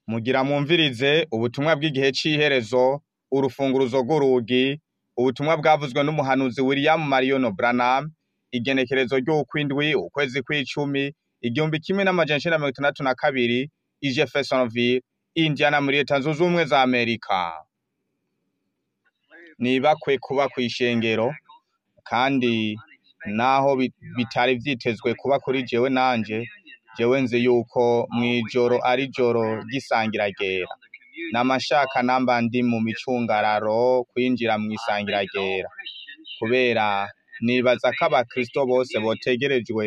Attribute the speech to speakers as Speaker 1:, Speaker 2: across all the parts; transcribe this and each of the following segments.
Speaker 1: Mugira mwumvirize ubutumwa bw'igihe c'iherezo, urufunguruzo rw'urugi, ubutumwa bwavuzwe n'umuhanuzi William Marion Branham, igenekerezo ry'ukwindwi, ukwezi kw'icumi, igihumbi kimwe n'amajana icenda na mirongo itandatu na kabiri, i Jeffersonville, Indiana muri leta zunze ubumwe za Amerika. Nibakwe kuba kw'ishengero, kandi naho bi- bitari vyitezwe kuba kuri jewe nanje, jewe nzi yuko mw'ijoro ari joro ry'isangira ryera. Namashaka namba ndi mu micungararo kwinjira mw'isangira ryera. Kubera nibaza ko abakristo bose botegerejwe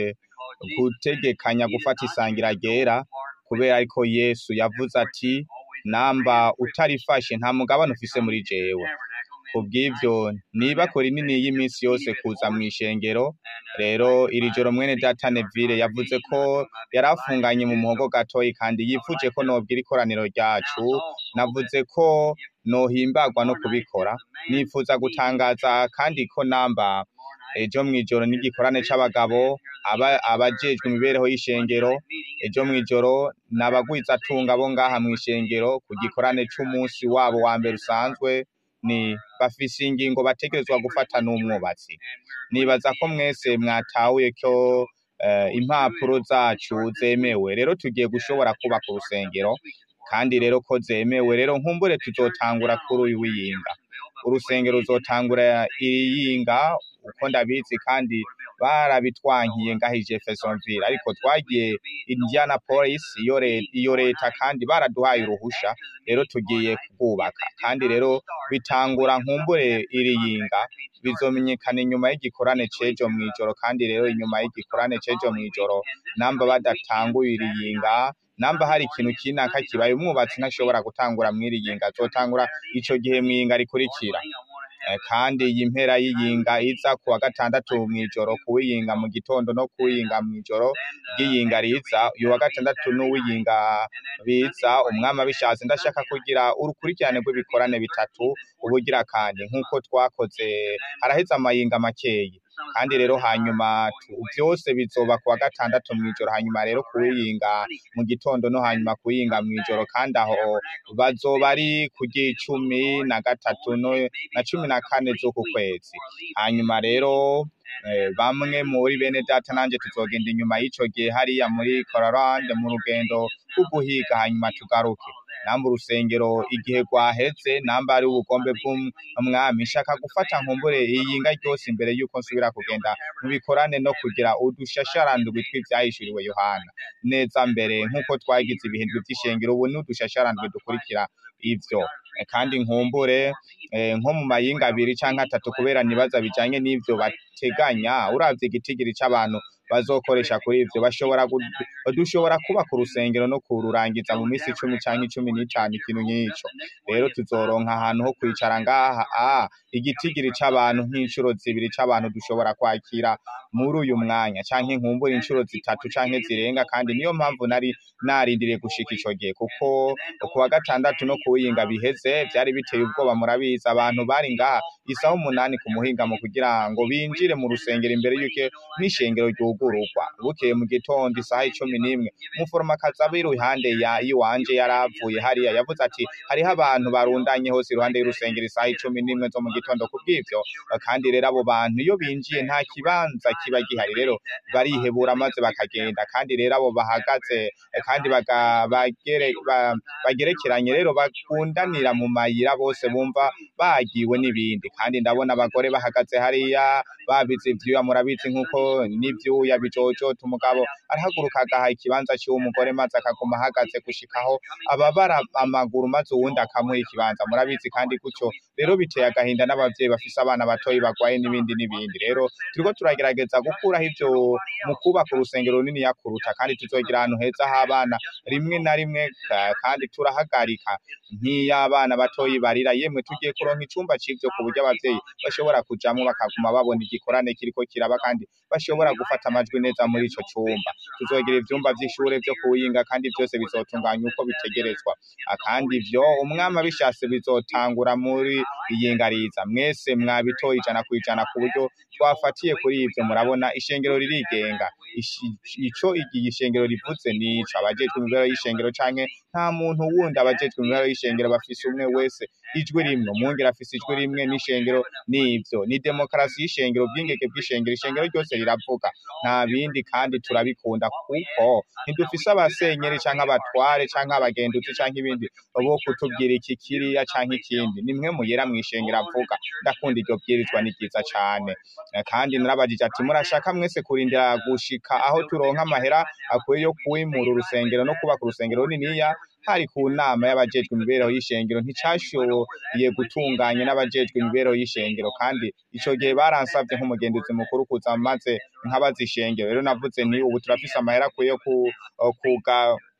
Speaker 1: gutegekanya gufata isangira ryera, kubera ariko Yesu yavuze ati, namba utarifashe nta mugabane ufise muri jewe. Kubw'ivyo nibako rinini y'imisi yose kuza mw'ishengero, rero iri joro mwene data Neville yavuze ko yarafunganye mu muhogo gatoyi kandi yifuje ko nobwira ikoraniro ryacu, navuze ko nohimbagwa no kubikora, nifuza gutangaza kandi ko namba ejo mw'ijoro n'igikorane c'abagabo, aba- abajejwe imibereho y'ishengero, ejo mw'ijoro n'abagwizatunga bo ngaha mw'ishengero ku gikorane c'umusi wabo wa mbere usanzwe, ni bafise ingingo bategerezwa gufata n'umwubatsi. Nibaza ko mwese mwatahuye ko eh, impapuro zacu zemewe, rero tugiye gushobora kubaka urusengero, kandi rero ko zemewe, rero nkumbure tuzotangura kuri uyu w'iyinga. Urusengero ruzotangura iyinga uko ndabizi kandi barabitwankiye ngaha i Jeffersonville, ariko twagiye Indianapolis, iyo re- iyo leta kandi baraduhaye uruhusha, rero tugiye kubaka. Kandi rero bitangura nkumbure iri yinga, bizomenyekana inyuma y'igikorane c'ejo mw'ijoro, kandi rero inyuma y'igikorane c'ejo mw'ijoro, namba badatanguye iri yinga, namba hari ikintu kinaka kibaye, umwubatsi ntashobora gutangura mw'iri yinga, azotangura ico gihe mw'iyinga rikurikira. Eh, kandi iyi mpera y'iyinga iza ku wa gatandatu mw'ijoro kuwiyinga mu gitondo no kuwiyinga mw'ijoro ry'iyinga riza uyu wa gatandatu n'uwiyinga biza umwami abishatse ndashaka kugira urukurikirane rw'ibikorane bitatu ubugira kandi nk'uko twakoze haraheze amayinga makeyi kandi rero hanyuma tu- vyose bizoba ku wa gatandatu mw'ijoro hanyuma rero kuwiyinga mu gitondo no hanyuma kuwiyinga mw'ijoro kandi aho bazoba ari ku ry'icumi na gatatu no na cumi na kane z'uku kwezi hanyuma rero eh, bamwe muri bene data nanje tuzogenda inyuma y'ico gihe hariya muri Colorado mu rugendo rwo guhiga hanyuma tugaruke namba urusengero igihe rwaheze namba ari ubugombe bw'umwami nshaka gufata nkumbure iyinga ryose imbere yuko nsubira kugenda mu bikorane no kugira udushasharandwi tw'ivyahishuriwe Yohana neza mbere nk'uko twagize ibihindwe vy'ishengero ubu ni udushasharandwi dukurikira ivyo Eh, kandi nkumbure eh, nko mu mayinga abiri canke atatu kubera nibaza bijanye n'ivyo bateganya uravye igitigiri c'abantu bazokoresha kuri ivyo bashobora gu- dushobora kubaka urusengero no kururangiza mu misi icumi canke icumi n'itanu ikintu nk'ico rero tuzoronka ahantu ho kwicara ngaha ah, igitigiri c'abantu nk'incuro zibiri c'abantu dushobora kwakira muri uyu mwanya canke nkumbure incuro zitatu canke zirenga kandi niyo mpamvu nari narindiriye gushika ico gihe kuko ku wa gatandatu no kuwiyinga biheze vyari biteye ubwoba murabizi abantu bari ngaha isaha umunani ku muhingamo kugira ngo binjire mu rusengero imbere yuko n'ishengero ryugururwa bukeye mu gitondo isaha icumi n'imwe umuforomakazi aba iruhande ya yiwanje yaravuye hariya yavuze ati hariho abantu barundanye hose iruhande y'urusengero isaha icumi n'imwe zo mu gitondo kubw'ivyo kandi rero abo bantu iyo binjiye nta kibanza kiba gihari rero barihebura maze bakagenda kandi rero abo bahagaze eh, kandi baga- bagere- ba- bagerekeranye rero bakundanira mu mayira bose bumva bagiwe n'ibindi kandi ndabona abagore bahagaze hariya babize ivyuya murabizi nk'uko n'ivyuya bijojota umugabo arahaguruka agaha ikibanza ciwe umugore maze akaguma ahagaze gushikaho ababara amaguru maze uwundi akamuha ikibanza murabizi kandi gutyo rero biteye agahinda n'abavyeyi bafise abana batoyi bagwaye n'ibindi n'ibindi rero turiko turagerageza gukuraho ivyo mu kubaka urusengero runini yakuruta kandi tuzogira ahantu heza h'abana rimwe na rimwe ka- kandi turahagarika nk'iy'abana batoyi barira yemwe tugiye kuronka icumba c'ivyo ku buryo abavyeyi bashobora kujamwo bakaguma babona igikorane kiriko kiraba kandi bashobora gufata amajwi neza muri ico cumba tuzogira ivyumba vy'ishure vyo kuwinga kandi vyose bizotunganywa uko bitegerezwa Ah, kandi ivyo umwami abishatse bizotangura muri iyingariza mwese mwabitoye ijana ku ijana ku buryo twafatiye kuri ivyo murabona ishengero ririgenga Ishi- ico igihe ishengero rivuze nico abajejwe imibereho y'ishengero canke nta muntu wundi abajejwe imibereho y'ishengero bafise umwe wese ijwi rimwe umwungere afise ijwi rimwe n'ishengero n'ivyo ni demokarasi y'ishengero ubwingeke bw'ishengero ishengero ryose riravuga nta bindi kandi turabikunda kuko ntidufise abasenyeri canke abatware canke abagenduzi canke ibindi bo kutubwira iki kiriya canke ikindi nimwe muyera mw'ishengero avuga ndakunda iryo bwirizwa ni ryiza cane Eh, kandi narabajije ati murashaka mwese kurindira gushika aho turonka amahera akwiye yo kwimura urusengero no kubaka urusengero runiniya hari ku nama y'abajejwe imibereho y'ishengero nticashoboye gutunganya n'abajejwe imibereho y'ishengero kandi ico gihe baransavye nk'umugenduzi mukuru kuza maze nkabaza ishengero rero navuze nti ubu turafise amahera akwiye yo ku- kuga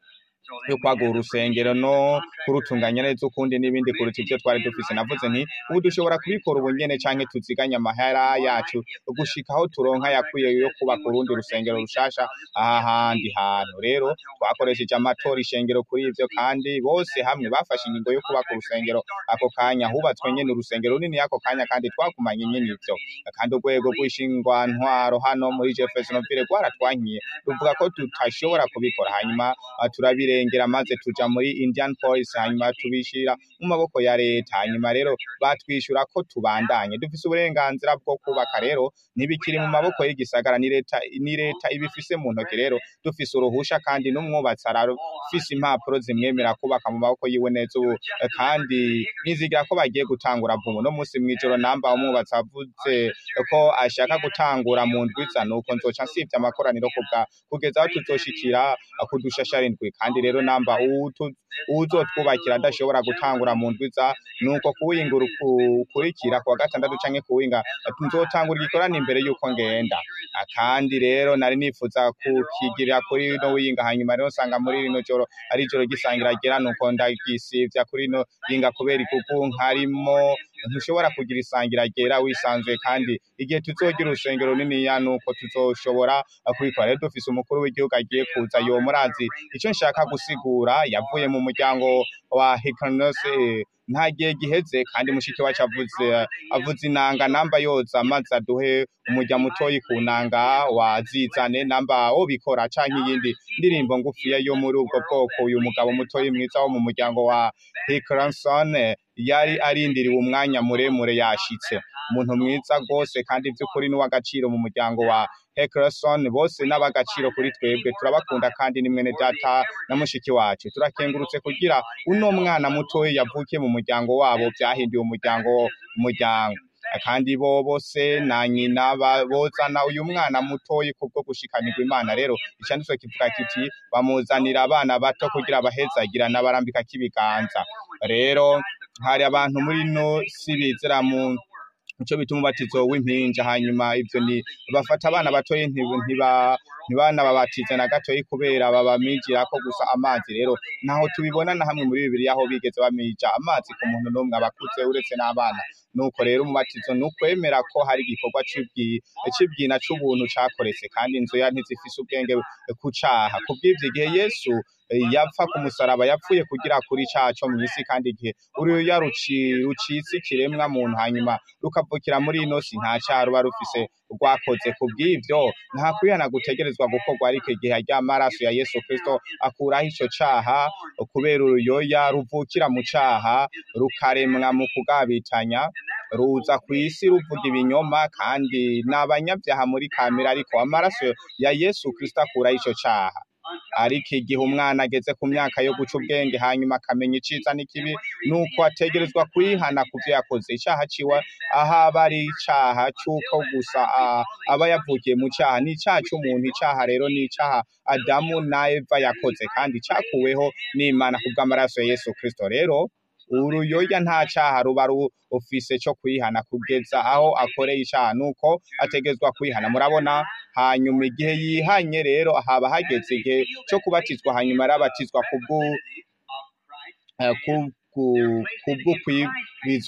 Speaker 1: yo kwagura urusengero no kurutunganya neza ukundi n'ibindi kuruta ivyo twari dufise navuze nti ubu dushobora kubikora ubu nyene canke tuziganya amahera yacu gushika aho turonka yakwiye yo kubaka urundi rusengero rushasha aha handi hantu rero twakoresheje amatora ishengero kuri ivyo kandi bose hamwe bafashe ingingo yo kubaka urusengero ako kanya hubatswe nyene urusengero runini ako kanya kandi twakumanye nyene ivyo kandi urwego rw'ishingwantwaro hano muri Jeffersonville rwaratwankiye ruvuga ko tutashobora kubikora hanyuma ah, turabirengera maze tuja muri Indian Police hanyuma tubishira mu maboko ya leta hanyuma rero batwishura ko tubandanye dufise uburenganzira bwo kubaka rero ntibikiri mu maboko y'igisagara ni leta ni leta ibifise mu ntoki rero dufise uruhusha kandi n'umwubatsi arafise impapuro zimwemera kubaka mu maboko yiwe neza ubu eh, kandi nizigira ko bagiye gutangura vuba no musi mw'ijoro namba umwubatsi avuze ko ashaka gutangura mu ndwiza nuko nzoca nsivye amakoraniro kubwa kugeza aho tuzoshikira kudushashara indwi kandi rero namba uwutu- uwuzotwubakira adashobora gutangura mu ndwiza nuko kuwinga ukurikira kuwa gatandatu canke kuwinga nzotangura igikorana imbere yuko ngenda Ah, kandi rero nari nifuza kukigirira kuri no winga hanyuma rero nsanga muri rino joro ari ijoro ry'isangira ryera nuko ndagisivya kuri no yinga kubera ikuku nkarimo ntushobora kugira isangira ryera wisanzuye kandi igihe tuzogira urusengero runiniya nuko tuzoshobora kubikora rero dufise umukuru w'igihugu agiye kuza yo murazi ico nshaka gusigura yavuye mu muryango wa Hikanos nta gihe giheze kandi mushiki wacu avuze avuze inanga namba yoza maze aduhe umurya mutoyi ku nanga wazizane namba wo bikora canke iyindi ndirimbo ngufiya yo muri ubwo bwoko uyu mugabo mutoyi mwiza wo mu muryango wa Hickerson yari arindiriwe umwanya muremure yashitse umuntu mwiza rwose kandi by'ukuri n'uw'agaciro mu muryango wa Heckerson bose n'abagaciro kuri twebwe turabakunda kandi ni mwene data na mushiki wacu turakengurutse kugira uno mwana mutoya yavukiye mu muryango wabo byahinduye umuryango umuryango kandi bo bose na nyina ba- bozana uyu mwana mutoyi kubwo gushikanirwa imana rero icanditswe kivuga kiti bamuzanira abana bato kugira abahezagira n'abarambika k'ibiganza rero hari abantu muri no si bizera mu ico bituma umubatizo w'impinja hanyuma ivyo ni bafata abana batoyi ntiba ntiba ntibana babatiza na gatoyi kubera babamijira ko gusa amazi rero naho tubibona na hamwe muri bibiri aho bigeze bamija amazi ku muntu n'umwe abakuze uretse n'abana nuko rero umubatizo ni ukwemera ko hari igikorwa c'ibwi- c'ibwina c'ubuntu cakoretse kandi inzu ya ntizifise ubwenge ku caha kubw'ivyo igihe yesu eh, yapfa ku musaraba yapfuye kugira kuri icaha co mw'isi kandi igihe uruya ruci- rucitse ikiremwa muntu hanyuma rukavukira muri ino si nta caha ruba rufise rwakoze kubw'ivyo nta kwihana gutegerezwa gukorwa ariko igihe arya maraso ya yesu kristo akuraho ico caha kubera uruyoya ruvukira mu caha rukaremwa mu kugabitanya ruza kw'isi ruvuga ibinyoma kandi ni abanyabyaha muri kamere ariko amaraso ya yesu kristo akuraho ico caha ariko igihe umwana ageze ku myaka yo guca ubwenge hanyuma akamenya iciza n'ikibi nuko ategerezwa kwihana ku vyo yakoze icaha ciwe aho aba ari icaha c'uko gusa ah, aba yavukiye mu caha ni icaha c'umuntu icaha rero ni icaha adamu na eva yakoze kandi cakuweho n'imana kubw'amaraso ya yesu kristo rero uruyoya nta caha ruba rufise co kwihana kugeza aho akoreye icaha nuko ategezwa kwihana murabona hanyuma igihe yihanye rero haba hageze igihe co kubatizwa hanyuma arabatizwa kubwu eh, ku- ku- kubwo kwibizwa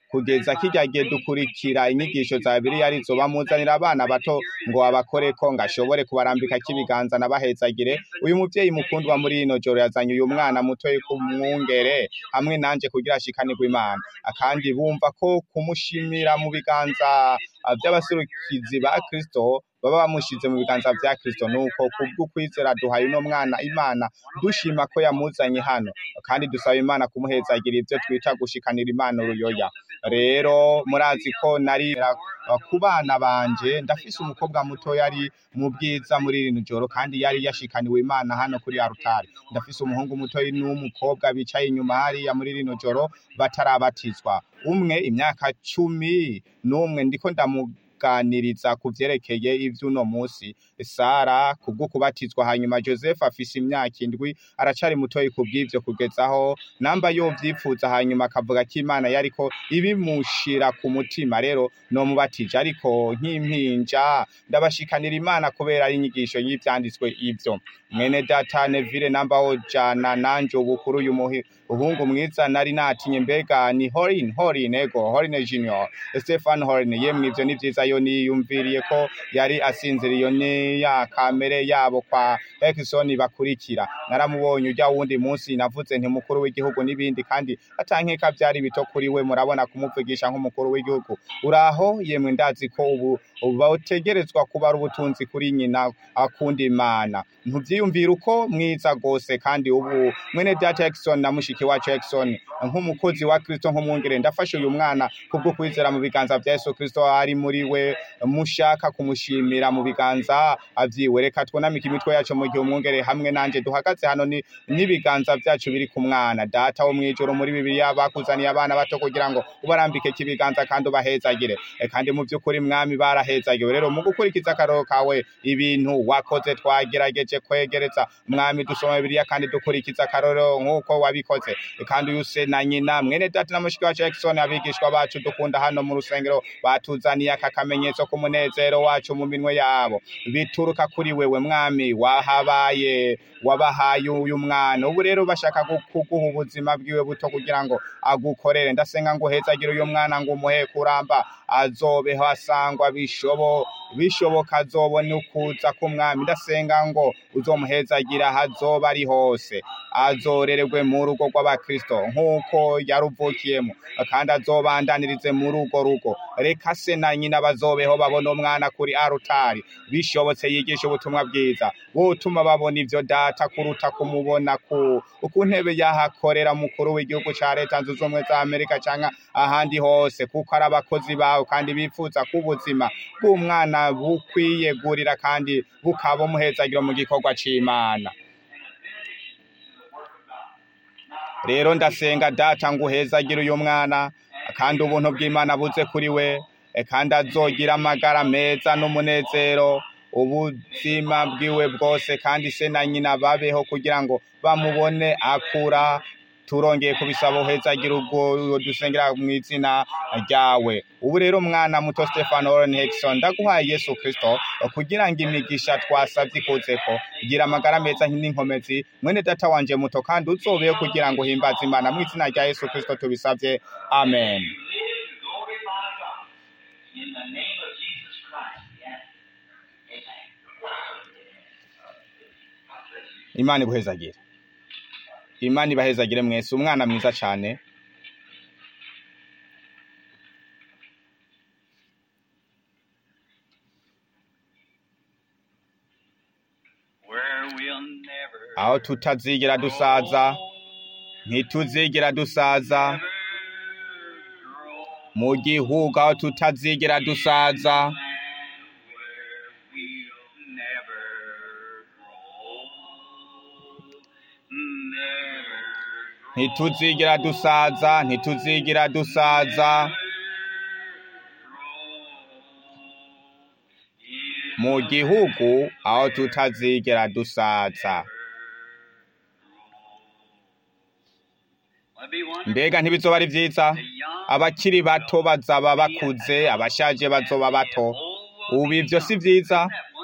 Speaker 1: kugeza kirya gihe dukurikira inyigisho za bibiliya arizo bamuzanira abana bato ngo abakoreko ngo ashobore kubarambika k'ibiganza nabahezagire uyu muvyeyi mukundwa muri ino joro yazanye uyu mwana mutoyi kumwungere hamwe nanje kugira ashikanirwe imana kandi bumva ko kumushimira mu biganza ah, vy'abasurukizi ba kristo baba bamushize mu biganza vya kristo nuko kubw'ukwizera duhaye uno mwana imana dushima ko yamuzanye hano kandi dusaba imana kumuhezagira ivyo twita gushikanira imana uruyoya rero murazi ko nari uh, ku bana banje ndafise umukobwa muto yari mu bwiza muri rino joro kandi yari yashikaniwe imana hano kuri arutari ndafise umuhungu muto n'umukobwa bicaye inyuma hariya muri rino joro batarabatizwa umwe imyaka cumi n'umwe ndiko ndamuganiriza ku vyerekeye ivy'uno musi sara kubwo kubatizwa hanyuma joseph afise imyaka indwi aracari mutoyi kubw'ivyo kugezaho namba yovyipfuza hanyuma akavuga ko imana yariko ibimushira ku mutima rero nomubatije ariko nk'impinja ndabashikanira imana kubera ari inyigisho y'ivyanditswe ivyo mwene data neville namba wojana nanje ubu kuri uyu muhi uhungu mwiza nari natinye mbega ni horin horin ego horin junior stefan horin yemwe ivyo ni vyiza yo niyumviriye ko yari asinziriye ni ya kamere yabo kwa Ekison bakurikira naramubonye ujya wundi munsi navuze nti mukuru w'igihugu n'ibindi kandi atankeka vyari bito kuri we murabona kumuvugisha nk'umukuru w'igihugu uraho yemwe ndazi ko ubu bawutegerezwa kuba ari ubutunzi kuri nyina akunda imana ntuvyiyumvira uko mwiza gose kandi ubu mwene data Jackson na mushiki wacu Jackson nk'umukozi wa Kristo nk'umwungere ndafashe uyu mwana kubwo kwizera mu biganza vya Yesu Kristo ari muri we mushaka kumushimira mu biganza avyiwe reka twunamike imitwe yacu mu gihe umwungere hamwe nanje duhagaze hano ni n'ibiganza vyacu biri ku mwana data wo mwijoro muri bibiliya bakuzaniye abana bato kugira ngo ubarambike kibiganza kandi ubahezagire E, kandi mu vy'ukuri mwami barahezagiwe rero mu gukurikiza akaroro kawe ibintu wakoze twagerageje kwegereza mwami dusoma bibiliya kandi dukurikiza akaroro nk'uko wabikoze E, kandi uyu se na nyina mwene data na mushiki wacu Jackson abigishwa bacu dukunda hano mu rusengero batuzaniye aka kamenyetso k'umunezero wacu mu minwe yabo bituruka kuri wewe mwami wahabaye wabahaye uyu mwana ubu rero bashaka gu- kuguha ubuzima bwiwe buto kugira ngo agukorere ndasenga ngo uhezagire uyu mwana ngo umuhe kuramba azobeho asangwa bishobo bishoboka azobone ukuza k'umwami ndasenga ngo uzomuhezagira aho azoba ari hose azorererwe mu rugo rw'abakristo nk'uko yaruvukiyemo kandi azobandanirize muri urwo rugo reka se na nyina bazobeho babona umwana kuri arutari bishobotse yigisha ubutumwa bwiza butuma babona ivyo data kuruta kumubona ku ku ntebe yahakorera mukuru w'igihugu ca leta zunze ubumwe za amerika canke ahandi hose kuko ari abakozi bawe kandi bifuza ko ubuzima bw'umwana bukwiyegurira kandi bukaba umuhezagiro mu gikorwa c'imana rero ndasenga data ngo uhezagire uyu mwana kandi ubuntu bw'imana buze kuri we e, kandi azogira amagara meza n'umunezero ubuzima bwiwe bwose kandi se na nyina babeho kugira ngo bamubone akura turongeye kubisaba uhezagira ubwo dusengera mu izina ryawe ubu rero mwana muto Stefan Oren Hexon ndaguhaye Yesu Kristo kugira ngo imigisha twasavye ikozeko gira amagara meza n'inkomezi mwene data wanje muto kandi uzobeho kugira ngo himbaze imana mu izina rya Yesu Kristo tubisavye amen
Speaker 2: glorify God in the name of Jesus Christ. Yes. Amen.
Speaker 1: imana ibuhezagire imana ibahezagire mwese umwana mwiza cane
Speaker 2: Where we'll never
Speaker 1: aho tutazigera dusaza ntituzigera dusaza
Speaker 2: grow.
Speaker 1: mu gihugu aho tutazigera dusaza
Speaker 2: Land where we'll never grow. Never grow.
Speaker 1: ntituzigera dusaza ntituzigera dusaza mu gihugu aho tutazigera dusaza mbega ntibizoba ari vyiza abakiri bato bazaba bakuze abashaje bazoba bato ubu ivyo si vyiza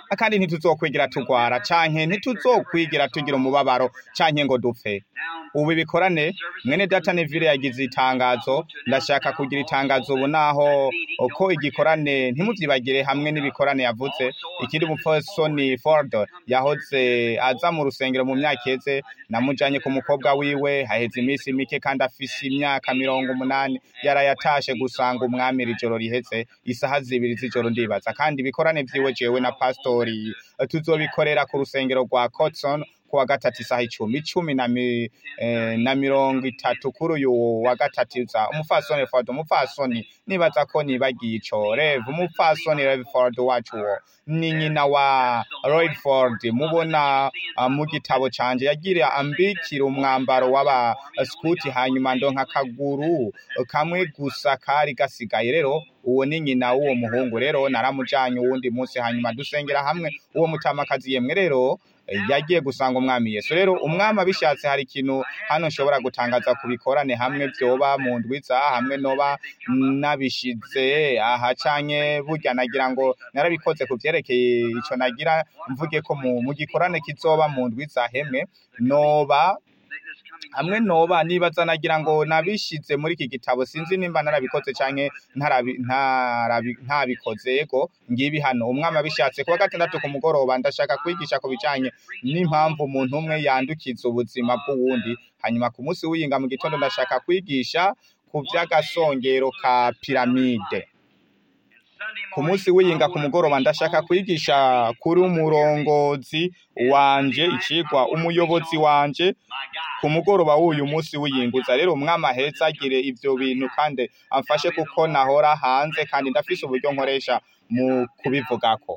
Speaker 1: kandi ntituzokwigira tugwara canke ntituzokwigira tugira umubabaro canke ngo dupfe ubu ibikorane mwene data Neville yagize itangazo ndashaka kugira itangazo ubu naho uko igikorane ntimuvyibagire hamwe n'ibikorane yavuze ikindi mupfasoni Ford yahoze aza mu rusengero mu myaka iheze namujanye ku mukobwa wiwe haheze iminsi mike kandi afise imyaka mirongo umunani yarayatashe gusanga umwami iri joro riheze isaha zibiri z'ijoro ndibaza kandi ibikorane vyiwe jewe na pastori tuzobikorera ku rusengero rwa Cotson kuwa gatatu isaha icumi icumi na, mi, eh, na mirongo itatu kuri uyu wa gatatu za umupfasoni Ford umupfasoni nibaza ko nibagiye ico Rev umupfasoni Rev Ford wacu wo ni nyina wa Lloyd Ford mubona uh, mu gitabo canje yagira ambikira umwambaro w'aba scout hanyuma ndonka akaguru kamwe gusa kari gasigaye rero uwo ni nyina w'uwo muhungu rero naramujanye uwundi munsi hanyuma dusengera hamwe uwo mutamakazi yemwe rero yagiye gusanga umwami Yesu rero umwami abishatse hari ikintu hano nshobora gutangaza ku bikorane hamwe vyoba mu ndwiza hamwe noba nabishize aha canke burya nagira ngo narabikoze ku vyerekeye ico nagira mvuge ko mu, mu gikorane kizoba mu ndwiza hemwe noba hamwe noba nibaza nagira ngo nabishize muri iki gitabo sinzi nimba narabikoze canke ntarabi- ntarabi- ntabikoze ego ngibi hano umwami abishatse kuwa gatandatu ku mugoroba ndashaka kwigisha ku bijanye n'impamvu umuntu umwe yandukiza ubuzima bw'uwundi hanyuma ku munsi w'iyinga mu gitondo ndashaka kwigisha ku vy'agasongero ka piramide ku munsi w'iyinga ku mugoroba ndashaka kwigisha kuri umurongozi wanje icigwa umuyobozi wanje ku mugoroba w'uyu munsi w'iyinguza rero umwami aheza agire ivyo bintu kandi amfashe kuko nahora hanze kandi ndafise uburyo nkoresha mu kubivugako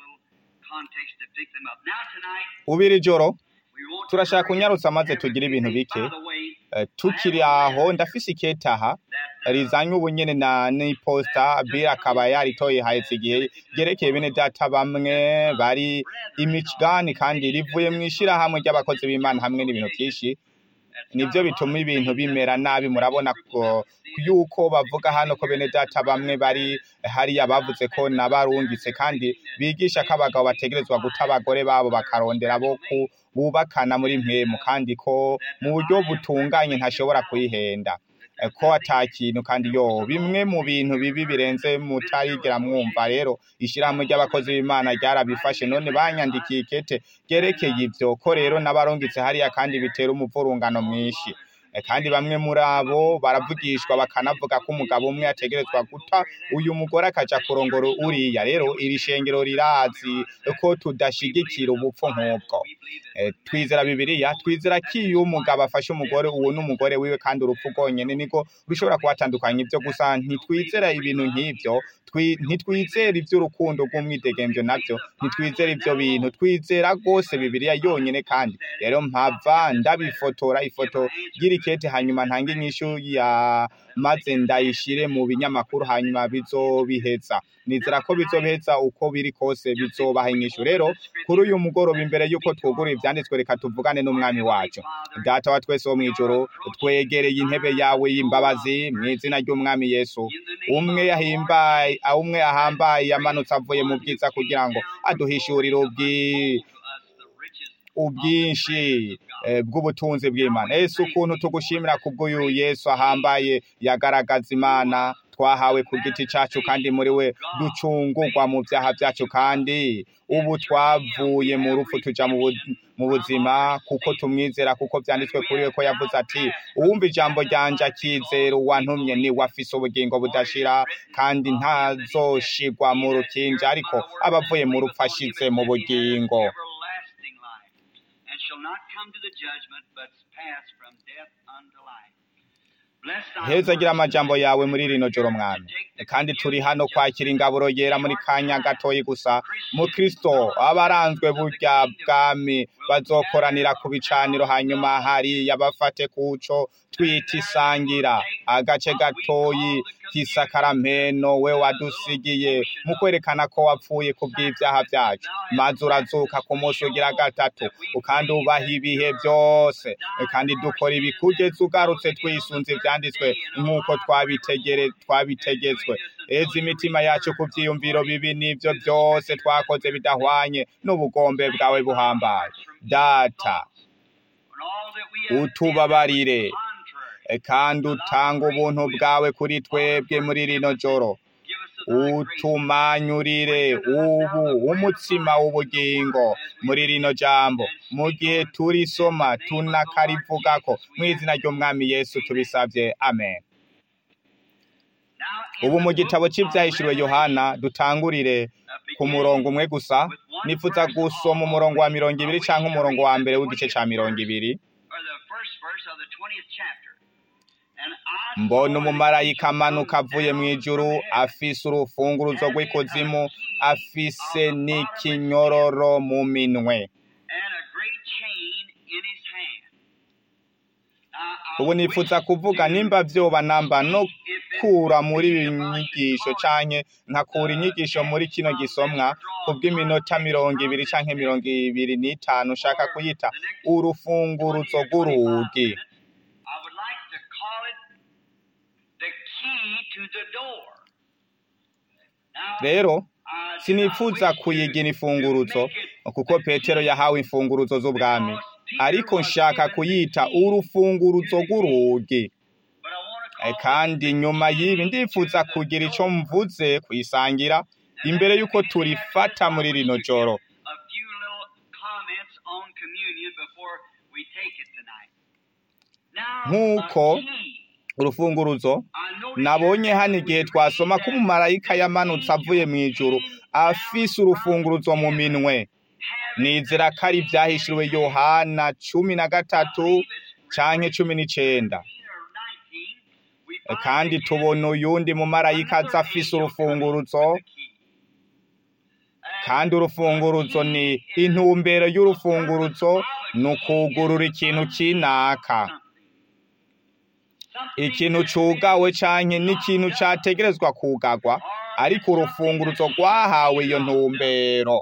Speaker 1: ubiri joro turashaka kunyarutsa maze tugire ibintu bike Eh, tukiri aho ndafise iketaha rizanye ubunyene na n'iposta bira akaba yaritoye hahetse igihe ryerekeye bene data bamwe bari i Michigan kandi rivuye mu ishirahamwe ry'abakozi b'Imana hamwe n'ibintu vyinshi nivyo bituma ibintu bimera nabi murabona ko yuko bavuga hano ko bene data bamwe bari hariya bavuze ko nabarungitse kandi bigisha ko abagabo bategerezwa guta abagore babo bakarondera bo ku bubakana muri mpemu kandi ko mu buryo butunganye ntashobora kuyihenda Eh, ko ata kintu kandi yo bimwe mu bintu bibi birenze mutarigera mwumva rero ishirahamwe ry'abakozi b'Imana ryarabifashe none banyandikiye ikete ryerekeye ivyo ko rero n'abarungitse hariya kandi bitera umuvurungano mwinshi Eh, kandi bamwe muri abo baravugishwa bakanavuga ko umugabo umwe ategerezwa guta uyu mugore akaja kurongora uriya rero iri shengero rirazi ko tudashigikira ubupfu nk'ubwo Eh, twizera bibiliya twizera ko iyo umugabo afashe umugore uwo n'umugore wiwe kandi urupfu rwonyene niko rushobora kubatandukanya ivyo gusa ntitwizera ibintu nk'ivyo twi- ntitwizera ivy'urukundo rw'umwidegemvyo navyo ntitwizera ivyo bintu twizera rwose bibiliya yonyene kandi rero mpava ndabifotora ifoto ry'irikete hanyuma ntange inyishu ya maze ndayishire mu binyamakuru hanyuma bizobiheza nizera ko bizobiheza uko biri kose bizobaha inyishu rero kuri uyu mugoroba imbere y'uko twugurura ivyanditswe reka tuvugane n'umwami wacu data wa twese wo mw'ijoro twegereye intebe yawe y'imbabazi mu izina ry'umwami yesu umwe yahimbaye umwe ahambaye yamanutse avuye mu bwiza kugira ngo aduhishurire ubwi ubwinshi eh, bw'ubutunzi bw'Imana Yesu ukuntu tugushimira kubw'uyu Yesu ahambaye yagaragaza Imana twahawe ku giti cacu kandi muri we ducungurwa mu vyaha vyacu kandi ubu twavuye mu rupfu tuja mu bu- mu buzima kuko tumwizera kuko vyanditswe kuri we ko yavuze ati uwumva ijambo ryanje akizera uwantumye ni we afise ubugingo budashira kandi ntazoshigwa mu rukinja ariko abavuye mu rupfu ashize mu bugingo
Speaker 2: everlasting life, and shall not come to the judgment, but pass from death unto life. Bless thy
Speaker 1: heza gira
Speaker 2: words
Speaker 1: amajambo
Speaker 2: tonight.
Speaker 1: yawe muri rino joro mwami kandi turi hano kwakira ingaburo yera muri kanya gatoyi gusa mu kristo abaranzwe burya bwami bazokoranira ku bicaniro hanyuma hariya bafate kuco twita isangira agace gatoyi by'isakaramento we wadusigiye mu kwerekana ko wapfuye ku bw'ibyaha byacu maze urazuka ku munsi ugira gatatu kandi ubaha ibihe byose kandi dukora ibi kugeza ugarutse twisunze ibyanditswe nk'uko twabitegere twabitegetswe eza imitima yacu ku byiyumviro bibi n'ibyo byose twakoze bidahwanye n'ubugombe bwawe buhambaye data utubabarire kandi utanga ubuntu bwawe kuri twebwe muri rino joro utumanyurire ubu umutsima w'ubugingo muri rino jambo mu gihe turisoma tunakarivugako mu izina ry'umwami yesu tubisabye amen ubu mu gitabo cy'ibyahishuriwe yohana dutangurire ku murongo umwe gusa nifuza gusoma umurongo wa mirongo ibiri cyangwa umurongo wa mbere w'igice cya mirongo ibiri mbona umumarayika amanuka avuye mu ijuru afise urufunguruzo rw'ikuzimu afise n'ikinyororo mu minwe ubu nifuza kuvuga nimba byoba namba no kura muri ibi nyigisho canke nkakura inyigisho muri kino gisomwa kubw'iminota mirongo ibiri canke mirongo ibiri n'itanu ushaka kuyita urufunguruzo rw'urugi rero sinifuza kuyigira imfunguruzo kuko petero yahawe imfunguruzo z'ubwami ariko nshaka kuyita urufunguruzo rw'urugi kandi nyuma y'ibi ndifuza kugira icyo mvuze kuyisangira imbere y'uko turifata muri rino joro nk'uko urufunguruzo nabonye hano igihe twasoma ko umumarayika yamanutse avuye mu ijuru afise urufunguruzo mu minwe nizera ko ari ibyahishuriwe yohana cumi na gatatu canke cumi n'icenda kandi tubona uyundi mumarayika aza afise urufunguruzo kandi urufunguruzo ni intumbero y'urufunguruzo ni ukugurura ikintu kinaka ikintu cugawe canke n'ikintu categerezwa kugagwa ariko urufunguruzo rwahawe iyo ntumbero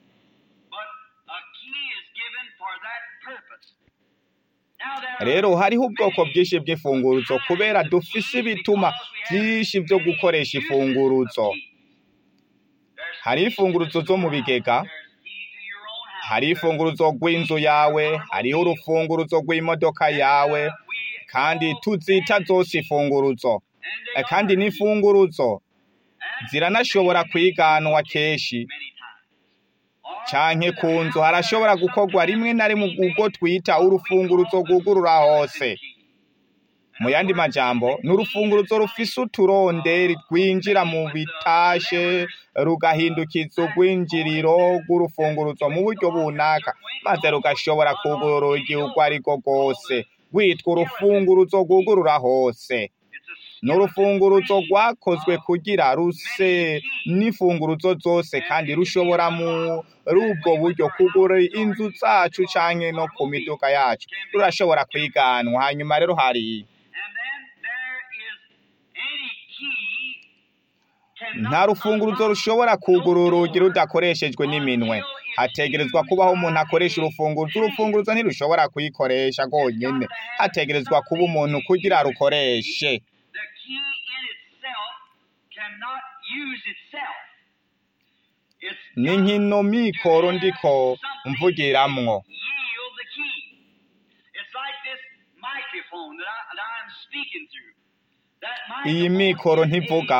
Speaker 1: rero hariho ubwoko bwinshi bw'imfunguruzo kubera dufise ibituma byinshi byo gukoresha imfunguruzo hari imfunguruzo zo mu bigega hari imfunguruzo rw'inzu yawe hariho urufunguruzo rw'imodoka yawe kandi tuzita zose imfunguruzo kandi n'imfunguruzo ziranashobora kwiganwa kenshi canke ku nzu harashobora gukorwa rimwe na rimwe ubwo twita urufunguruzo rwugurura hose mu yandi majambo ni urufunguruzo rufise uturonderi rwinjira mu bitashe rugahindukiza urwinjiriro rw'urufunguruzo mu buryo bunaka maze rugashobora kugurura urugi urwo ari rwo rwose rwitwa urufunguruzo rwugurura hose ni urufunguruzo rwakozwe kugira ruse n'imfunguruzo zose kandi rushobora muri ubwo buryo kugura inzu zacu canke no ku miduga yacu rurashobora kwiganwa hanyuma rero hari nta rufunguruzo rushobora kugura urugi rudakoreshejwe n'iminwe hategerezwa kubaho umuntu akoresha urufunguruzo urufunguruzo ntirushobora kuyikoresha rwonyene hategerezwa kuba umuntu kugira rukoreshe ni nkino mikoro ndiko mvugiramwo iyi mikoro ntivuga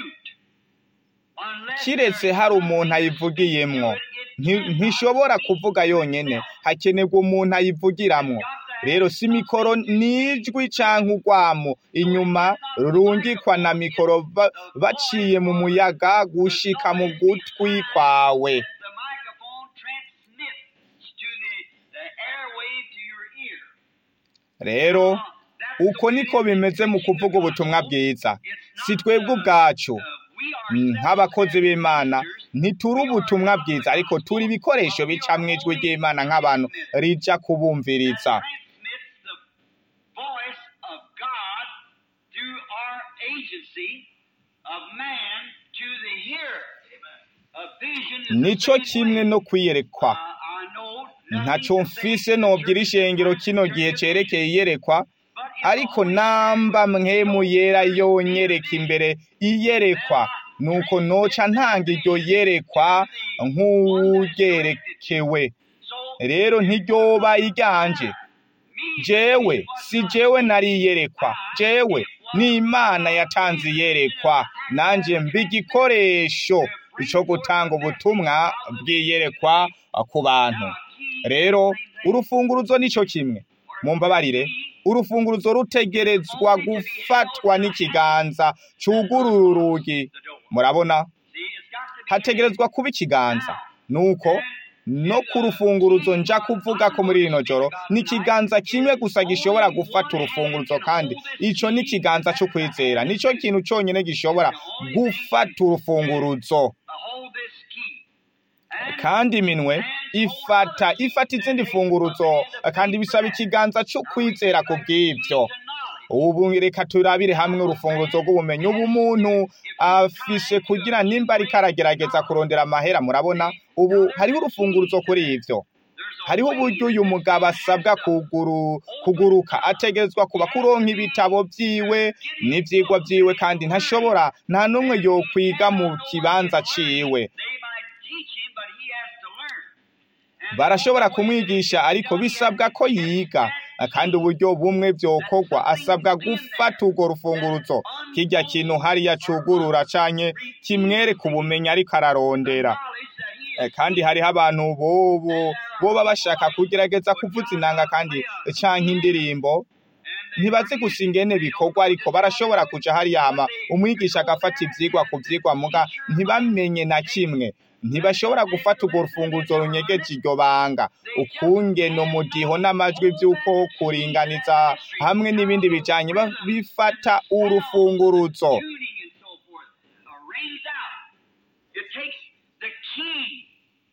Speaker 1: kiretse hari umuntu ayivugiyemwo ntishobora kuvuga yonyene hakenerwa umuntu ayivugiramwo rero si mikoro nijwi canke urwamo inyuma rungikwa na mikoro baciye mu muyaga gushika mu gutwi kwawe rero uko niko bimeze mu kuvuga ubutumwa bwiza si twebwe ubwacu nk'abakozi b'imana ntituri ubutumwa bwiza ariko turi ibikoresho bicamwo ijwi ry'imana nk'abantu rija kubumviriza
Speaker 2: efficiency of man to the hearer. A vision is
Speaker 1: nico
Speaker 2: the same
Speaker 1: kimwe
Speaker 2: way.
Speaker 1: no kwiyerekwa
Speaker 2: Uh, I know nothing
Speaker 1: ntaco
Speaker 2: to say
Speaker 1: mfise nobwira ishengero kino gihe cerekeye iyerekwa ariko namba mwemu yera yonyereka imbere iyerekwa nuko noca ntanga iryo yerekwa nk'ugerekewe rero ntiryoba iryanje jewe si jewe nari iyerekwa jewe ni imana yatanze iyerekwa nanje mba igikoresho co gutanga ubutumwa bw'iyerekwa ku bantu rero urufunguruzo nico kimwe mumbabarire urufunguruzo rutegerezwa gufatwa n'ikiganza cugurura urugi murabona hategerezwa kuba ikiganza nuko no ku rufunguruzo nja kuvuga ko muri rino joro ni ikiganza kimwe gusa gishobora gufata urufunguruzo kandi ico ni ikiganza co kwizera nico kintu conyene gishobora gufata urufunguruzo
Speaker 2: hold this key. And
Speaker 1: kandi iminwe ifata ifata izindi funguruzo kandi bisaba ikiganza cyo kwizera ku bw'ibyo ubu reka turabire hamwe urufunguruzo rw'ubumenyi ubu umuntu afishe kugira nimba ariko aragerageza kurondera amahera murabona ubu hariho urufunguruzo kuri ibyo hariho uburyo uyu mugabo asabwa kuguru kuguruka ategerezwa kuba kuronka ibitabo byiwe n'ivyigwa byiwe kandi ntashobora nta n'umwe yokwiga mu kibanza ciwe
Speaker 2: they might teach him, but he has to learn. And
Speaker 1: barashobora kumwigisha ariko bisabwa ko yiga kandi uburyo bumwe byokorwa asabwa gufata urwo rufunguruzo kirya kintu hariya cugurura canke kimwereka ubumenyi ariko ararondera
Speaker 2: knowledge that he
Speaker 1: Eh, kandi hariho abantu bobo boba bashaka kugerageza kuvuza inanga kandi canke indirimbo ntibazi gusa ingene bikorwa ariko barashobora kuja hariya hama umwigisha agafata ivyigwa ku vyigwa muga ntibamenye na kimwe ntibashobora gufata urwo rufunguzo runyegeje iryo banga ukungena umudiho n'amajwi vy'uko kuringaniza hamwe n'ibindi bijanye ba- bifata urufunguruzo
Speaker 2: tuning and so forth uh, rings out. It takes the key.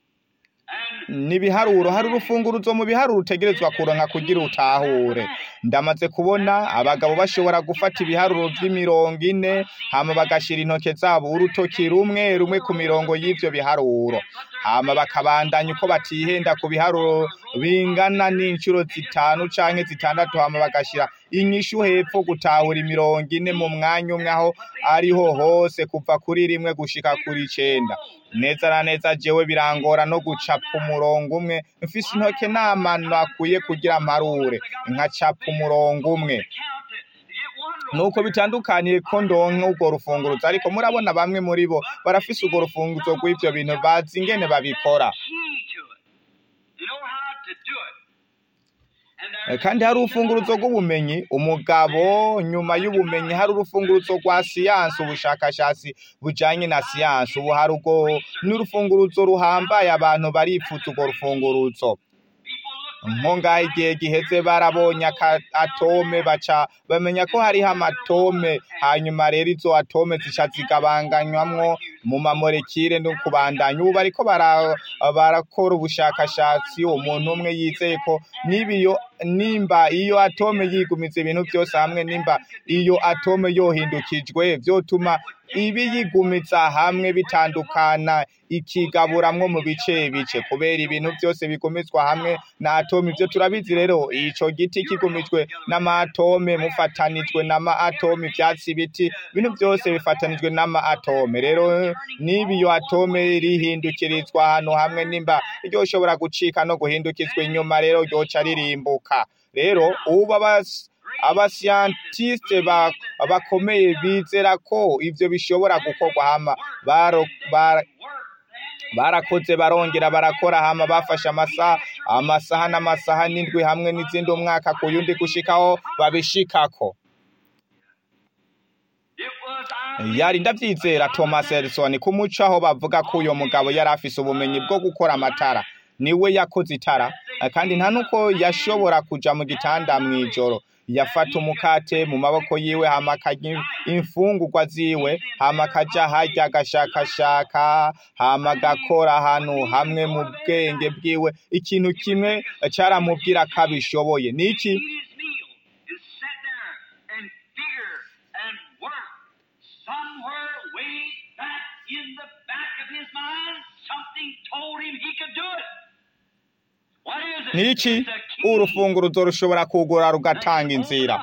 Speaker 2: And
Speaker 1: n'ibiharuro hari urufunguruzo mu biharuro utegerezwa kuronka kugira utahure ndamaze kubona abagabo bashobora gufata ibiharuro vy'imirongo ine hama bagashira intoke zabo urutoki rumwe rumwe ku mirongo y'ivyo biharuro hama bakabandanya uko batihenda ku biharuro bingana n'incuro zitanu canke zitandatu hama bagashira inyishu hepfo gutahura imirongo ine mu mwanya umwe aho ariho hose kuva kuri rimwe gushika kuri icenda neza na neza jewe birangora no gucapa umurongo umwe mfise intoke n'amano akwiye kugira amparure nkacapa umurongo umwe
Speaker 2: count to, to get one
Speaker 1: nuko bitandukaniye ko ndonka urwo rufunguruzo ariko murabona bamwe muri bo barafise urwo rufunguruzo rw'ivyo bintu bazi ingene babikora
Speaker 2: key to it. You know how to do it. And
Speaker 1: Eh,
Speaker 2: there's
Speaker 1: kandi hari urufunguruzo rw'ubumenyi umugabo nyuma y'ubumenyi hari urufunguruzo rwa siyansi ubushakashatsi bujanye na siyansi ubu hari urwo n'urufunguruzo ruhambaye abantu baripfuza urwo rufunguruzo nko ngaho igihe giheze barabonye aka- atome baca bamenya ko hariho amatome hanyuma rero izo atome zica zigabanganywamwo mu mamolekile no kubandanya ubu bariko bara- barakora ubushakashatsi umuntu umwe yizeye ko niba iyo nimba iyo atome yigumiza ibintu byose hamwe nimba iyo atome yohindukijwe vyotuma ibiyigumiza hamwe bitandukana ikigaburamwo mu bice bice kubera ibintu byose bigumizwa hamwe na atome ivyo turabizi rero ico giti kigumijwe n'amatome mufatanijwe n'ama atome ivyatsi ibiti ibintu byose bifatanijwe n'ama atome rero niba iyo atome rihindukirizwa ahantu hamwe nimba ryoshobora gucika no guhindukizwa inyuma rero ryoca ririmbuka rero ubu abas- abasiyantisite ba- bakomeye bizera ko ivyo bishobora gukorwa hama baro- bara- barakoze barongera barakora hama bafashe amasaha amasaha n'amasaha n'indwi hamwe n'izindi umwaka ku yundi gushikaho babishikako
Speaker 2: It was I
Speaker 1: yari ndavyizera Thomas Edison ku muco aho bavuga ko uyo mugabo yari afise ubumenyi bwo gukora amatara niwe yakoze itara kandi nta nuko yashobora kuja mu gitanda mw'ijoro yafata umukate mu maboko yiwe hama akarya imfungurwa ziwe hama akaja harya agashakashaka hama agakora ahantu hamwe mu bwenge bwiwe ikintu kimwe caramubwira ko abishoboye niki
Speaker 2: eat his meal and sit there and figure and work.
Speaker 1: niki urufunguruzo rushobora kugura rugatanga inzira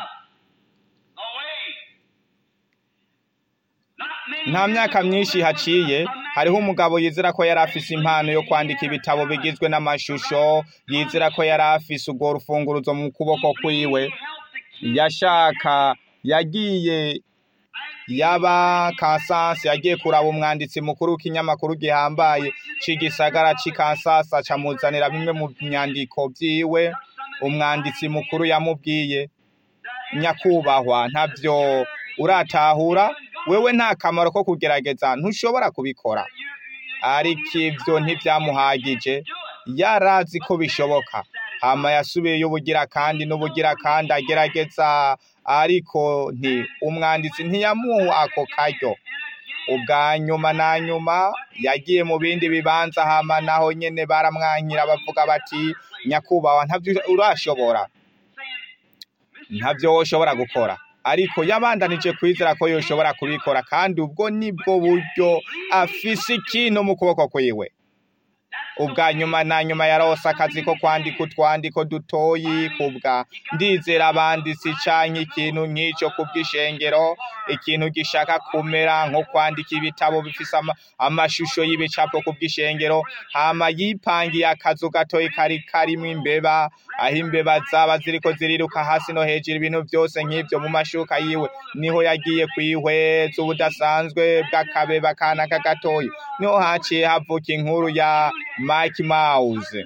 Speaker 1: nta myaka myinshi haciye hariho umugabo yizera ko yari afise impano yo kwandika ibitabo bigizwe n'amashusho yizera ko yari afise urwo rufunguruzo mu kuboko kwiwe yashaka yagiye yaba Kansas yagiye kuraba umwanditsi mukuru w'ikinyamakuru gihambaye c'igisagara c'i Kansas acamuzanira bimwe mu nyandiko vyiwe umwanditsi mukuru yamubwiye nyakubahwa ntavyo uratahura wewe nta kamaro ko kugerageza ntushobora kubikora ariko ivyo ntivyamuhagije yarazi ko bishoboka hama yasubiyeyo ubugira kandi n'ubugira kandi agerageza ariko nti umwanditsi ntiyamuha ako karyo ubwa nyuma na nyuma yagiye mu bindi bibanza hama naho nyene baramwankira bavuga bati nyakubahwa ntavyo urashobora ntavyo woshobora gukora ariko yabandanije kwizera ko yoshobora kubikora kandi ubwo nibwo buryo afise ikintu mu kuboko kwiwe ubwa nyuma na nyuma yarose akazi ko kwandika utwandiko dutoyi kubwa ndizera abanditsi canke ikintu nk'ico kubw'ishengero ikintu gishaka kumera nko kwandika ibitabo bifise ama, amashusho y'ibicapo kubw'ishengero hama yipangiye akazu gatoyi kari karimwo imbeba aho imbeba zaba ziriko ziriruka hasi no hejuru ibintu vyose nk'ivyo mu mashuka yiwe niho yagiye kwihweza ubudasanzwe bw'akabeba kanaka gatoyi niho haciye havuka inkuru ya Mike Mouse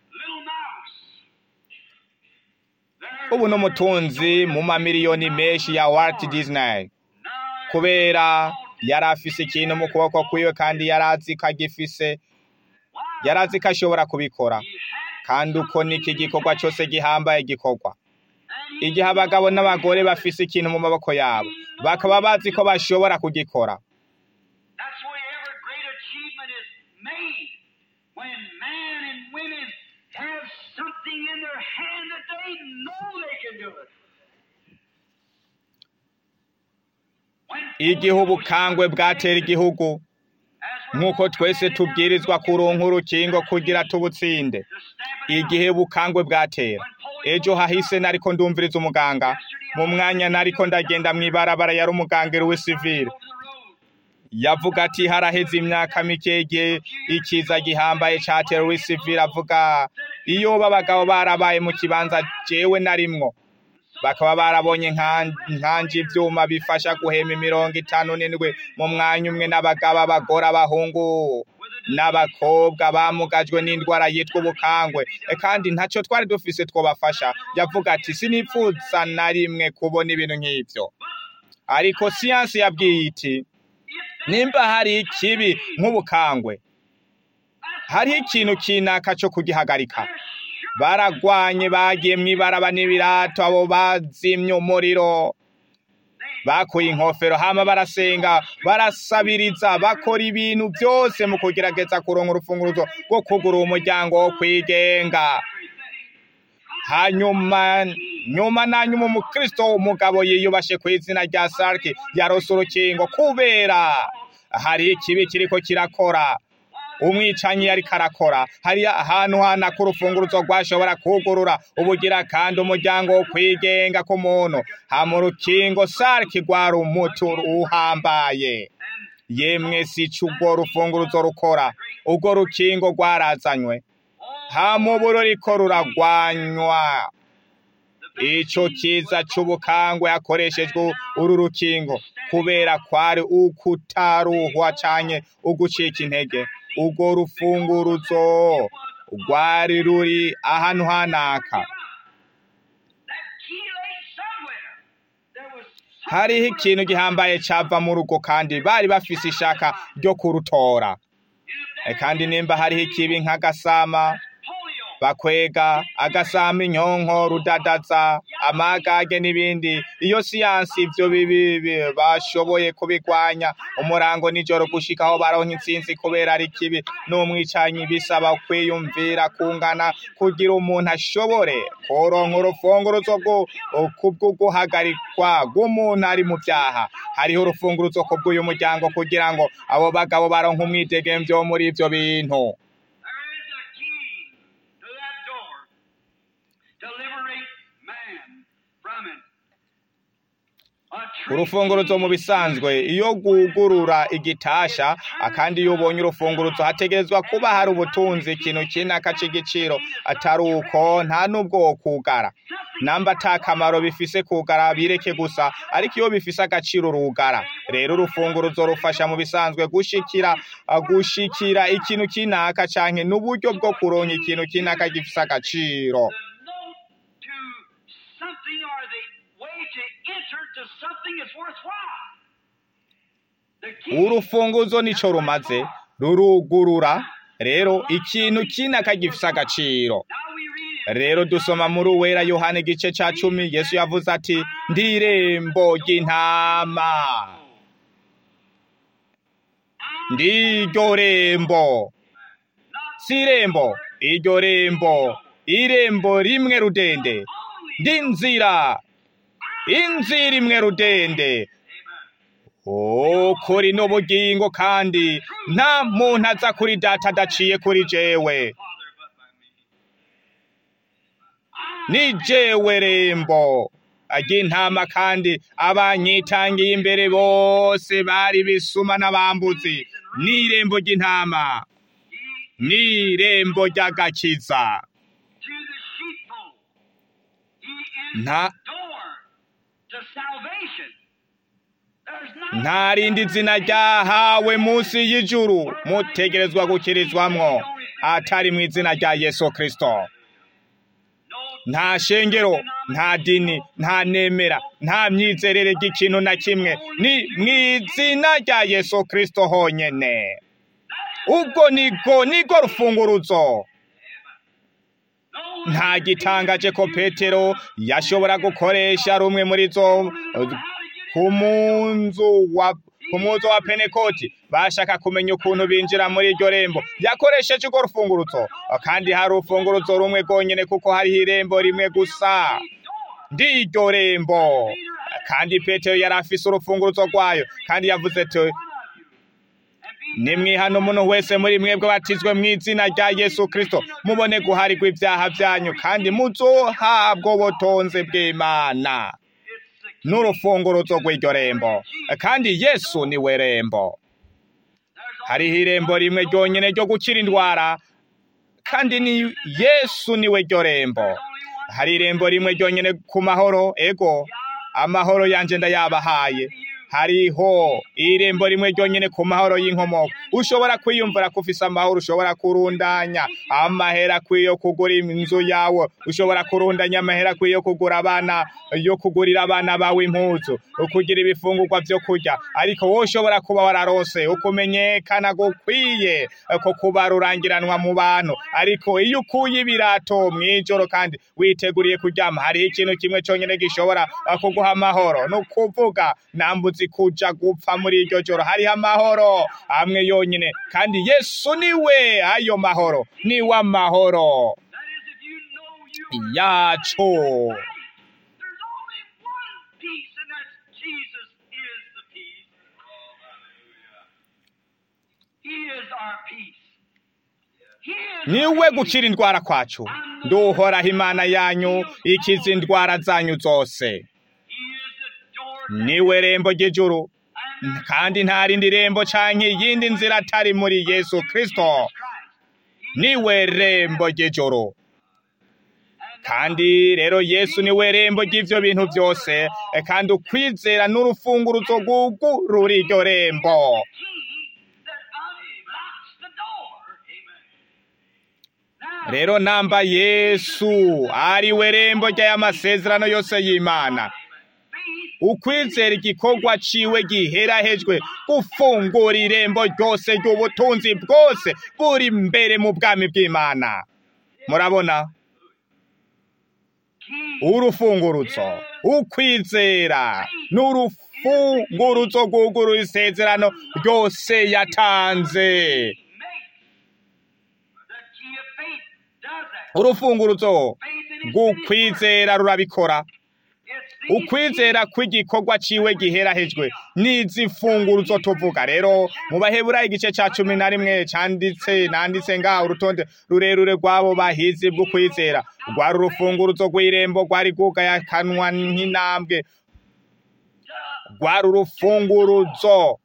Speaker 1: ubu n'umutunzi mu mamiliyoni menshi ya Walt Disney kubera yari afise ikintu mu kuboko kwiwe kandi yari azi ko agifise yari azi ko ashobora kubikora kandi uko niko igikorwa cyose gihambaye gikorwa igihe abagabo n'abagore bafise ikintu mu maboko yabo bakaba bazi ko bashobora kugikora
Speaker 2: That's where every great achievement is made. When man and women have something in their hand that they know they can do it. When
Speaker 1: igihe ubukangwe bwatera igihugu
Speaker 2: as we're
Speaker 1: nk'uko twese tubwirizwa kuronka urukingo kugira tubutsinde
Speaker 2: to stamp it
Speaker 1: igihe bukangwe bwatera ejo hahise nariko ndumviriza umuganga mu mwanya nariko ndagenda mw'ibarabara yari umuganga Louis Civil
Speaker 2: over the road.
Speaker 1: yavuga ati haraheze imyaka mike igihe ikiza gihambaye catera Louis Civil avuga iyo babagabo barabaye mu kibanza jewe narimwo bakaba barabonye nkan- nkanje ivyuma bifasha guhema imirongo itanu n'indwi mu mwanya umwe n'abagabo abagore abahungu n'abakobwa bamugajwe n'indwara yitwa ubukangwe E, kandi ntacyo twari dufise twobafasha yavuga ati sinipfuza na rimwe kubona ibintu nk'ivyo ariko siyansi yabwiye iti nimba hari ikibi nk'ubukangwe hariho ikintu kinaka cyo kugihagarika baragwanye bagiye mw'ibaraba n'ibirato abo bazimye umuriro bakuye inkofero hama barasenga barasabiriza bakora ibintu byose mu kugerageza kuronka urufunguruzo rwo kugura umuryango wo kwigenga hanyuma nyuma na nyuma umukristo umugabo yiyubashe ku izina rya sarki yarose urukingo kubera hari ikibi kiriko kirakora umwicanyi yariko arakora hari ahantu hana ko urufunguruzo rwashobora kugurura ubugira kandi umuryango wo kwigenga k'umuntu hama urukingo sarki rwari umuti uhambaye yemwe si co urwo rufunguruzo rukora urwo rukingo rwarazanywe hama ubu ruriko ruragwanywa ico kiza c'ubukangwe hakoreshejwe uru rukingo kubera kwari ukutaruhwa canke ugucika intege urwo rufunguruzo rwari ruri ahantu hanaka
Speaker 2: That key lay somewhere. There was
Speaker 1: hariho ikintu gihambaye cava mu rugo kandi bari bafise ishaka ryo kurutora E, kandi nimba hariho ikibi nk'agasama
Speaker 2: polio.
Speaker 1: bakwega agasama inyonko rudadaza amagage n'ibindi iyo siyansi ivyo bibi bi- bashoboye kubigwanya umurango nijoro gushika aho baronka intsinzi kubera ari kibi n'umwicanyi bisaba kwiyumvira kungana kugira umuntu ashobore kuronka urufunguruzo rwo kubw'uguhagarikwa rw'umuntu ari mu vyaha hariho urufunguruzo kubw'uyu muryango kugira ngo abo bagabo baronka umwidegemvyo wo muri ivyo bintu
Speaker 2: There is a key to that door.
Speaker 1: urufunguruzo mu bisanzwe iyo gugurura igitasha akandi iyo ubonye urufunguruzo hategerezwa kuba hari ubutunzi ikintu kinaka c'igiciro atari uko nta n'ubwo wokugara namba ata kamaro bifise kugara bireke gusa ariko iyo bifise agaciro urugara rero urufunguruzo rufasha mu bisanzwe gushikira uh, gushikira ikintu kinaka canke n'uburyo bwo kuronka ikintu kinaka gifise agaciro
Speaker 2: The note to something or the way to enter to something is worthwhile. The key
Speaker 1: urufunguzo nico rumaze rurugurura rero ikintu kinaka gifise agaciro
Speaker 2: Now we read it.
Speaker 1: rero dusoma muri uwera yohana igice ca cumi yesu yavuze ati ndi irembo ry'intama ndi iryo rembo si irembo iryo rembo irembo rimwe rudende ndi nzira inzira imwe rudende ukuri n'ubugingo kandi nta muntu aza kuri data adaciye kuri jewe ni jewe rembo ry'intama kandi abanyitangiye imbere bose bari bisuma n'abambuzi ni irembo ry'intama ni irembo ry'agakiza
Speaker 2: to the sheepfold. He is
Speaker 1: nta
Speaker 2: the door to salvation. There's not
Speaker 1: nta rindi zina ryahawe munsi y'ijuru mutegerezwa gukirizwamwo atari mu izina rya yesu kristo
Speaker 2: no
Speaker 1: nta shengero nta dini nta nemera nta myizerere ry'ikintu na kimwe ni mu izina rya yesu kristo honyene ubwo nigo nigo rufunguruzo
Speaker 2: no
Speaker 1: nta gitangaje ko petero yashobora gukoresha rumwe muri zo ku munzu wa ku munzu wa penekoti bashaka kumenya ukuntu binjira muri iryo rembo yakoresheje urwo rufunguruzo kandi hari urufunguruzo rumwe rwonyene kuko hariho irembo rimwe gusa ndi iryo rembo kandi petero yari afise urufunguruzo rwayo kandi yavuze ati nimwihana umuntu wese muri mwebwe batizwe mu izina rya yesu kristo mubone guharirwa ibyaha byanyu kandi muzohabwa ubutonzi bw'imana n'urufunguruzo rw'iryo rembo kandi yesu niwe rembo hariho irembo rimwe ryonyine ryo gukira indwara kandi ni yesu niwe ryo rembo hari irembo rimwe ryonyine ku mahoro ego amahoro yanje ndayabahaye hariho irembo rimwe ryonyine ku mahoro y'inkomoko ushobora kwiyumvira ko ufise amahoro ushobora kurundanya amahera akwiye kugura inzu yawe ushobora kurundanya amahera akwiye kugura abana yo kugurira abana bawe impuzu ukugira ibifungurwa vyo kurya ariko wowe ushobora kuba wararose ukumenyekana gukwiye ko kuba rurangiranwa mu bantu ariko iyo ukuye ibirato mw'ijoro kandi witeguriye kuryama hariho ikintu kimwe conyine gishobora kuguha amahoro ni ukuvuga nambuzi kuja gupfa muri iryo joro hariho amahoro amwe yonyine kandi yesu niwe ayo mahoro niwe amahoro
Speaker 2: That is, if you know you are
Speaker 1: yacu
Speaker 2: There's only one peace, and that's Jesus is the peace. He is our peace. He is
Speaker 1: niwe
Speaker 2: our
Speaker 1: gukira indwara kwacu nduhoraho imana yanyu ikiza indwara zanyu zose
Speaker 2: He is the door.
Speaker 1: niwe rembo ry'ijuru kandi nta rindi rembo canke iyindi nzira atari muri yesu kristo niwe rembo ry'ijuru kandi rero yesu niwe rembo ry'ivyo bintu byose eh, kandi ukwizera n'urufunguruzo rwugurura iryo rembo
Speaker 2: Key that unlocks the door. Now,
Speaker 1: rero namba yesu ariwe rembo ry'amasezerano yose y'imana
Speaker 2: faith
Speaker 1: ukwizera igikorwa ciwe giherahejwe gufungura irembo ryose ry'ubutunzi bwose buri mbere mu bwami bw'imana murabona
Speaker 2: key
Speaker 1: urufunguruzo ukwizera n'urufunguruzo rwugurura isezerano ryose yatanze
Speaker 2: makes the key of faith does that.
Speaker 1: urufunguruzo
Speaker 2: Faith in
Speaker 1: rw'ukwizera rurabikora
Speaker 2: It's the
Speaker 1: ukwizera kw'igikorwa ciwe giherahejwe n'izifunguruzo tuvuga rero mu baheburayo igice ca cumi na rimwe canditse nanditse ngaho urutonde rurerure rw'abo bahizi bw'ukwizera rwari urufunguruzo rw'irembo rwari rwugaye akanwa nk'intambwe rwari urufunguruzo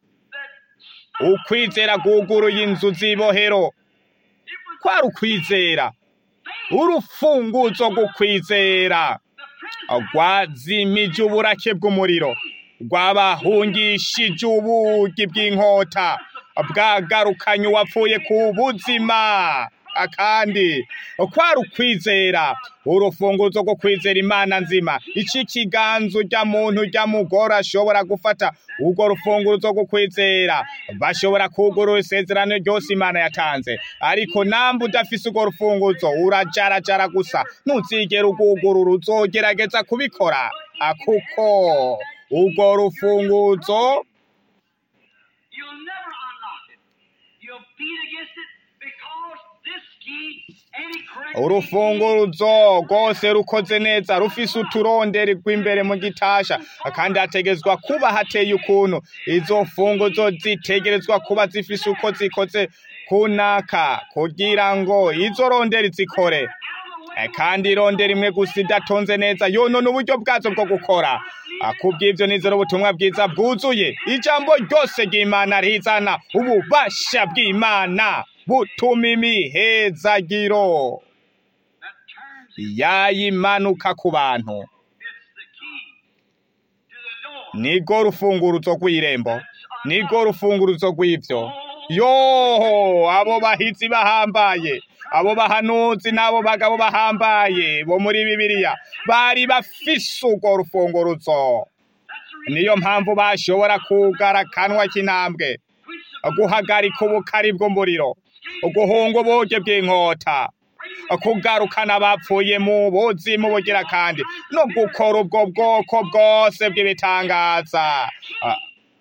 Speaker 1: ukwizera guguruye inzu z'ibohero kwari ukwizera urufunguzo rw'ukwizera rwazimije uburake bw'umuriro rwabahungishije ubugi bw'inkota bwagarukanye uwapfuye ku buzima kandi kwari ukwizera urufunguzo rwo kwizera imana nzima iki ikiganza ujya muntu ujya mugore ashobora gufata urwo rufunguzo rwo kwizera bashobora kugurura isezerano ryose imana yatanze ariko namba udafise urwo rufunguzo urajarajara gusa ntuzigera ugugurura uzogerageza kubikora Ah, kuko urwo rufunguzo
Speaker 2: You'll never unlock it. You'll beat against it because this key, any correct
Speaker 1: urufunguruzo rwose rukoze neza rufise uturonderi rw'imbere mu gitasha kandi hategezwa kuba hateye ukuntu izo funguzo zitegerezwa kuba zifise uko zikoze kunaka kugira ngo izo ronderi zikore Eh, kandi irondera imwe gusa idatonze neza yonona uburyo bwazo bwo gukora Ah, kubw'ivyo nizera ubutumwa bwiza bwuzuye ijambo ryose ry'imana rizana ububasha bw'imana butuma imihezagiro
Speaker 2: that turns
Speaker 1: yayimanuka ku bantu
Speaker 2: it's the key to the door.
Speaker 1: nirwo rufunguruzo rw'irembo nirwo rufunguruzo rw'ivyo yoho abo bahizi bahambaye abo bahanuzi n'abo bagabo bahambaye bo muri bibiliya bari bafise urwo rufunguruzo niyo mpamvu bashobora kugara akanwa k'intambwe guhagarika ubukari bw'umuriro guhunga ubuge bw'inkota kugarukana abapfuye mu buzimu bugira kandi no gukora ubwo bwoko bwose bw'ibitangaza Ah,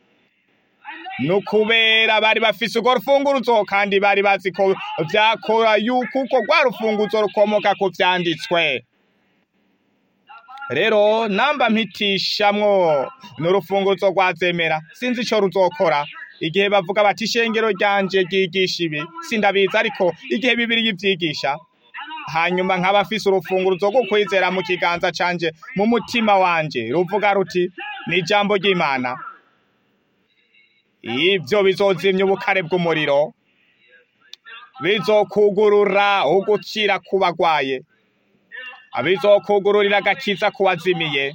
Speaker 1: ni ukubera bari bafise urwo rufunguruzo kandi bari bazi ko vyakora yuko uko rwa rufunguzo rukomoka ku vyanditswe rero namba mpitishamwo n'urufunguzo rwazemera sinzi ico ruzokora igihe bavuga bati ishengero ryanje ryigisha ibi sindabizi ariko igihe bibiri yivyigisha hanyuma nkaba afise urufunguruzo rwo kwizera mu kiganza canje mu mutima wanje ruvuga ruti ni ijambo ry'imana ivyo bizozimya ubukare bw'umuriro bizokugurura ugukira ku bagwaye bizokugururira agakiza ku wazimiye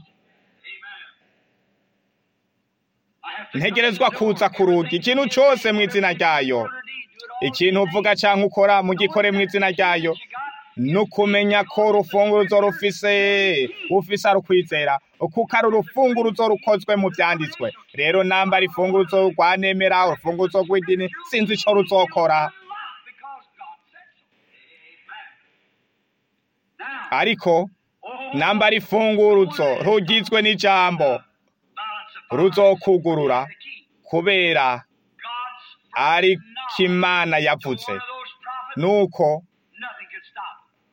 Speaker 1: ntegerezwa kuza ku rugi ikintu cose mu izina ryayo ikintu uvuga canke ukora mu gikore mu izina ryayo nukumenya ko urufunguruzo rufise ufise ari ukwizera kuko ari urufunguruzo rukozwe mu vyanditswe rero namba ari funguruzo rwanemera urufunguruzo rw'idini sinzi ico ruzokora
Speaker 2: Because God said so. Now,
Speaker 1: ariko
Speaker 2: oh,
Speaker 1: namba ari funguruzo rugizwe n'ijambo
Speaker 2: balance of
Speaker 1: ruzokugurura
Speaker 2: the key.
Speaker 1: kubera
Speaker 2: God's
Speaker 1: ari
Speaker 2: knowledge
Speaker 1: kimana
Speaker 2: to
Speaker 1: yavuze
Speaker 2: one of those prophets,
Speaker 1: nuko
Speaker 2: nothing could stop.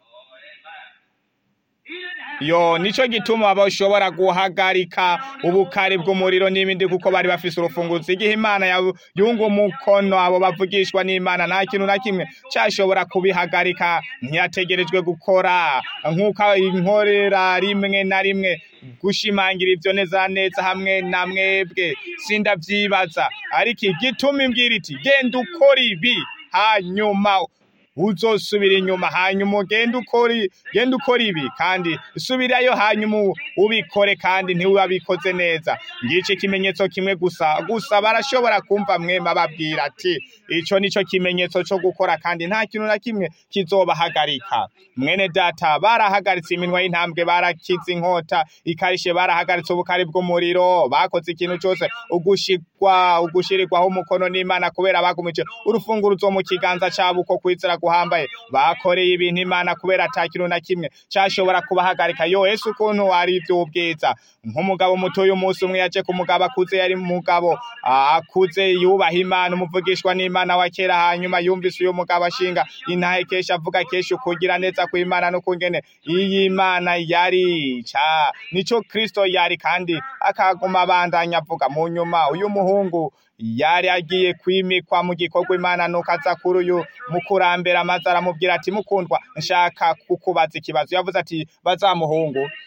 Speaker 2: He didn't have
Speaker 1: yo nico gituma bashobora guhagarika ubukari bw'umuriro n'ibindi kuko bari bafise urufunguzo igihe imana yabu- yunga umukono abo bavugishwa n'imana nta kintu na kimwe cyashobora kubihagarika ntiyategerejwe gukora nk'uko inkorera rimwe na rimwe gushimangira ivyo neza neza hamwe na mwebwe sindavyibaza ariko igituma imbwira iti genda ukora ibi hanyuma uzosubira inyuma hanyuma ugende ukora genda ukora ibi kandi subirayo hanyuma u- ubikore kandi ntiwabikoze neza ngico ikimenyetso kimwe gusa gusa barashobora kumva mwema babwira ati ico nico kimenyetso co gukora kandi nta kintu na kimwe kizobahagarika mwene data barahagaritse iminwa y'intambwe barakiza inkota ikarishe barahagaritse ubukari bw'umuriro bakoze ikintu cose ugushirwa ugushirirwaho umukono n'imana kubera bagumije urufunguruzo mu kiganza cabo uko kwizera guhambaye bakoreye ibintu imana kubera ata kintu na kimwe cashobora kubahagarika yo ese ukuntu ari ivy'ubwiza nk'umugabo muto uyu munsi umwe yaje ku mugabo akuze yari umugabo ah, akuze yubaha imana umuvugishwa n'imana wa kera hanyuma yumvise uyu mugabo ashinga intahe kenshi avuga kenshi ukugira neza kw'imana n'ukungene iyi mana yari ca nico kristo yari kandi akaguma abandanya avuga mu nyuma uyu muhungu yari agiye kwimikwa mu gikorwa imana nuko aza kuri uyu mukurambere amaze aramubwira ati mukundwa nshaka kukubaza ikibazo yavuze ati bazamuhungu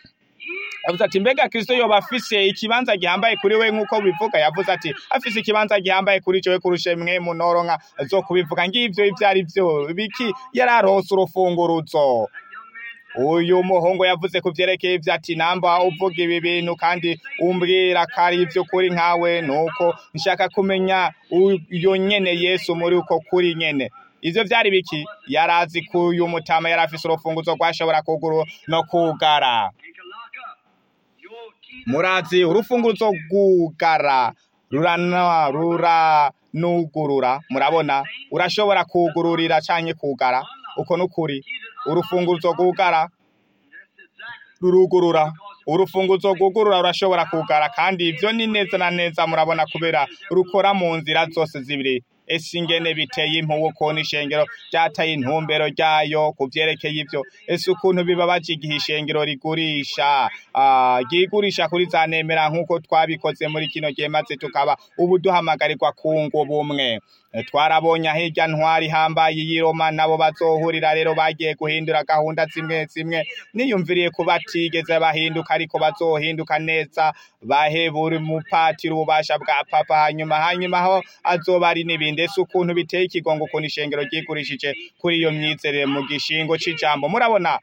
Speaker 1: yavuze ati mbega kristo yoba afise ikibanza gihambaye kuri we nk'uko bivuga yavuze ati afise ikibanza gihambaye kuri jewe kurusha mwe munoronka zo kubivuga ngivyo ivyo ari vyo biki yararose urufunguruzo uyu muhungu yavuze ku vyerekeye ivyo ati namba uvuga ibi bintu kandi umbwira ko ari ivy'ukuri nkawe nuko nshaka kumenya uyo nyene yesu muri uko kuri nyene ivyo vyari biki yarazi ko uyu mutama yari afise urufunguzo rwashobora kuguru no kugara
Speaker 2: and can lock up. Your key
Speaker 1: murazi urufunguzo rwugara rurana ruranugurura murabona urashobora kugururira canke kugara uko nukuri urufunguzo rwugara
Speaker 2: that's exactly.
Speaker 1: rurugurura urufunguzo rwugurura rurashobora kugara kandi ivyo ni neza na neza murabona kubera rukora mu nzira zose zibiri ese ingene biteye impuwe ukuntu ishengero ryataye intumbero ryayo ku vyerekeye ivyo ese ukuntu bibabaje igihe ishengero rigurisha ah, ryigurisha kuri za nemera nk'uko twabikoze muri kino gihe maze tukaba ubu duhamagarirwa kunga ubumwe Eh, twarabonye hirya ntwari hambaye y'i Roma nabo bazohurira rero bagiye guhindura gahunda zimwe zimwe niyumviriye ko batigeze bahinduka ariko bazohinduka neza bahe buri mupatiri ububasha bwa papa hanyuma hanyuma aho azoba ari n'ibindi ese ukuntu biteye ikigongo ukuntu ishengero ryigurishije kuri iyo myizerere mu gishingo c'ijambo murabona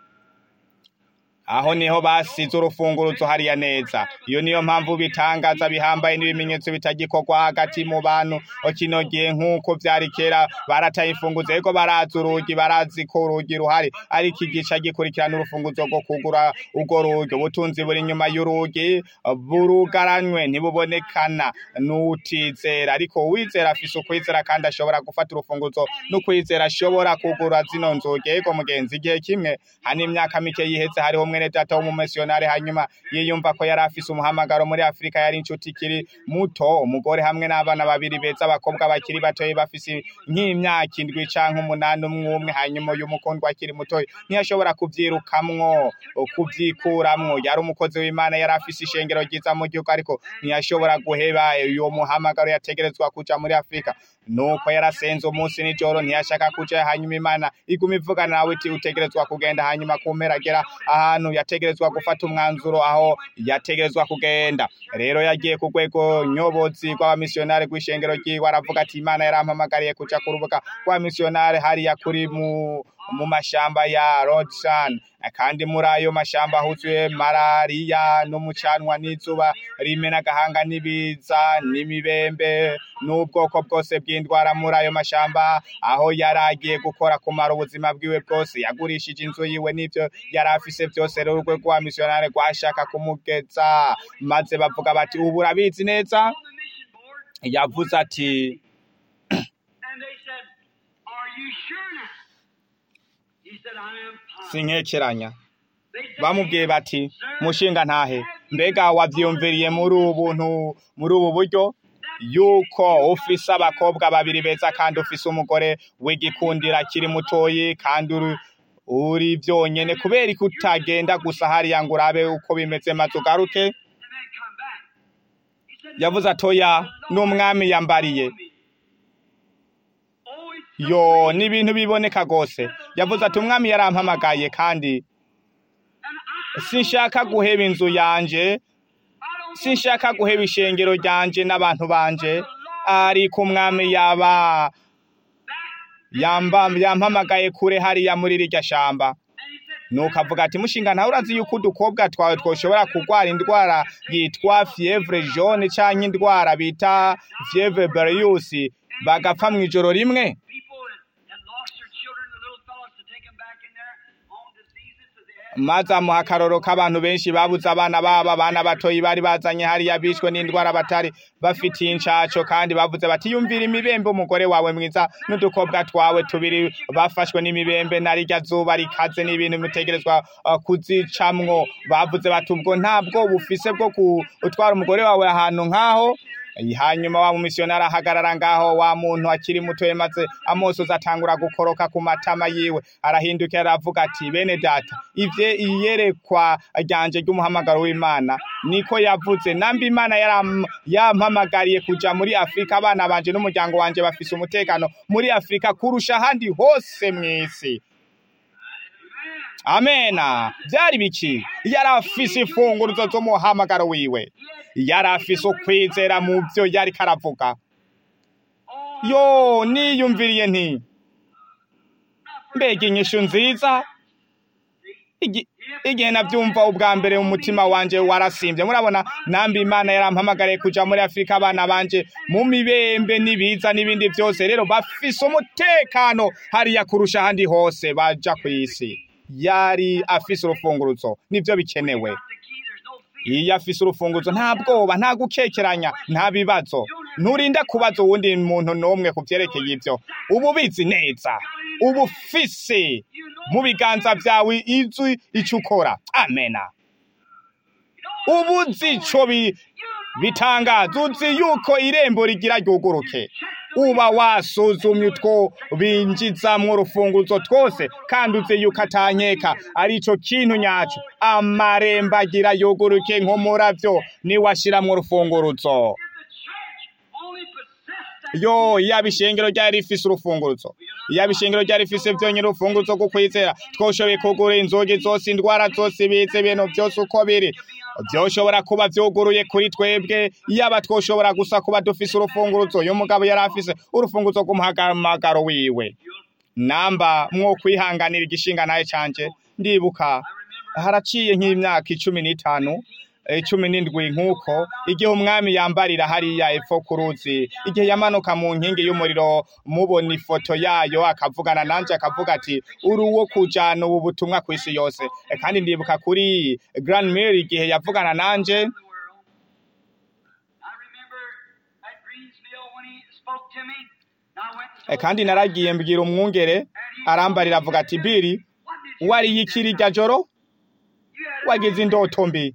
Speaker 1: aho niho basize urufunguruzo hariya neza iyo niyo mpamvu bitangaza bihambaye n'ibimenyetso bitagikorwa hagati mu bantu kino gihe nk'uko vyari kera barataye imfunguzo ariko barazi urugi barazi ko urugi ruhari ariko igica gikurikirana urufunguzo rwo kugura urwo rugi ubutunzi buri inyuma y'urugi burugaranywe ntibubonekana n'utizera ariko uwizera afise ukwizera kandi ashobora gufata urufunguzo n'ukwizera ashobora kugura zino nzugi yego mugenzi igihe kimwe hano imyaka mike yiheze hariho mwene data w'umumisiyonari hanyuma yiyumva ko yari afise umuhamagaro muri afurika yari inshuti ikiri muto umugore hamwe n'abana babiri beza abakobwa bakiri batoyi bafise nk'imyaka indwi canke umunani umwe umwe hanyuma uyu mukundwa akiri mutoyi ntiyashobora kuvyirukamwo kuvyikuramwo yari umukozi w'imana yari afise ishengero ryiza mu gihugu ariko ntiyashobora guheba uyo muhamagaro yategerezwa kuja muri afurika nuko yarasenze umunsi nijoro ntiyashaka kuja hanyuma imana iguma ivugana nawe iti utegerezwa kugenda hanyuma kumpera agera ahantu yategerezwa gufata umwanzuro aho yategerezwa kugenda rero yagiye ku rwego nyobozi rw'abamisiyonari rw'ishengero ryiwe aravuga ati imana yarampamagariye kuja ku rubuga rw'abamisiyonari hariya kuri mu mu mashamba ya Rodsan kandi muri ayo mashamba huzuye malariya n'umucanwa n'izuba rimena agahanga n'ibiza n'imibembe n'ubwoko bwose bw'indwara muri ayo mashamba aho yari agiye gukora kumara ubuzima bwiwe bwose yagurishije inzu yiwe n'ivyo yari afise byose rero urwego rwa misiyonari rwashaka kumugeza maze bavuga bati ubu urabizi neza
Speaker 2: On the mission board,
Speaker 1: yavuze ati
Speaker 2: and they said, Are you sure now? He said, I am positive.
Speaker 1: sinkekeranya
Speaker 2: They said,
Speaker 1: bamubwiye bati mushinga ntahe mbega wavyiyumviriye muri ubu buntu muri ubu buryo yuko ufise abakobwa babiri beza kandi ufise umugore w'igikundira akiri mutoyi kandi uri uri vyonyene kubera ko utagenda gusa hariya ngo urabe uko bimeze maze ugaruke
Speaker 2: and then come back. He said,
Speaker 1: yavuze atoya n'umwami yambariye
Speaker 2: Oh, it's
Speaker 1: yo ni ibintu biboneka gose yavuze ati umwami yarampamagaye kandi
Speaker 2: and I,
Speaker 1: sinshaka guheba inzu yanje
Speaker 2: I don't
Speaker 1: sinshaka guheba ishengero ryanje n'abantu banje ariko umwami yaba yamba yampamagaye kure hariya muri rirya shamba
Speaker 2: And he said,
Speaker 1: nuko avuga ati mushinga ntawe urazi yuko udukobwa twawe twoshobora kurwara indwara yitwa fievre jaune canke indwara bita fievre beriyusi bagapfa mu ijoro rimwe
Speaker 2: people that had lost their children, the little fellows, to take them back in there on diseases that they had.
Speaker 1: maze amuha akaroro k'abantu benshi babuze abana babo abana batoyi bari bazanye hariya bishwe n'indwara batari bafitiye incaco kandi bavuze bati yumvira imibembe umugore wawe mwiza n'udukobwa twawe tubiri bafashwe n'imibembe na rirya zuba rikaze n'ibintu mutegerezwa uh, kuzicamwo bavuze bati ubwo ntabwo bufise bwo gutwara umugore wawe ahantu nk'aho hanyuma wa mumisiyonari ahagarara ngaho wa muntu akiri mutoye maze amosozi atangura gukoroka ku matama yiwe arahindukira aravuga ati bene data ivye iyerekwa ryanje ry'umuhamagaro w'imana niko yavuze nambi imana yaram- yampamagariye kuja muri afurika abana banje n'umuryango wanje bafise umutekano muri afurika kurusha ahandi hose mw'isi amena byari biki yari afise imfunguruzo z'umuhamagaro wiwe yari afise ukwizera mu byo yari karavuga yo niyumviriye nti mbega inyishu nziza Igi- igihe nabyumva ubwa mbere mu mutima wanje warasimbye murabona nambi imana yarampamagariye kuja muri afurika abana banje mu mibembe n'ibiza n'ibindi byose rero bafise umutekano hariya kurusha ahandi hose baja ku isi yari afise urufunguruzo nivyo bikenewe iyo afise urufunguzo nta bwoba nta gukekeranya nta bibazo nturinda kubaza uwundi muntu n'umwe ku vyerekeye ivyo uba ubizi neza uba ufise mu biganza vyawe izwi ico ukora amena ubu uzi ico bi- bitangaza uzi yuko irembo rigira ryuguruke uba wasuzumye utwo binjizamwo urufunguzo twose kandi uzi yuko atanyeka arico kintu nyaco amarembo agira yuguruke nk'umuravyo niwashiramwo urufunguruzo yo yaba ishengero ryari rifise urufunguruzo yaba ishengero ryari rifise vyonyene urufunguruzo rwo kwizera twoshoboye kugura inzugi zose indwara zose ibiza ibintu vyose uko biri vyoshobora kuba vyuguruye kuri twebwe yaba twoshobora gusa kuba dufise urufunguruzo uyu mugabo yari afise urufunguruzo rw'umuhamagaro wiwe namba mwo kwihanganira igishinga naye canje ndibuka haraciye nk'imyaka icumi n'itanu eh, cumi n'indwi nk'uko igihe umwami yambarira hariya epfo ku ruzi igihe yamanuka mu nkingi y'umuriro mubona ifoto yayo akavugana nanje akavuga ati uri uwo kujana ubu butumwa ku isi yose Eh, kandi ndibuka kuri Grand Mary igihe yavugana nanje
Speaker 2: the world. I remember at Greensville when he spoke to me. I went and
Speaker 1: Eh, kandi naragiye mbwira umwungere arambarira avuga ati biri
Speaker 2: what did you
Speaker 1: wari yikiri irya joro
Speaker 2: You had a
Speaker 1: wagize indoto mbi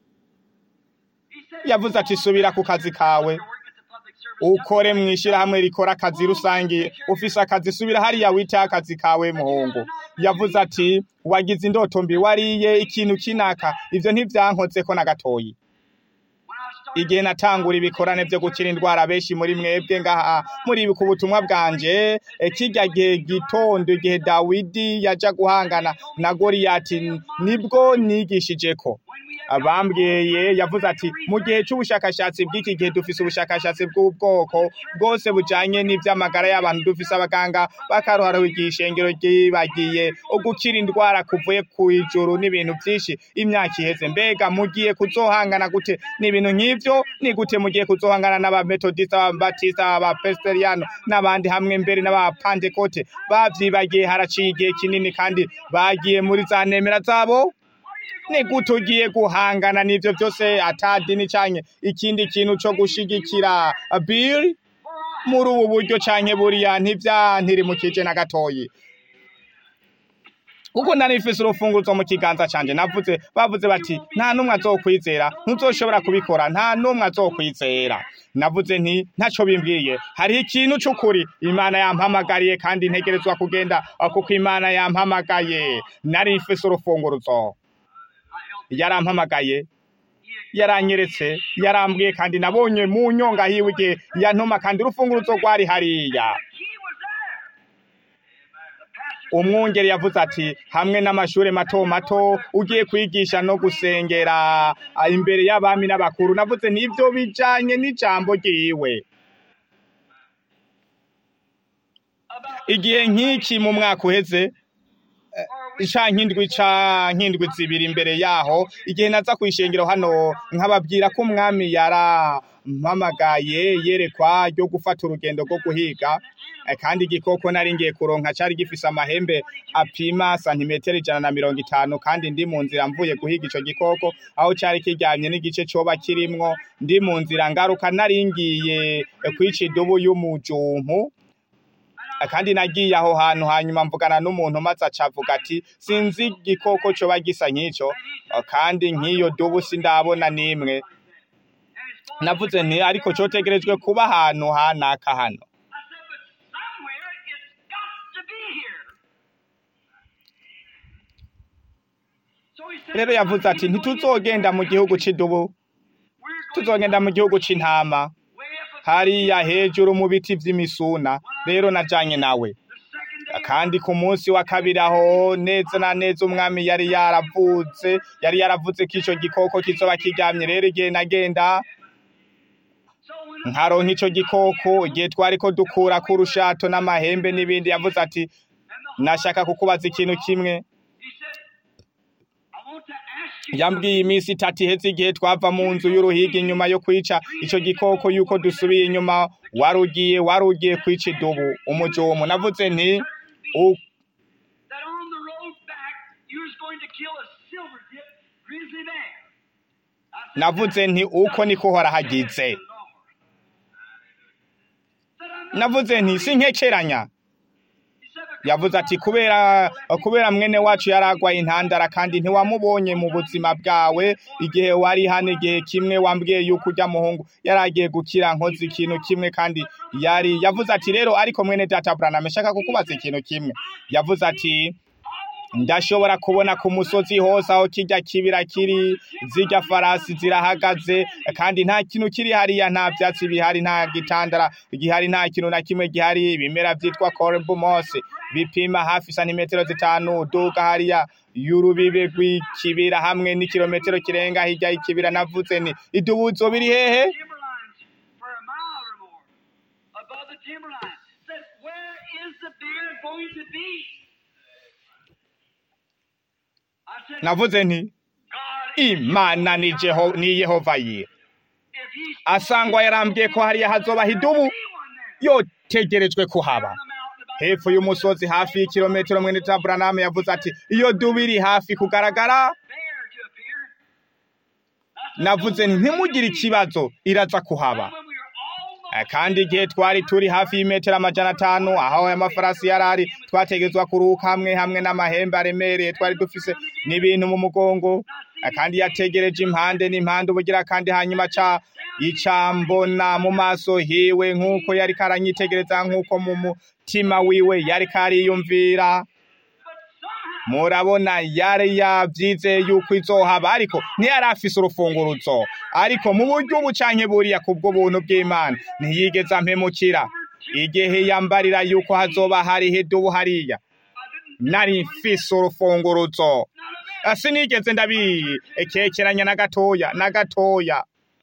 Speaker 2: He said,
Speaker 1: yavuze ati subira ku kazi kawe
Speaker 2: work at the public service.
Speaker 1: ukore mu ishyirahamwe rikora akazi rusange ufise akazi subira hariya wite akazi kawe muhungu yavuze ati wagize indoto mbi wariye ikintu kinaka ivyo ntivyankozeko na gatoyi
Speaker 2: When I started
Speaker 1: igihe natangura ibikorane vyo gukira indwara benshi muri mwebwe ngaha muribuka ubutumwa bwanje eh, kirya gihe gitondo igihe dawidi yaja guhangana na goriyati nibwo nigishijeko abambwiye yavuze ati mu gihe c'ubushakashatsi bw'iki gihe dufise ubushakashatsi bw'ubwoko bwose bujanye n'ivy'amagara y'abantu dufise abaganga bakaruhara ishengero ryibagiye ugukira indwara kuvuye ku ijuru n'ibintu vyinshi imyaka iheze mbega mugiye kuzohangana gute n'ibintu nk'ivyo ni gute mugiye kuzohangana n'abametodista ababatista abapresteriano n'abandi hamwe mbere n'abapantekote bavyibagiye haraciye igihe kinini kandi bagiye muri za nemera zabo ni gute ugiye guhangana n'ivyo vyose atadini canke ikindi kintu co gushigikira bill muri ubu buryo canke buriya ntivyantirimukije na gatoyi kuko nari mfise urufunguruzo mu kiganza canje navuze bavuze bati nta numwe azokwizera ntuzoshobora kubikora nta numwe azokwizera navuze nti ntaco bimbwiye hariho ikintu c'ukuri imana yampamagariye kandi ntegerezwa kugenda kuko imana yampamagaye nari mfise urufunguruzo yarampamagaye yaranyeretse yarambwiye kandi nabonye mu nyonga hiwe igihe yantuma kandi urufunguruzo rwari hariya
Speaker 2: He was there. The pastor
Speaker 1: umwungeri yavuze ati hamwe n'amashure mato mato ugiye kwigisha no gusengera ah, imbere y'abami n'abakuru navuze n'ivyo bijanye n'ijambo ryiwe
Speaker 2: about
Speaker 1: igihe nk'iki mu mwaka uheze canke indwi canke indwi zibiri imbere yaho igihe naza kwishengero hano nkababwira ko umwami yarampamagaye yerekwa ryo gufata urugendo rwo guhiga Eh, kandi igikoko nari ngiye kuronka cari gifise amahembe apima santimetero ijana na mirongo itanu kandi ndi mu nzira mvuye guhiga ico gikoko aho cari kiryamye n'igice coba kirimwo ndi mu nzira ngaruka nari ngiye eh, kwica idubu y'umujumpu kandi nagiye aho hantu hanyuma mvugana n'umuntu maze acavuga ati sinzi igikoko coba gisa nk'ico kandi nk'iyo dubu sindabona n'imwe navuze nti ariko cotegerejwe kuba ahantu hanaka hano
Speaker 2: I said, but somewhere it's got to be here. So he said,
Speaker 1: rero yavuze ati ntituzogenda mu gihugu c'idubu
Speaker 2: We're going
Speaker 1: tuzogenda mu gihugu c'intama
Speaker 2: way up a
Speaker 1: hariya hejuru mu biti vy'imisuna rero najanye nawe
Speaker 2: the second
Speaker 1: kandi ku munsi wa kabiri aho neza na neza umwami yari yaravutse yari yaravuze ko ico gikoko kizoba kiryamye rero igihe nagenda
Speaker 2: So when
Speaker 1: nkaronka ico gikoko igihe twariko dukura ku rushato n'amahembe n'ibindi yavuze ati
Speaker 2: and the
Speaker 1: nashaka kukubaza ikintu kimwe
Speaker 2: he said, I want to ask you
Speaker 1: yambwiye iminsi itatu iheze igihe twava mu nzu y'uruhiga inyuma yo kwica ico gikoko yuko dusubiye inyuma warugiye warugiye kwica idubu umujumu navuze nti u-
Speaker 2: that on the road back you was going to kill a silver tip grizzly bear. I said,
Speaker 1: navuze nti uko niko uhora hagize
Speaker 2: Lord. Said, I'm not
Speaker 1: navuze nti sinkekeranya
Speaker 2: He said, because
Speaker 1: yavuze ati kubera kubera mwene wacu yaragwaye intandara kandi ntiwamubonye mu buzima bwawe igihe wari hano igihe kimwe wambwiye yuko ujya muhungu yaragiye gukira nkoze ikintu kimwe kandi yari yavuze ati rero ariko mwene data Branham shaka kukubaza ikintu kimwe yavuze ati ndashobora kubona ku musozi hose aho kijya kibira kiri zijya farasi zirahagaze kandi nta kintu kiri hariya nta byatsi bihari nta gitandara gihari nta kintu na kimwe gihari ibimera byitwa corbumos bipima hafi santimetero zitanu duka hariya y'urubibe rw'ikibira hamwe n'ikirometero kirenga hirya y'ikibira navuze ni idubuzo biri hehe
Speaker 2: timberlines for a mile or more above the timberline. Said, where is the bear going to be? I said,
Speaker 1: navuze nti
Speaker 2: God,
Speaker 1: imana ni Jeho- ni yehova yira
Speaker 2: if he's
Speaker 1: asangwa yarambwiye ko hariya hazobaho idubu
Speaker 2: be one there.
Speaker 1: yotegerejwe kuhaba
Speaker 2: On the mountain about
Speaker 1: hepfo y'umusozi hafi y'ikirometero mwene ta Branham yavuze ati iyo dubu iri hafi kugaragara
Speaker 2: bear to appear. I said,
Speaker 1: navuze nti ntimugire ikibazo iraza kuhaba
Speaker 2: when we were almost
Speaker 1: Eh, kandi igihe twari turi hafi y'imetero amajana atanu aho aya mafarasi yari ari twategetswa kuruhuka hamwe hamwe n'amahembe aremereye twari dufise n'ibintu mu mugongo Eh, kandi yategereje impande n'impande ubugira kandi hanyuma ca icambona mu maso hiwe nk'uko yari karanyitegereza nk'uko mu mutima wiwe yari kariyumvira murabona yari yabyizeye yuko izohaba ariko ntiyari afise urufunguruzo ariko mu buryo ubu canke buriya kubwo buntu bw'imana ntiyigeze ampemukira igihe yambarira yuko hazoba hariho idubu hariya nari mfise urufunguruzo Ah, sinigeze ndabikekeranya na gatoya na gatoya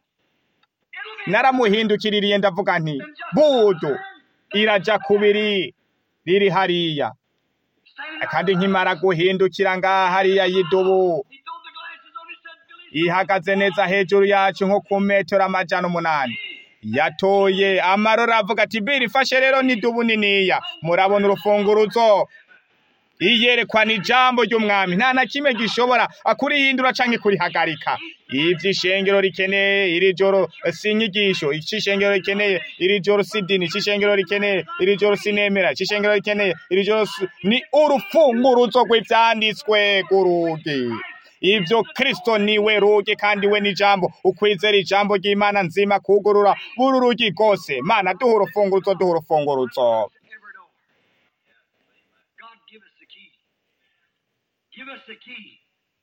Speaker 1: naramuhindukiririye ndavuga nti budu iraja kubiri riri hariya kandi nkimara guhindukira ngaha hariya y'idubu
Speaker 2: He threw the glasses on. He said, Billy,
Speaker 1: ihagaze neza hejuru yacu nko ku metero amajana umunani yatoye amarora avuga ati biri fashe rero n'idubu niniya murabona urufunguruzo iyerekwa ni ijambo ry'umwami nta na kimwe gishobora kurihindura canke kurihagarika ivyo ishengero rikeneye iri joro si inyigisho ico ishengero rikeneye iri joro si dini ico ishengero rikeneye iri joro si nemera ico ishengero rikeneye iri joro si- ni urufunguruzo rw'ivyanditswe rw'urugi ivyo kristo niwe rugi kandi we n'ijambo ukwizera ijambo ry'imana nzima kugurura buri rugi rwose mana duha urufunguruzo duha urufunguruzo
Speaker 2: every door. God, give us the key. Give us the key.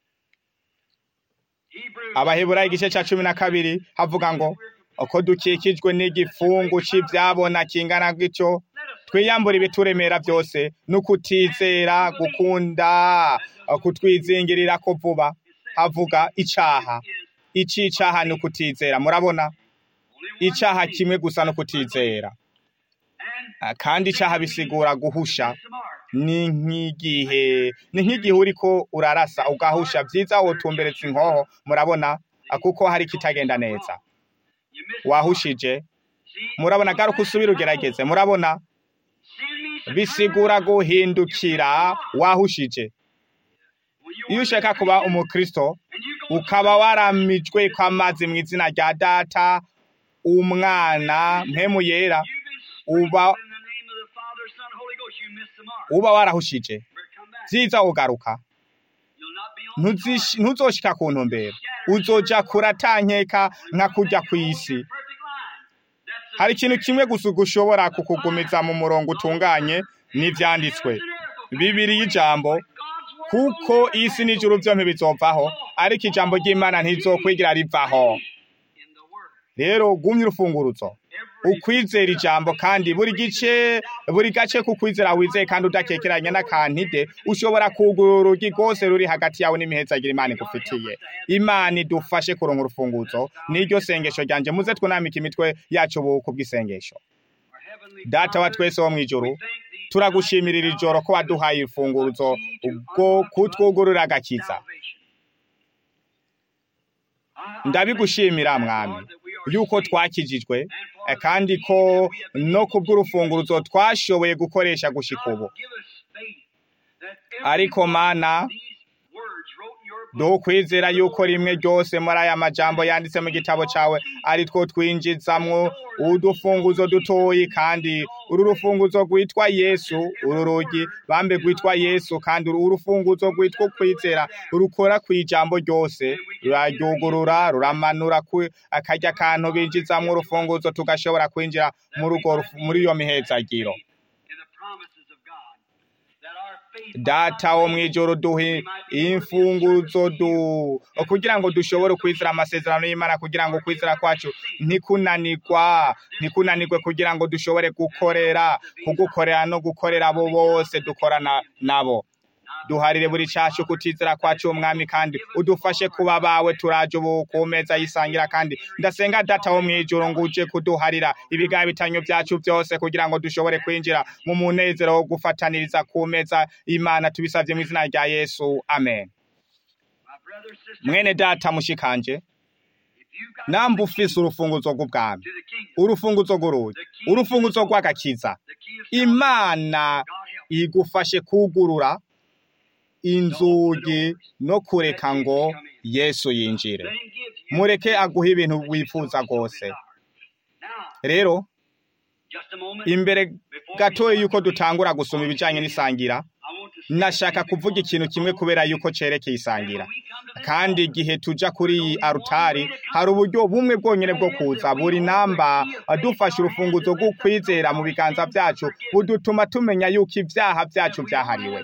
Speaker 2: Hebrews.
Speaker 1: abaheburayo igice ca cumi na kabiri havuga ngo uko dukikijwe n'igifungu c'ivyabona kingana gityo twiyambura ibituremera byose n'ukutizera gukunda kutwizingirira ko vuba havuga icaha icicaha ni ukutizera murabona icaha kimwe gusa no kutizera Ah, kandi icaha bisigura guhusha ni nk'igihe ni nk'igihe uriko urarasa ugahusha vyiza wotumbereza inkoho murabona ah, kuko hari kitagenda neza wahushije murabona garuka usubire ugerageze murabona bisigura guhindukira wahushije iyo ushaka kuba umukristo ukaba waramijwe kw'amazi mu izina rya data umwana mpemu yera uba uba warahushije vyiza ugaruka Ntuzish- ntuzoshika ku ntumbero uzoja kuratankeka nka kurya kw'isi hari ikintu kimwe gusa gushobora kukugumiza mu murongo utunganye n'ivyanditswe bibiri y'ijambo kuko isi n'ijuru vyompi bizovaho ariko ijambo ry'imana ntizokwigira rivaho rero gumya urufunguruzo ukwizera ijambo kandi buri gice buri gace kukwizera wizeye kandi udakekeranya n'akantide ushobora kugura urugi rwose ruri hagati yawe n'imihezagira imana igufitiye imana idufashe kuronka urufunguzo niryo sengesho ryanje muze twunamike imitwe yacu ubu kubw'isengesho data wa twese wo mw'ijuru turagushimira iri joro ko waduhaye urufunguzo bwo kutwugurura agakiza ndabigushimira mwami yuko twakijijwe eh, kandi ko no kubw'urufunguruzo twashoboye gukoresha gushika ubu ariko mana dukwizera yuko rimwe ryose muri aya majambo yanditse mu gitabo cawe ari two twinjizamwo udufunguzo dutoyi kandi uru rufunguzo rwitwa yesu uru rugi bambe rwitwa yesu kandi uru rufunguzo rwitwa kwizera rukora ku ijambo ryose ruraryugurura ruramanura ku akarya kantu binjizamwo urufunguzo tugashobora kwinjira muri urwo rufu- muri iyo mihezagiro data wo mw'ijoro duhe imfunguzo du kugira ngo dushobore kwizera amasezerano y'imana kugira ngo kwizera kwacu ntikunanirwa ntikunanirwe kugira ngo dushobore gukorera kugukorera no gukorera abo bose dukorana nabo duharire buri cacu kutizera kwacu umwami kandi udufashe kuba bawe turaje ubu ku meza yisangira kandi ndasenga data wo mw'ijuru ngo uje kuduharira ibigahe bitanyo vyacu vyose kugira ngo dushobore kwinjira mu munezero wo gufataniriza ku meza imana tubisavye mu izina rya yesu amen mwene data mushikanje namba ufise urufunguzo rw'ubwami urufunguzo rw'urugi urufunguzo rw'agakiza imana igufashe kugurura inzugi no kureka ngo yesu yinjire mureke aguha ibintu wifuza rwose rero imbere gatoya yuko dutangura gusoma ibijanye n'isangira nashaka kuvuga ikintu kimwe kubera yuko cerekeye isangira kandi igihe tuja kuri iyi arutari hari uburyo bumwe bwonyene bwo kuza buri namba dufashe urufunguzo rwo kwizera mu biganza vyacu budutuma tumenya yuko ivyaha vyacu vyahariwe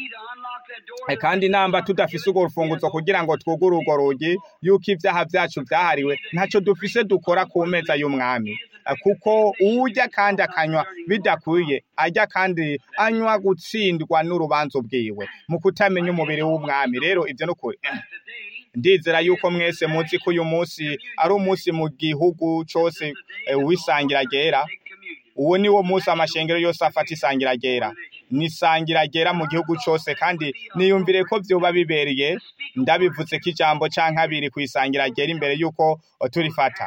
Speaker 1: Eh, kandi namba tudafise urwo rufunguzo kugira ngo twugure urwo rugi yuko ivyaha vyacu vyahariwe ntaco dufise dukora ku meza y'umwami Eh, kuko urya kandi akanywa bidakwiye arya kandi anywa gutsindwa n'urubanza bwiwe mu kutamenya umubiri w'umwami rero ivyo nukuri ndizera yuko mwese muzi ko uyu munsi ari umunsi mu gihugu cose eh, w'isangira ryera uwo ni wo munsi amashengero yose afata isangira ryera ni isangira ryera mu gihugu cose kandi niyumvire ko vyoba bibereye ndabivuze ko ijambo canke abiri kw'isangira ryera imbere yuko turifata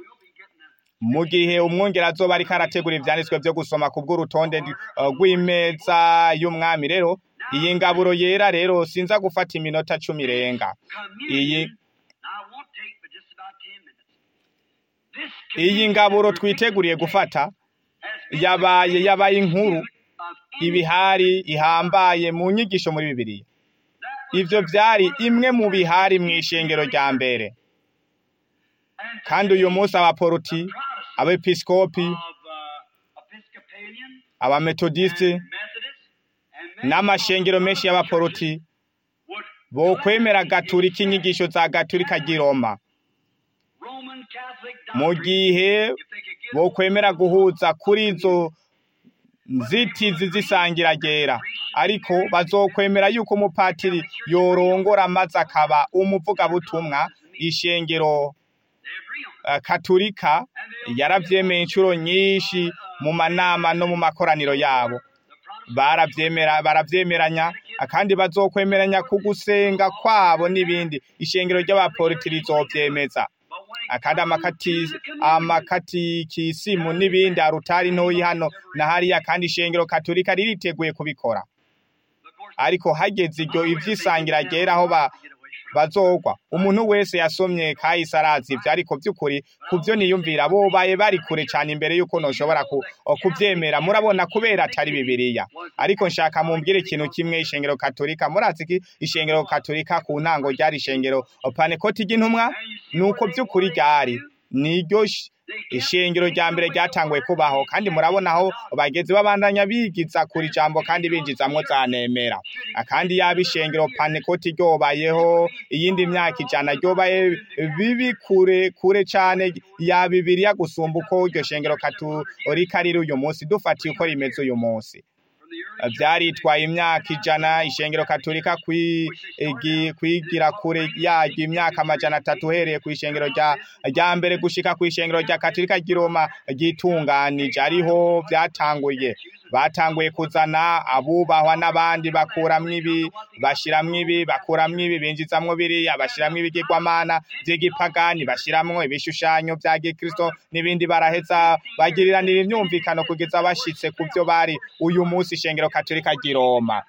Speaker 1: mu gihe umwongera azoba ariko arategura ivyanditswe vyo gusoma ku bw'urutonde ndi- eh, rw'imeza y'umwami rero iyi ngaburo yera rero sinza gufata iminota cumi irenga iyi iyi ngaburo twiteguriye gufata yabaye yabaye inkuru ibihari ihambaye mu nyigisho muri bibiliya ivyo vyari imwe mu bihari mw'ishengero rya mbere kandi uyu munsi abaporoti abepiskopi abametodiste n'amashengero menshi y'abaporoti bokwemera gaturika inyigisho za gaturika ry'i Roma mu gihe bokwemera guhuza kuri izo nzitizi z'isangira ryera ariko bazokwemera yuko umupatiri yorongora maze akaba umuvugabutumwa ishengero eh, katurika yaravyemeye inshuro nyinshi mu manama no mu makoraniro yabo baravyemera baravyemeranya kandi bazokwemeranya ku gusenga kwabo n'ibindi ishengero ry'abaporoti rizovyemeza akandi amakati amakatikisimu n'ibindi arutari ntoyi hano na hariya kandi ishengero katurika ririteguye kubikora ariko hageze iryo ivyisangira ryera aho ba bazogwa umuntu wese yasomye kahise arazi ivyo ariko vy'ukuri kuvyo niyumvira bobaye bari kure cane imbere yuko noshobora ku, kuvyemera murabona kubera atari bibiliya ariko nshaka mumbwire ikintu kimwe ishengero katolika murazi ki ishengero katolika ku ntango ryari ishengero panekoti ry'intumwa nuko vy'ukuri ryari niryo sh- ishingiro rya mbere ryatanguye kubaho kandi murabona aho bageze babandanya bigiza kuri jambo kandi binjizamwo za nemera kandi yaba ishengero panekoti ryobayeho iyindi myaka ijana ryobaye bibi kure kure cane ya bibiriya gusumba uko iryo shengero katolika riri uyu munsi dufatiye uko rimeze uyu munsi vyaritwaye imyaka ijana ishengero katolika kwigi- kwigira kure yaryo imyaka amajana atatu uhereye ku ishengero rya rya mbere gushika ku ishengero rya katolika ry'i Roma ryitunganije ariho vyatanguye batanguye kuzana abubahwa n'abandi bakuramwo ibi bashiramwo ibi bakuramwo ibi binjizamwo biriya bashiramwo ibigirwamana vy'igipagani bashiramwo ibishushanyo vya gikristo n'ibindi baraheza bagiriranira imyumvikano kugeza bashitse ku vyo bari uyu munsi ishengero katolika ry'i Roma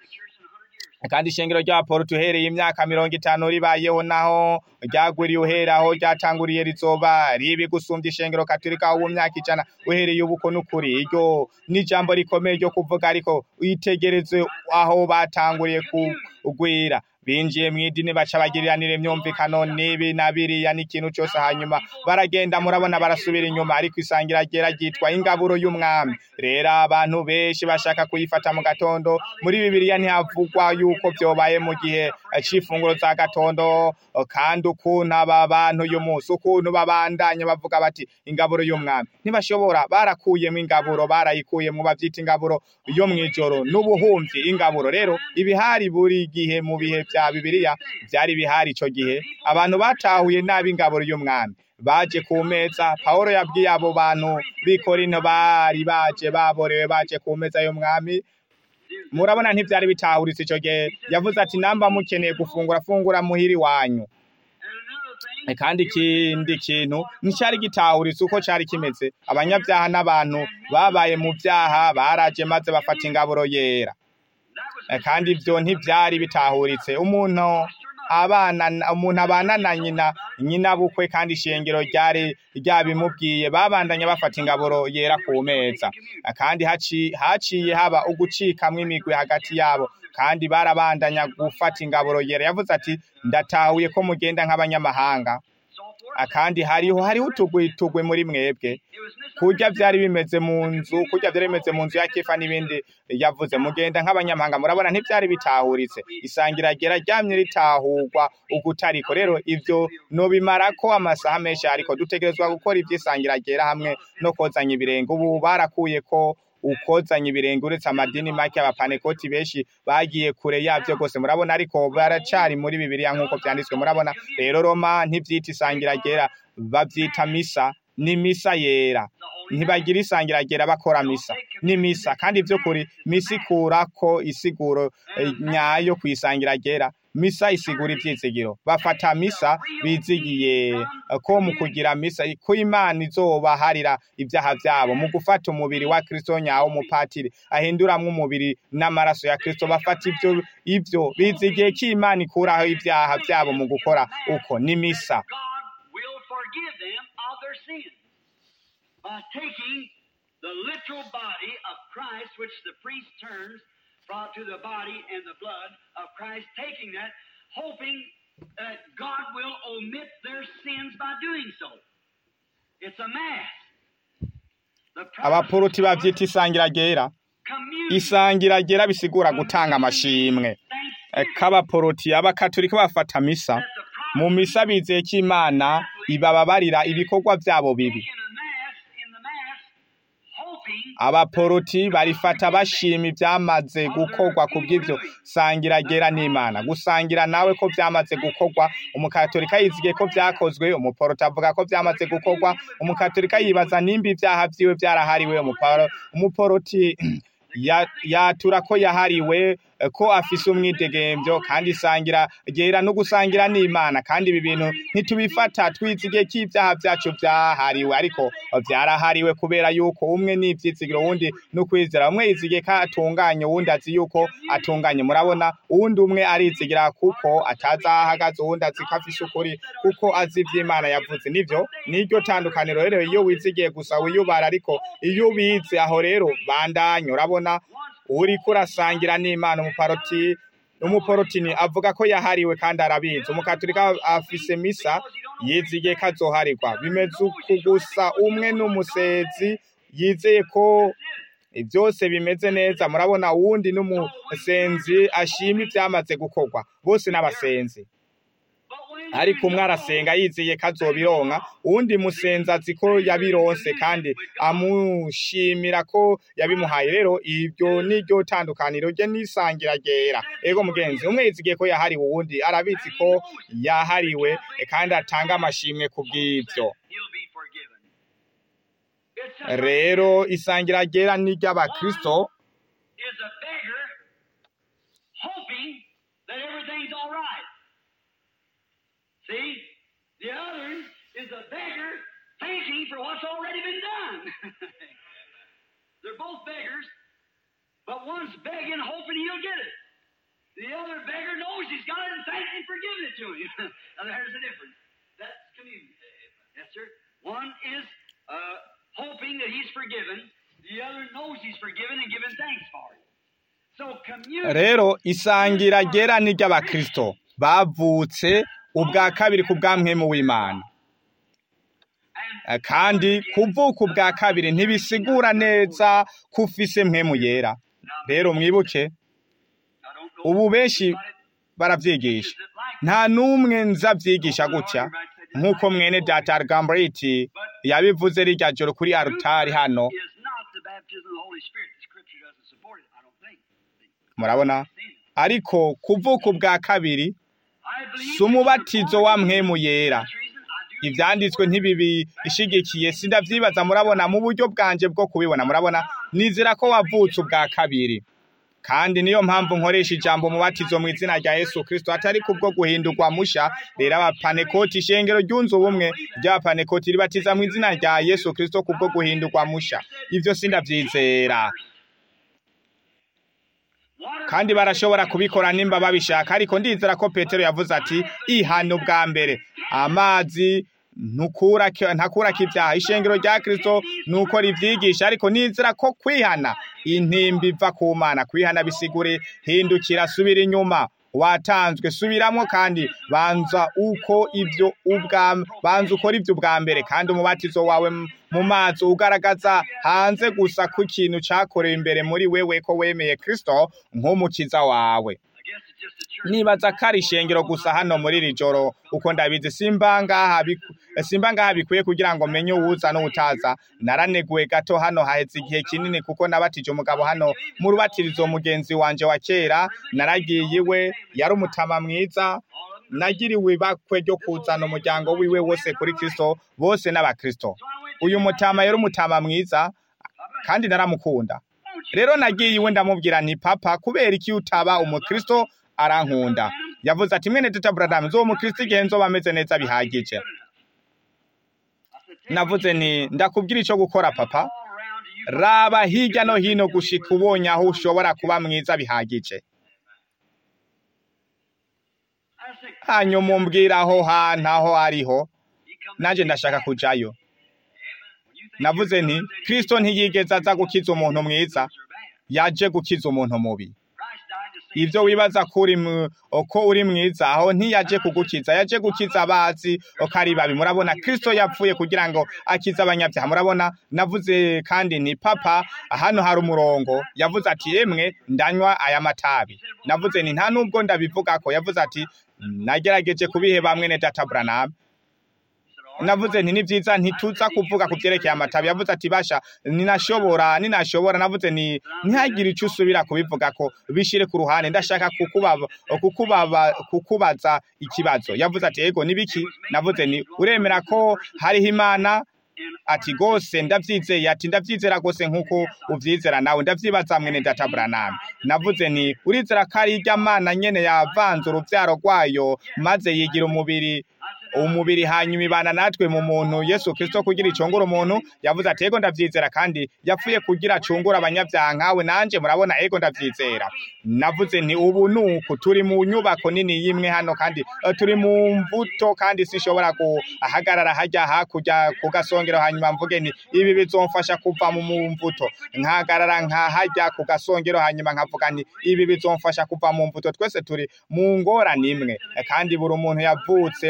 Speaker 1: kandi ishengero ry'abaporutu uhereye imyaka mirongo itanu ribayeho naho ryagwiriye uhera aho ryatanguriye rizoba ribi gusumbya ishengero katolika ubu myaka ijana uhereye ubuko n'ukuri iryo n'ijambo rikomeye ryo kuvuga ariko witegereze aho batanguriye kugwira binjiye mu idini baca bagiriranira imyumvikano n'ibi na biriya n'ikintu cose hanyuma baragenda murabona barasubira inyuma ariko isangira ryera ryitwa ingaburo y'umwami rero abantu benshi bashaka kuyifata mu gatondo muri bibiliya ntihavugwa yuko vyobaye mu gihe c'ifunguro za gatondo kandi ukuntu aba bantu uyu munsi ukuntu babandanya bavuga bati ingaburo y'umwami ntibashobora barakuyemwo ingaburo barayikuyemwo bavyita ingaburo yo mw'ijoro n'ubuhumvi ingaburo rero ibihari buri gihe mu bihe vya bibiliya vyari bihari ico gihe abantu batahuye nabi ingaburo y'umwami baje ku meza pawulo yabwiye abo bantu b'i korinto bari baje baborewe baje ku meza y'umwami murabona ntivyari bitahuritse ico gihe yavuze ati namba mukeneye gufungura fungura muhiri wanyu
Speaker 2: And another thing,
Speaker 1: kandi ikindi kintu nticari gitahuritse uko cari kimeze abanyavyaha n'abantu babaye mu vyaha baraje maze bafata ingaburo yera
Speaker 2: that was
Speaker 1: Eh, kandi ivyo ntivyari bitahuritse umuntu abana umuntu abana na nyina nyina bukwe kandi ishengero ryari ryabimubwiye babandanya bafata ingaburo yera ku meza Eh, kandi haci- haciye haba ugucikamwo imigwi hagati yabo kandi barabandanya gufata ingaburo yera yavuze ati ndatahuye ko mugenda nk'abanyamahanga
Speaker 2: so forth.
Speaker 1: Ah, kandi hariho hariho utugwi tugwe muri mwebwe
Speaker 2: It was
Speaker 1: kurya vyari bimeze mu nzu kurya vyari bimeze mu nzu ya kefa n'ibindi yavuze mugenda nk'abanyamahanga murabona ntivyari bitahuritse isangira ryera ryamye ritahurwa ugutariko rero ivyo nobimarako amasaha menshi ariko dutegerezwa gukora ivy'isangira ryera hamwe no kozanya ibirenge ubu barakuye ko ukozanya ibirenge uretse amadini make abapanekoti benshi bagiye kure yavyo rwose murabona ariko baracari muri bibiliya nk'uko vyanditswe murabona rero roma ntivyita isangira ryera bavyita misa ni misa yera ntibagira isangira ryera bakora misa ni misa kandi vy'ukuri misa ikurako isiguro eh, nyayo kwisangira ryera misa isigura ivyizigiro bafata misa bizigiye eh, ko mu kugira misa ko imana izobaharira ivyaha vyabo mu gufata umubiri wa kristo nyawo umupatiri ahinduramwo umubiri n'amaraso ya kristo bafata ivyo ivyo bizigiye ko imana ikuraho ivyaha vyabo mu gukora uko ni misa
Speaker 2: God will forgive them of their sins by taking the literal body of Christ, which the priest turns from to the body and the blood of Christ, taking that, hoping that God will omit their sins by doing so. It's a mass. The
Speaker 1: abapuruti bavyita isangira ryera
Speaker 2: communion.
Speaker 1: isangira ryera bisigura gutanga amashimwe Eh, k'abaporoti abakatolika bafata misa
Speaker 2: That the
Speaker 1: mu misa bizeye ko imana ibababarira ibikorwa vyabo bibi
Speaker 2: in a mass, in the mass, hoping
Speaker 1: abaporoti barifata bashima ivyamaze gukorwa ku bw'ivyo sangira ryera n'imana gusangira nawe ko vyamaze gukorwa umukatolika yizigiye ko vyakozwe umuporoti avuga ko vyamaze gukorwa umukatolika yibaza nimba ivyaha vyiwe vyarahariwe umuparo- umuporoti ya- yatura ko yahariwe eh, ko afise umwidegemvyo kandi isangira ryera no gusangira n'imana kandi ibi bintu ntitubifata twizigiye ko ivyaha vyacu vyahariwe ariko vyarahariwe kubera yuko umwe ni ivyizigiro uwundi n'ukwizera umwe yizigiye ko atunganye uwundi azi yuko atunganye murabona uwundi umwe arizigira kuko atazi aho ahagaze uwundi azi ko afise ukuri kuko azi ivy'imana yavuze nivyo niryo tandukaniro rero iyo wizigiye gusa wiyubara ariko iyo ubizi aho rero bandanye urabona uriko urasangira n'imana umuparoti umuporotini avuga ko yahariwe kandi arabizi umukatolika afise misa yizigiye ko azoharigwa bimeze uku gusa umwe n'umusezi yizeye ko byose bimeze neza murabona uwundi n'umusenzi ashima ibyamaze gukorwa bose n'abasenzi ariko umwe arasenga yizeye ko azobironka uwundi musenzi azi ko yabironse kandi amushimira ko yabimuhaye rero ibyo niryo tandukaniro rye n'isangira ryera ego mugenzi umwe yizigiye ko yahariwe uwundi arabizi ko yahariwe kandi atanga amashimwe ku bw'ibyo
Speaker 2: He'll be forgiven. It's just
Speaker 1: rero isangira ryera ni iry'abakristo
Speaker 2: is a beggar hoping that everything's all right. See? The other is a beggar thanking for what's already been done. They're both beggars, but one's begging, hoping he'll get it. The other beggar knows he's got it and thanks him for giving it to him. now there's the difference. That's communion. Yes, sir. One is uh, hoping that he's forgiven. The other knows he's forgiven and giving thanks for it. So communion.
Speaker 1: rero isangira ryera ni iry'abakristo bavutse ubwa kabiri ku bw'amwemu w'imana Eh, kandi kuvuka ubwa kabiri ntibisigura neza ko ufise mwemu yera rero mwibuke
Speaker 2: I don't know
Speaker 1: ubu benshi
Speaker 2: about it.
Speaker 1: baravyigisha
Speaker 2: Is it like
Speaker 1: nta n'umwe nzavyigisha gutya nk'uko mwene data argambriti yabivuze rirya joro kuri arutari hano
Speaker 2: is not the baptism of the Holy Spirit. The Scripture doesn't support it. I don't think.
Speaker 1: murabona ariko kuvuka ubwa kabiri
Speaker 2: I believe
Speaker 1: si umubatizo
Speaker 2: it's
Speaker 1: wa
Speaker 2: important.
Speaker 1: mwemu yera
Speaker 2: That's the reason I do
Speaker 1: ivyanditswe ntibibishigikiye sindavyibaza murabona mu buryo bwanje bwo kubibona murabona nizera ko wavutse ubwa kabiri kandi niyo mpamvu nkoresha ijambo mubatizo mu izina rya Yesu Kristo atari kubwo guhindurwa musha rero abapanekoti ishengero ryunze ubumwe ry'abapanekoti ribatiza mu izina rya Yesu Kristo kubwo guhindurwa musha ivyo sindavyizera
Speaker 2: Water
Speaker 1: kandi barashobora kubikora nimba babishaka ariko ndizera ko petero yavuze ati ihana ubwa mbere amazi ntukura ntakurako ibyaha ishengero rya kirisito ni uko rivyigisha ariko nizera ko kwihana intimba iva ku mana kwihana bisigure hindukira subira inyuma watanzwe subiramo kandi banza uko ibyo ubwa banza ukora ibyo ubwa mbere kandi umubatizo wawe m- mu mazi ugaragaza hanze gusa ko ikintu cyakorewe imbere muri wewe ko wemeye Kristo nk'umukiza wawe
Speaker 2: I guess it's just a church.
Speaker 1: nibaza ko ari ishengero gusa hano muri iri joro uko ndabizi simba ngaha biku- simba ngaha bikwiye kugira ngo menye uwuza n'utaza naraneguwe gato hano haheze igihe kinini kuko nabatije umugabo hano mu rubatirizo mugenzi wanje wa kera naragiye iwe yari umutama mwiza nagiriwe ibakwe ryo kuzana umuryango wiwe wose kuri kristo bose n'abakristo uyu mutama yari umutama mwiza kandi naramukunda rero nagiye iwe ndamubwira nti papa kubera iki utaba umukristo arankunda yavuze ati mwene data bradamu zo umukristo igihe nzoba ameze neza bihagije navuze nti ndakubwira icyo gukora papa raba hirya no hino gushika ubonye aho ushobora kuba mwiza bihagije hanyuma umbwira aho hantu aho ariho nanjye ndashaka kujayo navuze nti kristo ntiyigeze aza gukiza umuntu mwiza yaje gukiza umuntu mubi ibyo wibaza ko uri mu- ko uri mwiza aho ntiyaje kugukiza yaje gukiza abazi ko ari babi murabona kristo yapfuye kugira ngo akize abanyabyaha murabona navuze kandi ni papa hano hari umurongo yavuze ati yemwe ndanywa aya matabi navuze ni nta nubwo ndabivuga ko yavuze ati nagerageje kubiheba mwene data Branham navuze nti ni byiza ntituza kuvuga ku byerekeye amatabi yavuze ati basha ninashobora ninashobora navuze ni ntihagire icyo usubira kubivuga ko bishire ku ruhande ndashaka kukubaba kukubaba kukubaza ikibazo yavuze ati yego nibiki navuze ni uremera ko hariho imana ati gose ndavyizeye ati ndavyizera gose nkuko uvyizera nawe ndavyibaza mwene data Branham navuze nti urizera ko ari irya mana nyene yavanze uruvyaro rwayo maze yigira umubiri umubiri hanyuma ibana natwe mu muntu Yesu Kristo kugira icungura umuntu yavuze ati ego ndavyizera kandi yapfuye kugira acungura abanyabyaha nkawe nanje murabona ego ndavyizera navuze nti ubu nuku turi mu nyubako nini yimwe hano kandi eh, turi mu mvuto kandi sinshobora guhagarara hajya hakurya ku gasongero hanyuma mvuge nti ibi bizomfasha kuva mu mvuto nkahagarara nkahajya ku gasongero hanyuma nkavuga nti ibi bizomfasha kuva mu mvuto twese turi mu ngorane imwe Eh, kandi buri umuntu yavutse muri ino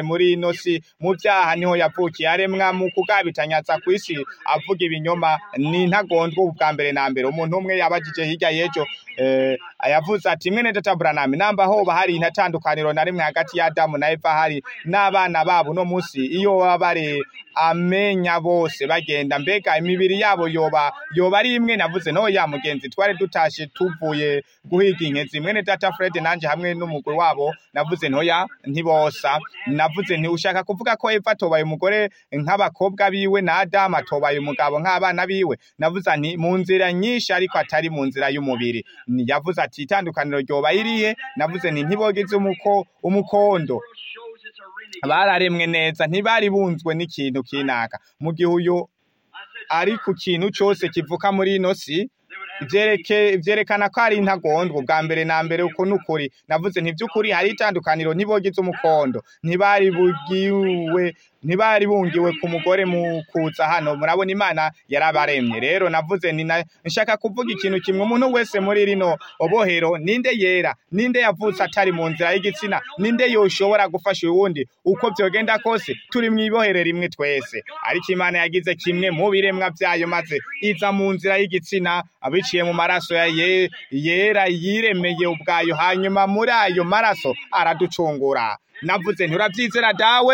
Speaker 1: ino si mu byaha niho yavukiye aremwa mu kugabitanyaza ku isi avuga ibinyoma ni ntagondwa ubu bwa mbere na mbere umuntu umwe yabajije hirya y'ejo eh, yavuze ati mwene data buranami namba hoba hari intatandukaniro na rimwe hagati ya adamu na eva hari n'abana babo no munsi iyo baba bari amenya bose bagenda mbega imibiri yabo yoba yoba ari imwe navuze no ya mugenzi twari dutashe tuvuye guhiga inkezi mwene data Fred nanje hamwe n'umugore wabo navuze ntoya ntibosa navuze nti ushaka kuvuga ko Eva atobaye umugore nk'abakobwa biwe na Adam atobaye umugabo nk'abana biwe navuze nti mu nzira nyinshi ariko atari mu nzira y'umubiri Ni- yavuze ati itandukaniro ryoba irihe navuze nti ntibogize umuko umukondo
Speaker 2: world shows it's a renegade.
Speaker 1: bararemwe neza ntibari bunzwe n'ikintu kinaka mu gihe uyu
Speaker 2: I said,
Speaker 1: ari ku kintu cyose kivuka muri ino si
Speaker 2: they would have
Speaker 1: ibyereke byerekana ko ari intagondwa ubwa mbere na mbere uko ni ukuri navuze nti by'ukuri hari itandukaniro ntibogize umukondo ntibari bugiwe ntibari bungiwe ku mugore mu kuza hano murabona imana yarabaremye rero navuze ni na- nshaka kuvuga ikintu kimwe umuntu wese muri rino obohero ninde yera ninde yavutse atari mu nzira y'igitsina ninde yoshobora gufasha uwundi uko byogenda kose turi mu ibohere rimwe twese ariko imana yagize kimwe mu biremwa byayo maze iza mu nzira y'igitsina abiciye mu maraso ya ye, yera yiremeye ubwayo hanyuma muri ayo maraso araducungura navuze nturabyizera dawe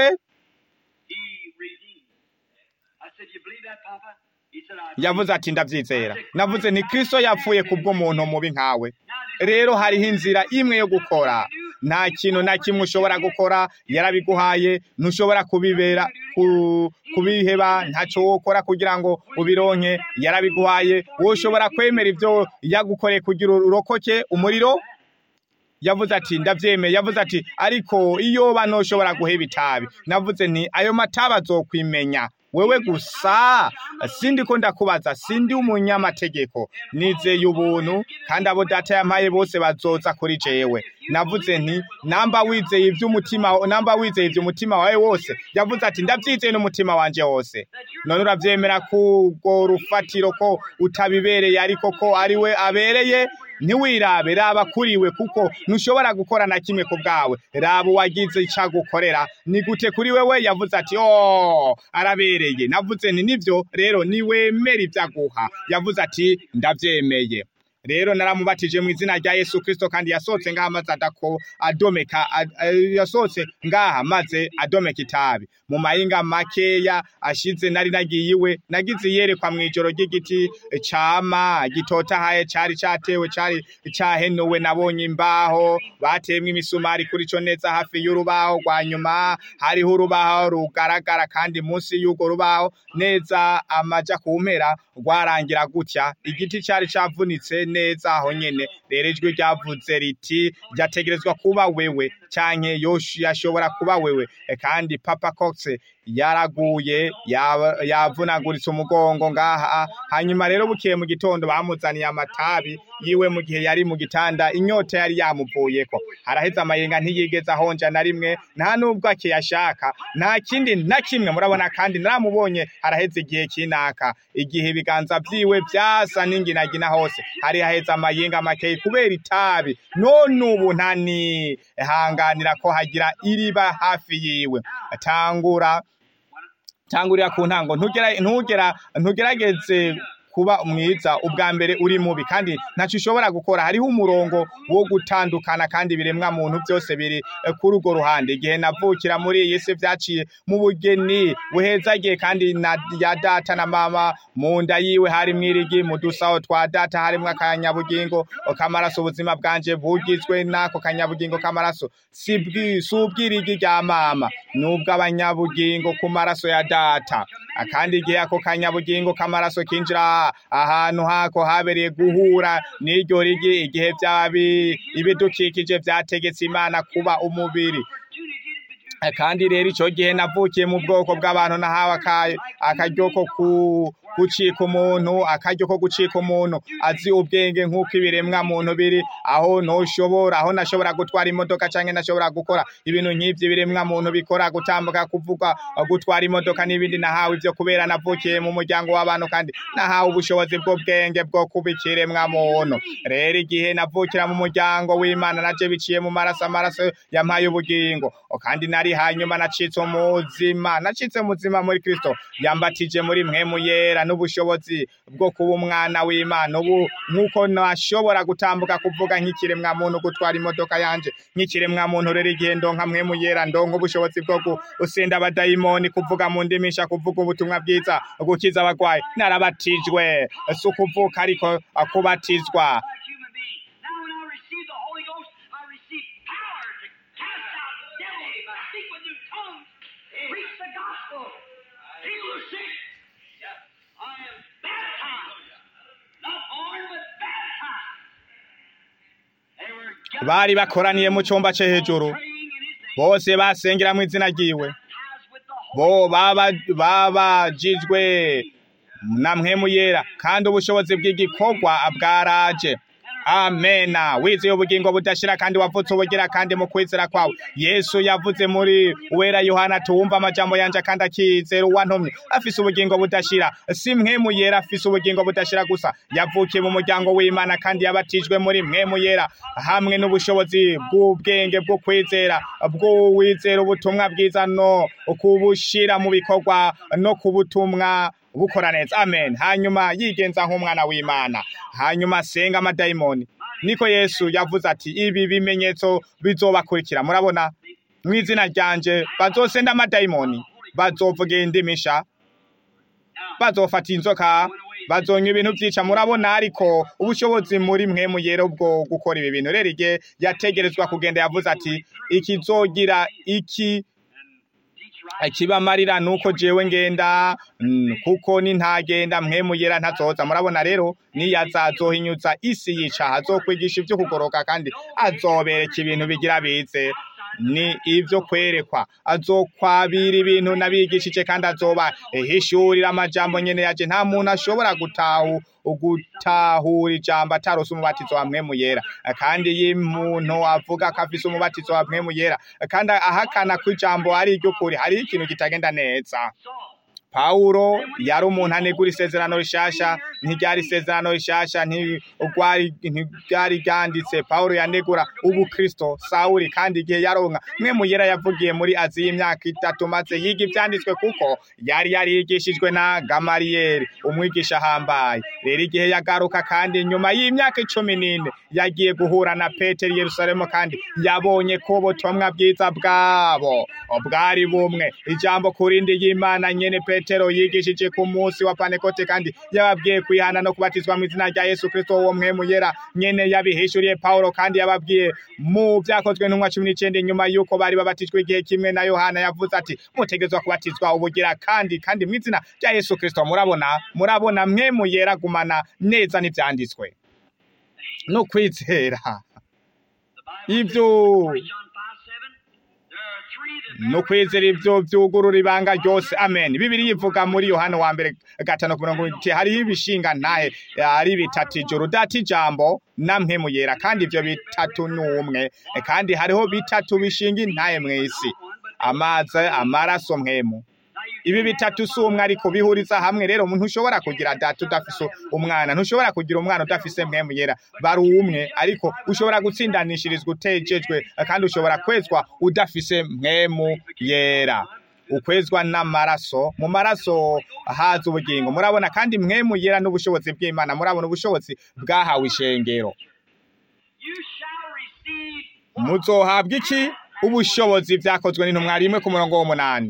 Speaker 2: he redeemed. I said, you believe that, Papa? He said, I
Speaker 1: yavuze ati ndabyizera navuze nti kristo yapfuye kubw'umuntu mubi nkawe rero hariho inzira imwe yo gukora nta kintu na kimwe ushobora gukora yarabiguhaye ntushobora kubibera ku- kubiheba ntacyo wokora kugira ngo ubironke yarabiguhaye wowe ushobora kwemera ibyo yagukoreye kugira urokoke umuriro yavuze ati ndabyemeye yavuze ati ariko iyo bano ushobora guheba itabi navuze nti ayo matabi azokwimenya wewe gusa sindi ko ndakubaza sindi umunyamategeko nizeye ubuntu kandi abo data yampaye bose bazoza kuri jewe navuze nti namba wizeye iby'umutima namba wizeye iby'umutima wawe wose yavuze ati ndabyizeye n'umutima wanje wose none urabyemera kubwo rufatiro ko utabibereye ariko ko ari we abereye ntiwirabe raba kuriwe kuko ntushobora gukora na kimwe ku bwawe raba uwagize icyo agukorera ni gute kuri wewe yavuze ati oh arabereye navuze nti nibyo rero niwemera ibyo aguha yavuze ati ndabyemeye rero naramubatije mu izina rya Yesu Kristo kandi yasohotse ngaha maze adako adomeka ad- eh, yasohotse ngaha maze adomeka itabi mu mahinga makeya ashize nari nagiye iwe nagize iyerekwa mu ijoro ry'igiti cama gitotahaye cari catewe cari cahenuwe nabonye imbaho batemwe imisumari kuri co neza hafi y'urubaho rwa nyuma hariho urubaho rugaragara kandi munsi y'urwo rubaho neza amaja ku mpera rwarangira gutya igiti cari cavunitse neza aho nyene rero ijwi ryavuze riti ryategerezwa kuba wewe canke yosh- yashobora kuba wewe E, kandi papa cox yaraguye yaba- yavunaguritse umugongo ngaha hanyuma rero bukiye mu gitondo bamuzaniye amatabi yiwe mu gihe yari mu gitanda inyota yari yamuvuyeko haraheze amayenga ntiyigeze ahonja na rimwe nta nubwo akiyashaka nta kindi na kimwe murabona kandi naramubonye haraheze igihe kinaka igihe ibiganza vyiwe vyasa n'inginagina hose hari haheze amayenga makeyi kubera itabi none ubu ntanihanganira ko hagira iriba hafi yiwe tangura tangurira ku ntango ntugera ntugera ntugerageze kuba mwiza ubwa mbere uri mubi kandi ntacyo ushobora gukora hariho umurongo wo gutandukana kandi ibiremwa muntu byose biri eh, kuri urwo ruhande igihe navukira muri iyi si byaciye mu bugeni buhezagiye kandi na ya data na mama mu nda yiwe hari mwirigi mu dusaho twa data harimwo akanyabugingo k'amaraso ubuzima bwanje bugizwe n'ako kanyabugingo k'amaraso si bwi- si ubwirigi rya mama nubwo abanyabugingo ku maraso ya data akandi igihe ako kanyabugingo k'amaraso kinjira ahantu hako habereye guhura n'iryo rigi igihe byabi ibidukikije byategetse imana kuba umubiri Eh, kandi rero icyo gihe navukiye mu bwoko bw'abantu nahawe aka- akaryo ko ku gucika umuntu akaryo ko gucika umuntu azi ubwenge nk'uko ibiremwa muntu biri aho ntushobora aho nashobora gutwara imodoka cyangwa nashobora gukora ibintu nk'ibyo ibiremwa muntu bikora gutambuka kuvuga gutwara imodoka n'ibindi nahawe ibyo kubera navukiye mu muryango w'abantu kandi nahawe ubushobozi bw'ubwenge bwo kuba ikiremwa muntu rero igihe navukira mu muryango w'imana naje biciye mu maraso amaraso yampaye ubugingo O, kandi nari nari hanyuma nacitse umuzima nacitse muzima muri kristo yambatije muri mpwemu yera n'ubushobozi bwo kuba umwana w'imana ubu nk'uko nashobora gutambuka kuvuga nk'ikiremwa muntu gutwara imodoka yanje nk'ikiremwa muntu rero igihe ndonka mpwemu yera ndonka ubushobozi bwo gusenda abadayimoni kuvuga mu ndimisha kuvuga ubutumwa bwiza gukiza abagwayi narabatijwe si ukuvuka ariko uh, kubatizwa
Speaker 2: a human being. Now, when I receive the Holy Ghost, I receive power to cast out devils, to speak with new tongues, preach the gospel, heal the sick. I am baptized, not born, but baptized. They were gathered
Speaker 1: bari bakoraniye mu cyumba cyo hejuru
Speaker 2: praying in His name,
Speaker 1: bose basengera mu izina ryiwe
Speaker 2: baptized with the Holy
Speaker 1: bo baba- babajijwe na mpwemu yera kandi ubushobozi bw'igikorwa bwaraje amena wizeye ubugingo budashira kandi wavutse ubugira kandi mu kwizera kwawe yesu yavuze muri wera yohana tuwumva amajambo yanje kandi akizera uwantumye afise ubugingo budashira si mpwemu yera afise ubugingo budashira gusa yavukiye mu muryango w'imana kandi yabatijwe muri mpwemu yera hamwe n'ubushobozi bw'ubwenge bwo kwizera bw'uwizera ubutumwa bwiza no kubushira mu bikorwa no kubutumwa bukora neza amen hanyuma yigenza nk'umwana w'imana hanyuma asenga amadayimoni niko yesu yavuze ati ibi bimenyetso bizobakurikira murabona mu izina ryanje bazosenda amadayimoni bazovuga indimisha bazofata inzoka bazonywa ibintu byica murabona ariko ubushobozi muri mwe muyera bwo gukora ibi bintu rero igihe yategerezwa kugenda yavuze ati ikizogira iki ikibamarira nuko jewe ngenda mm, kuko nintagenda mwe muyera ntazoza murabona rero niyaza azohinyuza isi yica azokwigisha ivyo kugoroka kandi azobereka ibintu bigira bize ni ivyo kwerekwa azokwabira ibintu nabigishije kandi azoba ehishurira amajambo nyene yaje nta muntu ashobora gutahu gutahura ijambo atarose umubatizo wa mpwemu yera kandi iyo umuntu avuga ko afise umubatizo wa mpwemu yera kandi ahakana ko ijambo ari iry'ukuri hariho ikintu kitagenda neza Pawulo yari umuntu anegura isezerano rishasha ntiryari isezerano rishasha ntirwari ntiryari ryanditse Pawulo yanegura ubu Kristo Sawuli kandi igihe yaronka mwe muyera yavugiye muri Aziya imyaka itatu maze yiga ivyanditswe kuko yari yarigishijwe na Gamaliyeli umwigisha ahambaye rero igihe yagaruka kandi nyuma y'imyaka icumi n'ine yagiye guhura na Petero i Yerusalemu kandi yabonye ko ubutumwa bwiza bwabo bwari bumwe ijambo kurindi y'Imana nyene Petero yigishije ku munsi wa Pantekote kandi yababwiye kwihana no kubatizwa mu izina rya Yesu Kristo uwo mwemu yera nyene yabihishuriye Paulo kandi yababwiye mu vyakozwe ntumwa cumi n'icenda inyuma yuko bari babatijwe igihe kimwe na Yohana yavuze ati mutegerezwa kubatizwa ubugira kandi kandi mu izina rya Yesu Kristo murabona murabona mwemu yera gumana neza n'ivyanditswe no kwizera ivyo no kwizera ivyo vyugurura ibanga ryose amen bibiri yivuga muri yohana wa mbere gatanu ku mirongo iti hariho ibishinga ntahe ari bitatu ijuru data ijambo na mpwemu yera kandi ivyo bitatu ni umwe kandi hariho bitatu bishinga intahe mw'isi amazi amaraso mpwemu ibi bitatu si umwe ariko bihuriza hamwe rero umuntu ushobora kugira data udafise umwana ntushobora kugira umwana udafise mpwemu yera bari umwe ariko ushobora gutsindanishirizwa utejejwe kandi ushobora kwezwa udafise mpwemu yera ukwezwa n'amaraso mu maraso haza ubugingo murabona kandi mpwemu yera n'ubushobozi bw'imana murabona ubushobozi bwahawe ishengero muzohabwa iki ubushobozi vyakozwe n'intumwa rimwe ku murongo w'umunani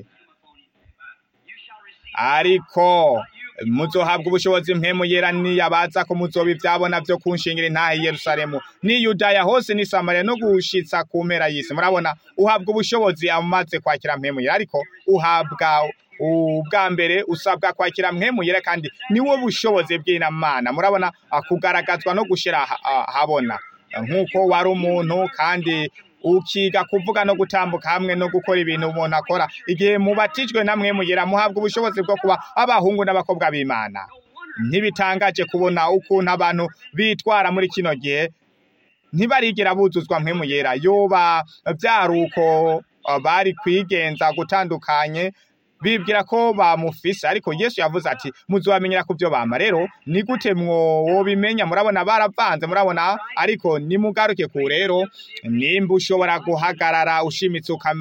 Speaker 1: ariko muzohabwa ubushobozi mpemu yera niyabaza ko muzoba ivyabona vyo kunshingira intaha i Yerusalemu ni Yudaya hose ni Samaria no gushitsa ku mpera y'isi murabona uhabwa ubushobozi amaze kwakira mpemu yera ariko uhabwa ubwa mbere usabwa kwakira mpemu yera kandi niwo bushobozi bw'inamana murabona kugaragazwa no gushira habona nk'uko wari umuntu kandi ukiga kuvuga no gutambuka hamwe no gukora ibintu umuntu akora igihe mubatijwe namwe mugera muhabwa ubushobozi bwo kuba abahungu n'abakobwa b'Imana ntibitangaje kubona ukuntu abantu bitwara muri kino gihe ntibarigera buzuzwa mpemu yera yoba vyaruko bari kwigenza gutandukanye bibwira ko bamufise ariko Yesu yavuze ati muzobamenyera ku byo bama rero ni gute mwobimenya murabona baravanze murabona ariko nimugaruke ku rero nimba ushobora guhagarara ushimitse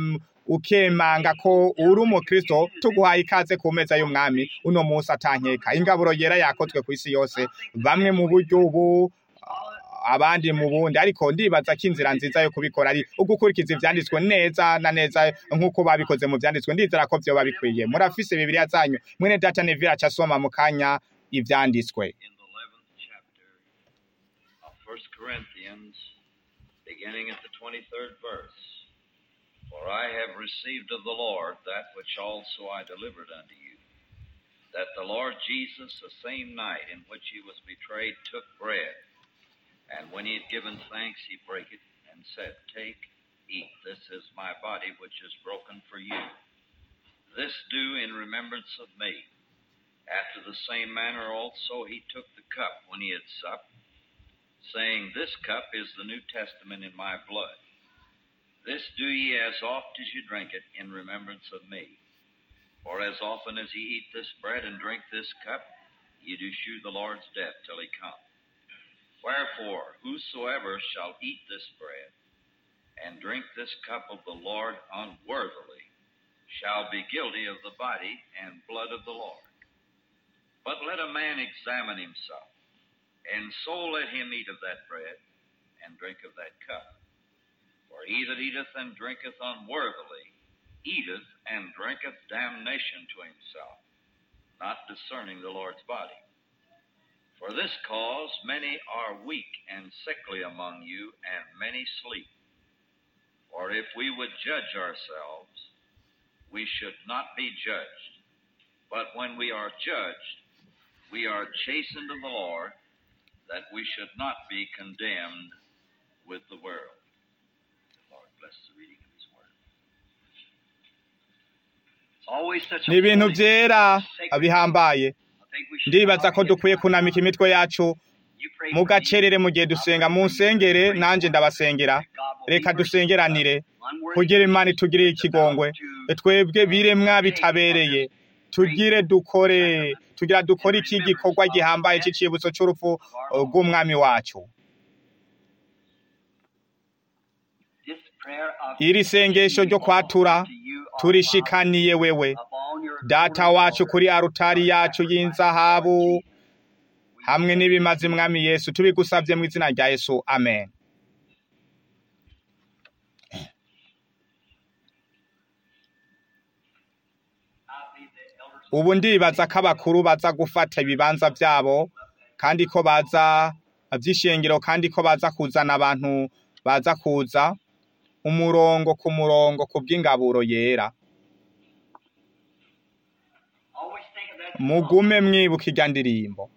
Speaker 1: ukemanga ko uri umukristo tuguhaye ikaze ku meza y'umwami uno munsi atankeka ingaburo yera yakozwe ku isi yose bamwe mu buryo ubu abandi mu bundi ariko ndibaza ko inzira nziza yo kubikora ari ugukurikiza ivyanditswe neza na neza nk'uko babikoze mu vyanditswe ndizera ko vyoba bikwiye murafise bibiliya zanyu mwene data nevira aca asoma mu kanya ivyanditswe
Speaker 3: in the 11th chapter of 1 Corinthians, beginning at the 23rd verse. For I have received of the Lord that which also I delivered unto you, that the Lord Jesus, the same night in which he was betrayed, took bread, and when he had given thanks, he brake it, and said, Take, eat, this is my body which is broken for you. This do in remembrance of me. After the same manner also he took the cup when he had supped, saying, This cup is the New Testament in my blood. This do ye as oft as you drink it in remembrance of me. For as often as ye eat this bread and drink this cup, ye do shew the Lord's death till he come. Wherefore, whosoever shall eat this bread and drink this cup of the Lord unworthily shall be guilty of the body and blood of the Lord. But let a man examine himself, and so let him eat of that bread and drink of that cup. For he that eateth and drinketh unworthily eateth and drinketh damnation to himself, not discerning the Lord's body. For this cause many are weak and sickly among you, and many sleep. For if we would judge ourselves, we should not be judged. But when we are judged, we are chastened of the Lord, that we should not be condemned with the world. The Lord bless the reading of His Word.
Speaker 2: It's always such a
Speaker 1: ni ibintu
Speaker 2: holy,
Speaker 1: vyera
Speaker 2: sacred
Speaker 1: bihambaye
Speaker 2: I think we should
Speaker 1: ndibaza ko
Speaker 2: not
Speaker 1: dukwiye
Speaker 2: forget
Speaker 1: kunamika imitwe yacu
Speaker 2: You pray
Speaker 1: mu
Speaker 2: for me.
Speaker 1: gacerere mu gihe dusenga mu nsengere nanje ndabasengera reka dusengeranire kugira imana itugirire ikigongwe twebwe biremwa bitabereye tugire dukore tugira dukore iki gikorwa gihambaye c'icibutso c'urupfu rw'umwami wacu
Speaker 2: This prayer of
Speaker 1: iri sengesho ryo kwatura
Speaker 2: to you, our
Speaker 1: turishikaniye wewe
Speaker 2: Father, upon your
Speaker 1: data
Speaker 2: holy
Speaker 1: wacu
Speaker 2: altar.
Speaker 1: kuri arutari yacu y'inzahabu hamwe n'ibimaze mwami yesu tubigusabye mu izina rya yesu amen
Speaker 2: I believe the elders
Speaker 1: ubu ndibaza ko abakuru baza gufata ibibanza byabo kandi ko baza by'ishengero kandi ko baza kuzana abantu baza kuza umurongo ku murongo ku bw'ingaburo yera
Speaker 2: always think of that
Speaker 1: mugume mwibuka irya ndirimbo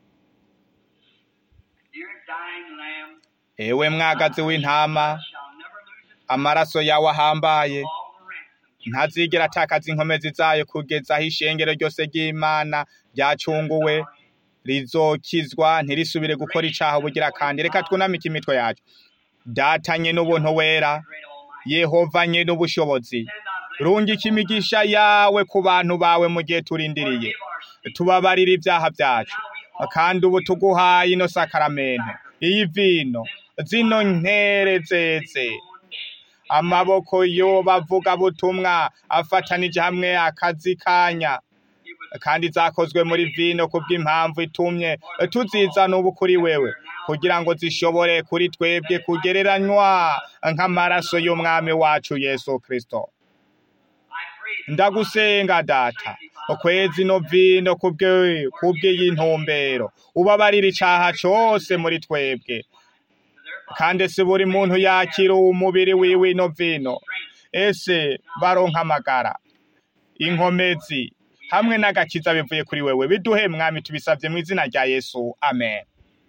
Speaker 2: dear dying lamb
Speaker 1: ewe mwagazi w'intama
Speaker 2: shall never lose its
Speaker 1: amaraso yawe ahambaye
Speaker 2: all the ransom.
Speaker 1: ntazigera atakaza inkomezi zayo kugeza aho ishengero ryose ry'imana ryacunguwe rizokizwa ntirisubire gukora icaha ubugira kandi reka twunamike imitwe yacu datanye n'ubuntu wera
Speaker 2: Great Almighty.
Speaker 1: yehova nye n'ubushobozi
Speaker 2: Send thy blessing
Speaker 1: rungika imigisha yawe ku bantu bawe mu gihe turindiriye
Speaker 2: Forgive our sins.
Speaker 1: tubabarira ibyaha byacu kandi ubu tuguhaye ino sakaramento iyi vino zino nkere zeze amaboko yo bavuga butumwa afatanije hamwe akazi kanya kandi zakozwe muri vino kubw'impamvu itumye tuzizana ubu kuri wewe kugira ngo zishobore kuri twebwe kugereranywa nk'amaraso y'umwami wacu yesu kristo
Speaker 2: I pray
Speaker 1: ndagusenga data ukwezi no vino kubwe kubw'iyi ntumbero ubabarira icaha cose muri twebwe kandi si buri muntu yakira umubiri wiwe ino vino ese baronka amagara inkomezi hamwe n'agakiza bivuye kuri wewe biduhe mwami tubisavye mu izina rya yesu amen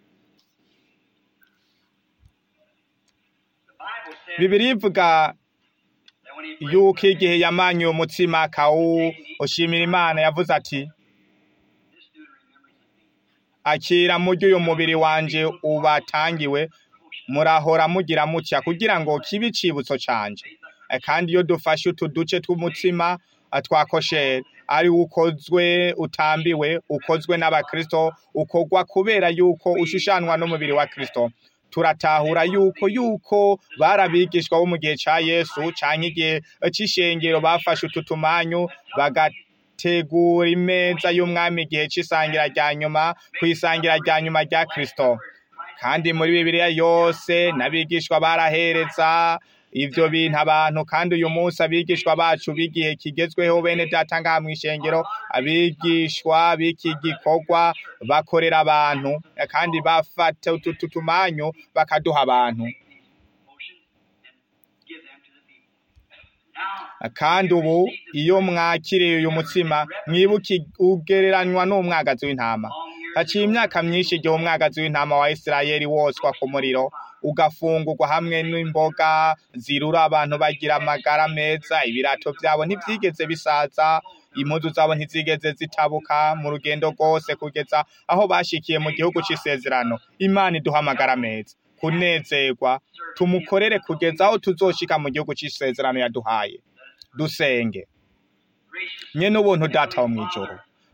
Speaker 2: the Bible says
Speaker 1: bibiri ivuga
Speaker 2: that when he
Speaker 1: yuko igihe yamanyuye umutsima akawushimira imana yavuze ati
Speaker 2: this do to remembrance of me.
Speaker 1: akira murya uyu mubiri wanje ubatangiwe murahora mugira mutya kugira ngo kibe icibutso canje Eh, kandi iyo dufashe utu duce tw'umutsima eh, twa kosheri ari ukozwe utambiwe ukozwe n'abakristo ukorwa kubera yuko ushushanwa n'umubiri wa kristo turatahura yuko yuko barabigishwa bo mu gihe ca Yesu canke igihe c'ishengero bafashe utu tumanyu bagategura imeza y'umwami igihe c'isangira rya nyuma kw'isangira rya nyuma rya Kristo kandi muri Bibiliya yose n'abigishwa barahereza ivyo bintu abantu kandi uyu munsi abigishwa bacu b'igihe kigezweho bene data ngaha mw'ishengero abigishwa b'iki gikorwa bakorera abantu kandi bafata utu tu- tumanyu bakaduha abantu
Speaker 2: Motion and give them to the people. Now,
Speaker 1: kandi ubu iyo mwakiriye uyu mutsima mwibuke ugereranywa n'umwagazi w'intama haciye imyaka myinshi igihe umwagazi w'intama wa Isirayeli woswa ku muriro ugafungurwa hamwe n'imboga zirura abantu bagira amagara meza ibirato vyabo ntivyigeze bisaza impuzu zabo ntizigeze zitabuka mu rugendo rwose kugeza aho bashikiye mu gihugu c'isezerano imana iduha amagara meza kunezerwa tumukorere kugeza aho tuzoshika mu gihugu c'isezerano yaduhaye dusenge
Speaker 2: gracious
Speaker 1: nye n'ubuntu data wo mw'ijoro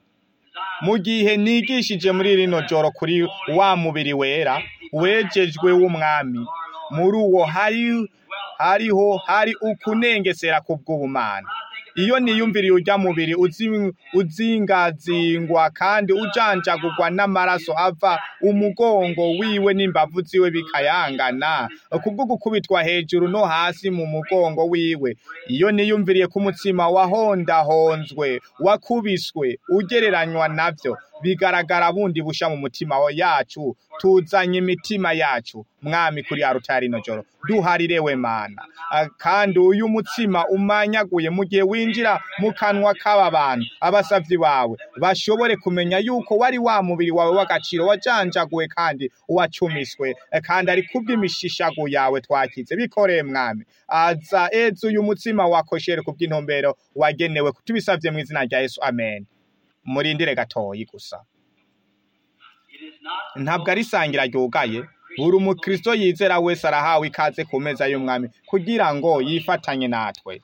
Speaker 1: mu gihe nigishije muri rino joro kuri wa mubiri wera wejejwe w'umwami muri uwo hari hariho hari ukunengesera kubw'ubumana iyo niyumviriye urya mubiri uzi- uzingazingwa kandi ujanjagurwa n'amaraso ava umugongo wiwe n'imbavu ziwe bikayangana kubwo gukubitwa hejuru no hasi mu mugongo wiwe iyo niyumviriye ko umutsima wahondahonzwe wakubiswe ugereranywa navyo bigaragara bundi busha mu mutima wa- yacu tuzanye imitima yacu mwami kuri ya rino joro duharirewe mana Ah, kandi uyu mutsima umanyaguye mu gihe winjira mu kanwa k'aba bantu abasavyi bawe bashobore kumenya yuko wari wa mubiri wawe w'agaciro wajanjaguwe kandi wacumiswe Eh, kandi ari kubw'imishishago yawe twakize bikoreye mwami aza eza uyu mutsima wakoshere kubw'intumbero wagenewe tubisavye mu izina rya Yesu amen murindire gatoyi gusa
Speaker 2: It is not
Speaker 1: ntabwo ari isangira ryugaye buri umukristo yizera wese arahawe ikaze ku meza y'umwami kugira ngo yifatanye natwe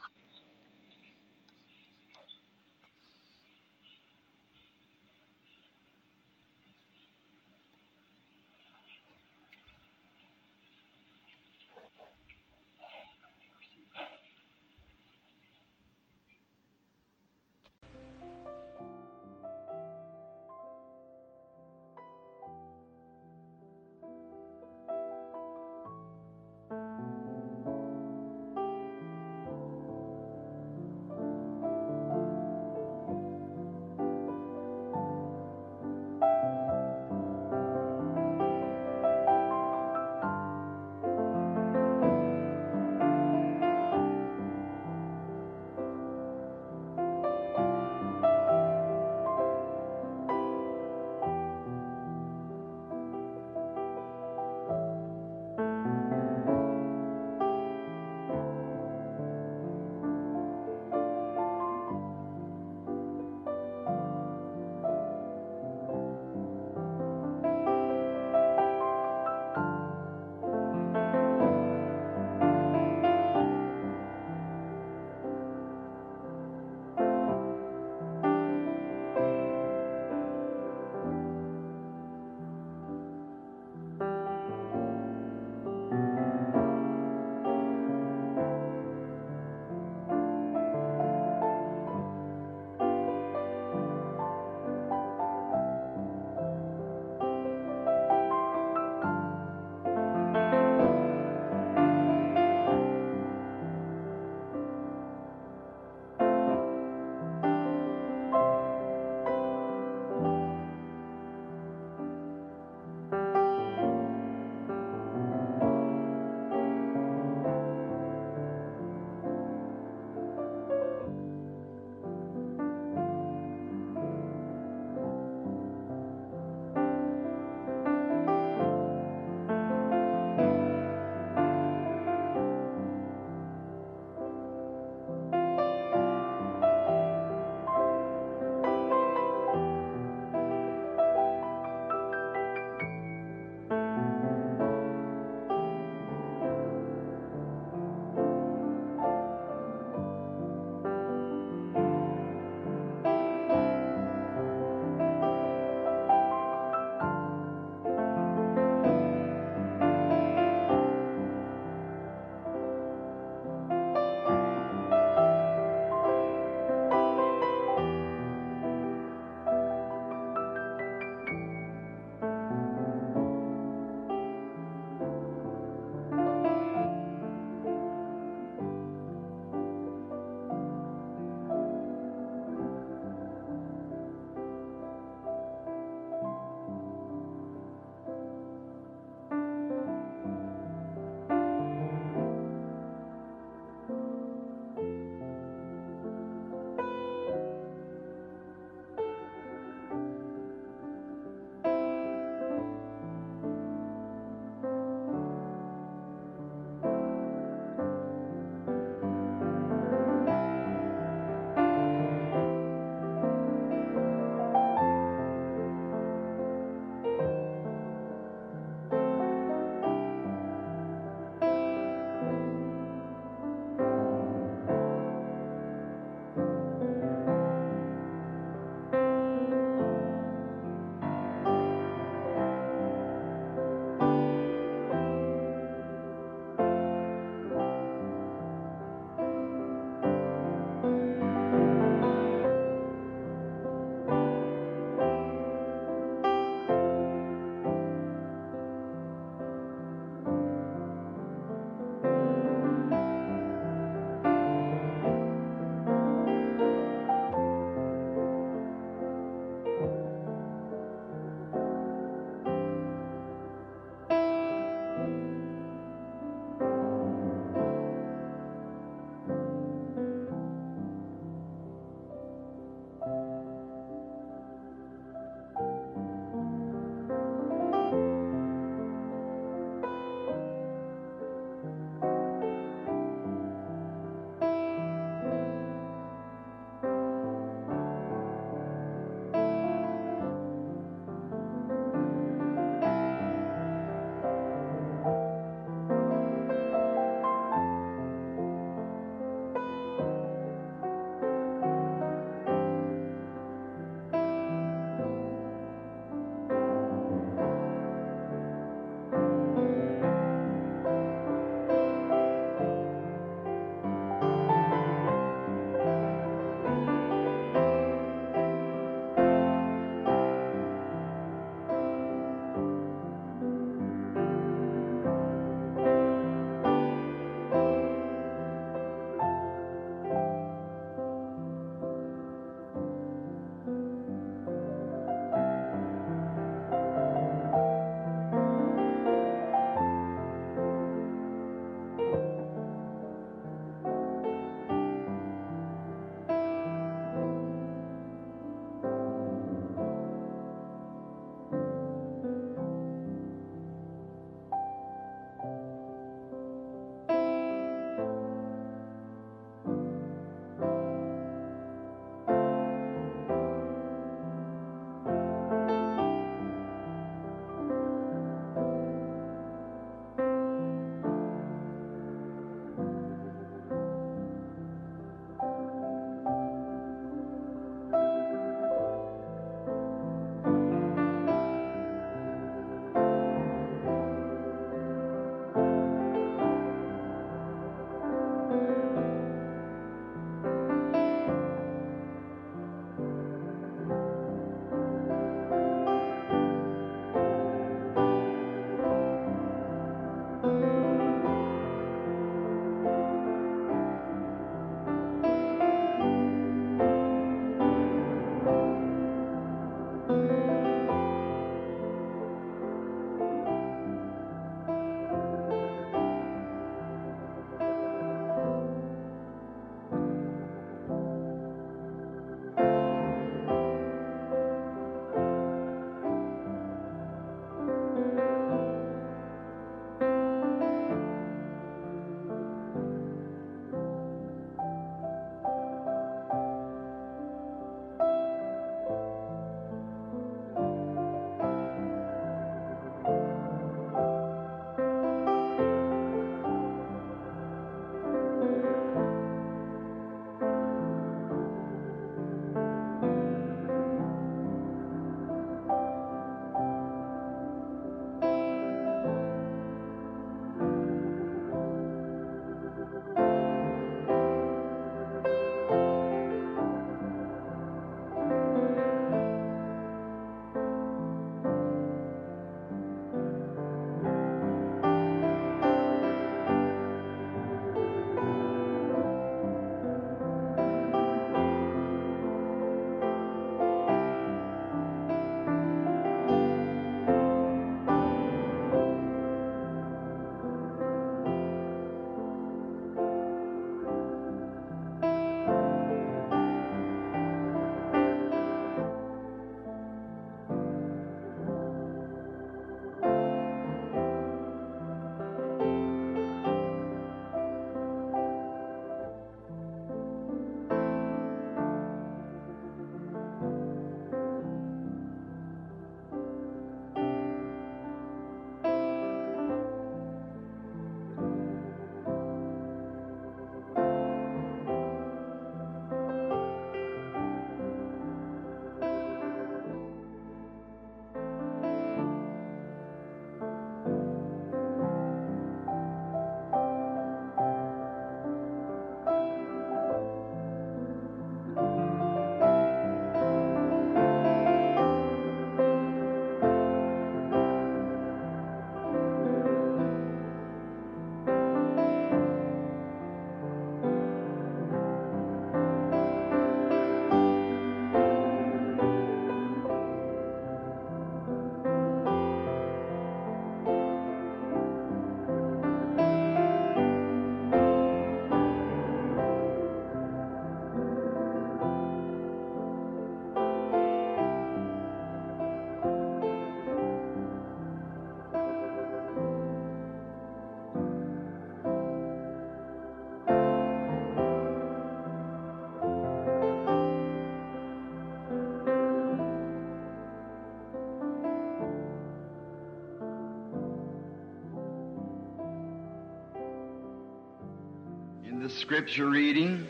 Speaker 4: The scripture reading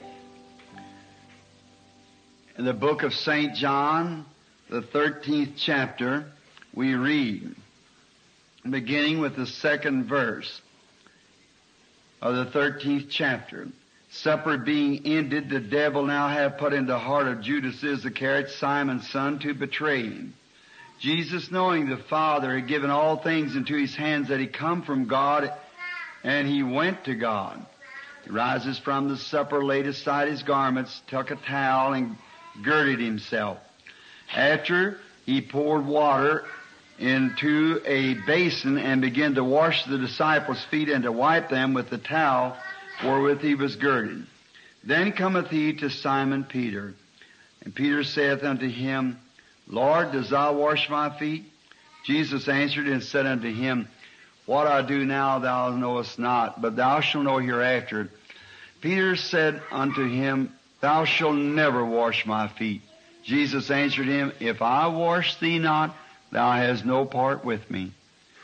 Speaker 4: in the book of St. John, the 13th chapter, we read, beginning with the second verse of the 13th chapter. Supper being ended, the devil now hath put into the heart of Judas Iscariot, Simon's son, to betray him. Jesus, knowing the Father had given all things into his hands, that he come from God, and he went to God. He rises from the supper, laid aside his garments, took a towel, and girded himself. After he poured water into a basin and began to wash the disciples' feet and to wipe them with the towel wherewith he was girded. Then cometh he to Simon Peter, and Peter saith unto him, Lord, does thou wash my feet? Jesus answered and said unto him, What I do now thou knowest not, but thou shalt know hereafter. Peter said unto him, Thou shalt never wash my feet. Jesus answered him, If I wash thee not, thou hast no part with me.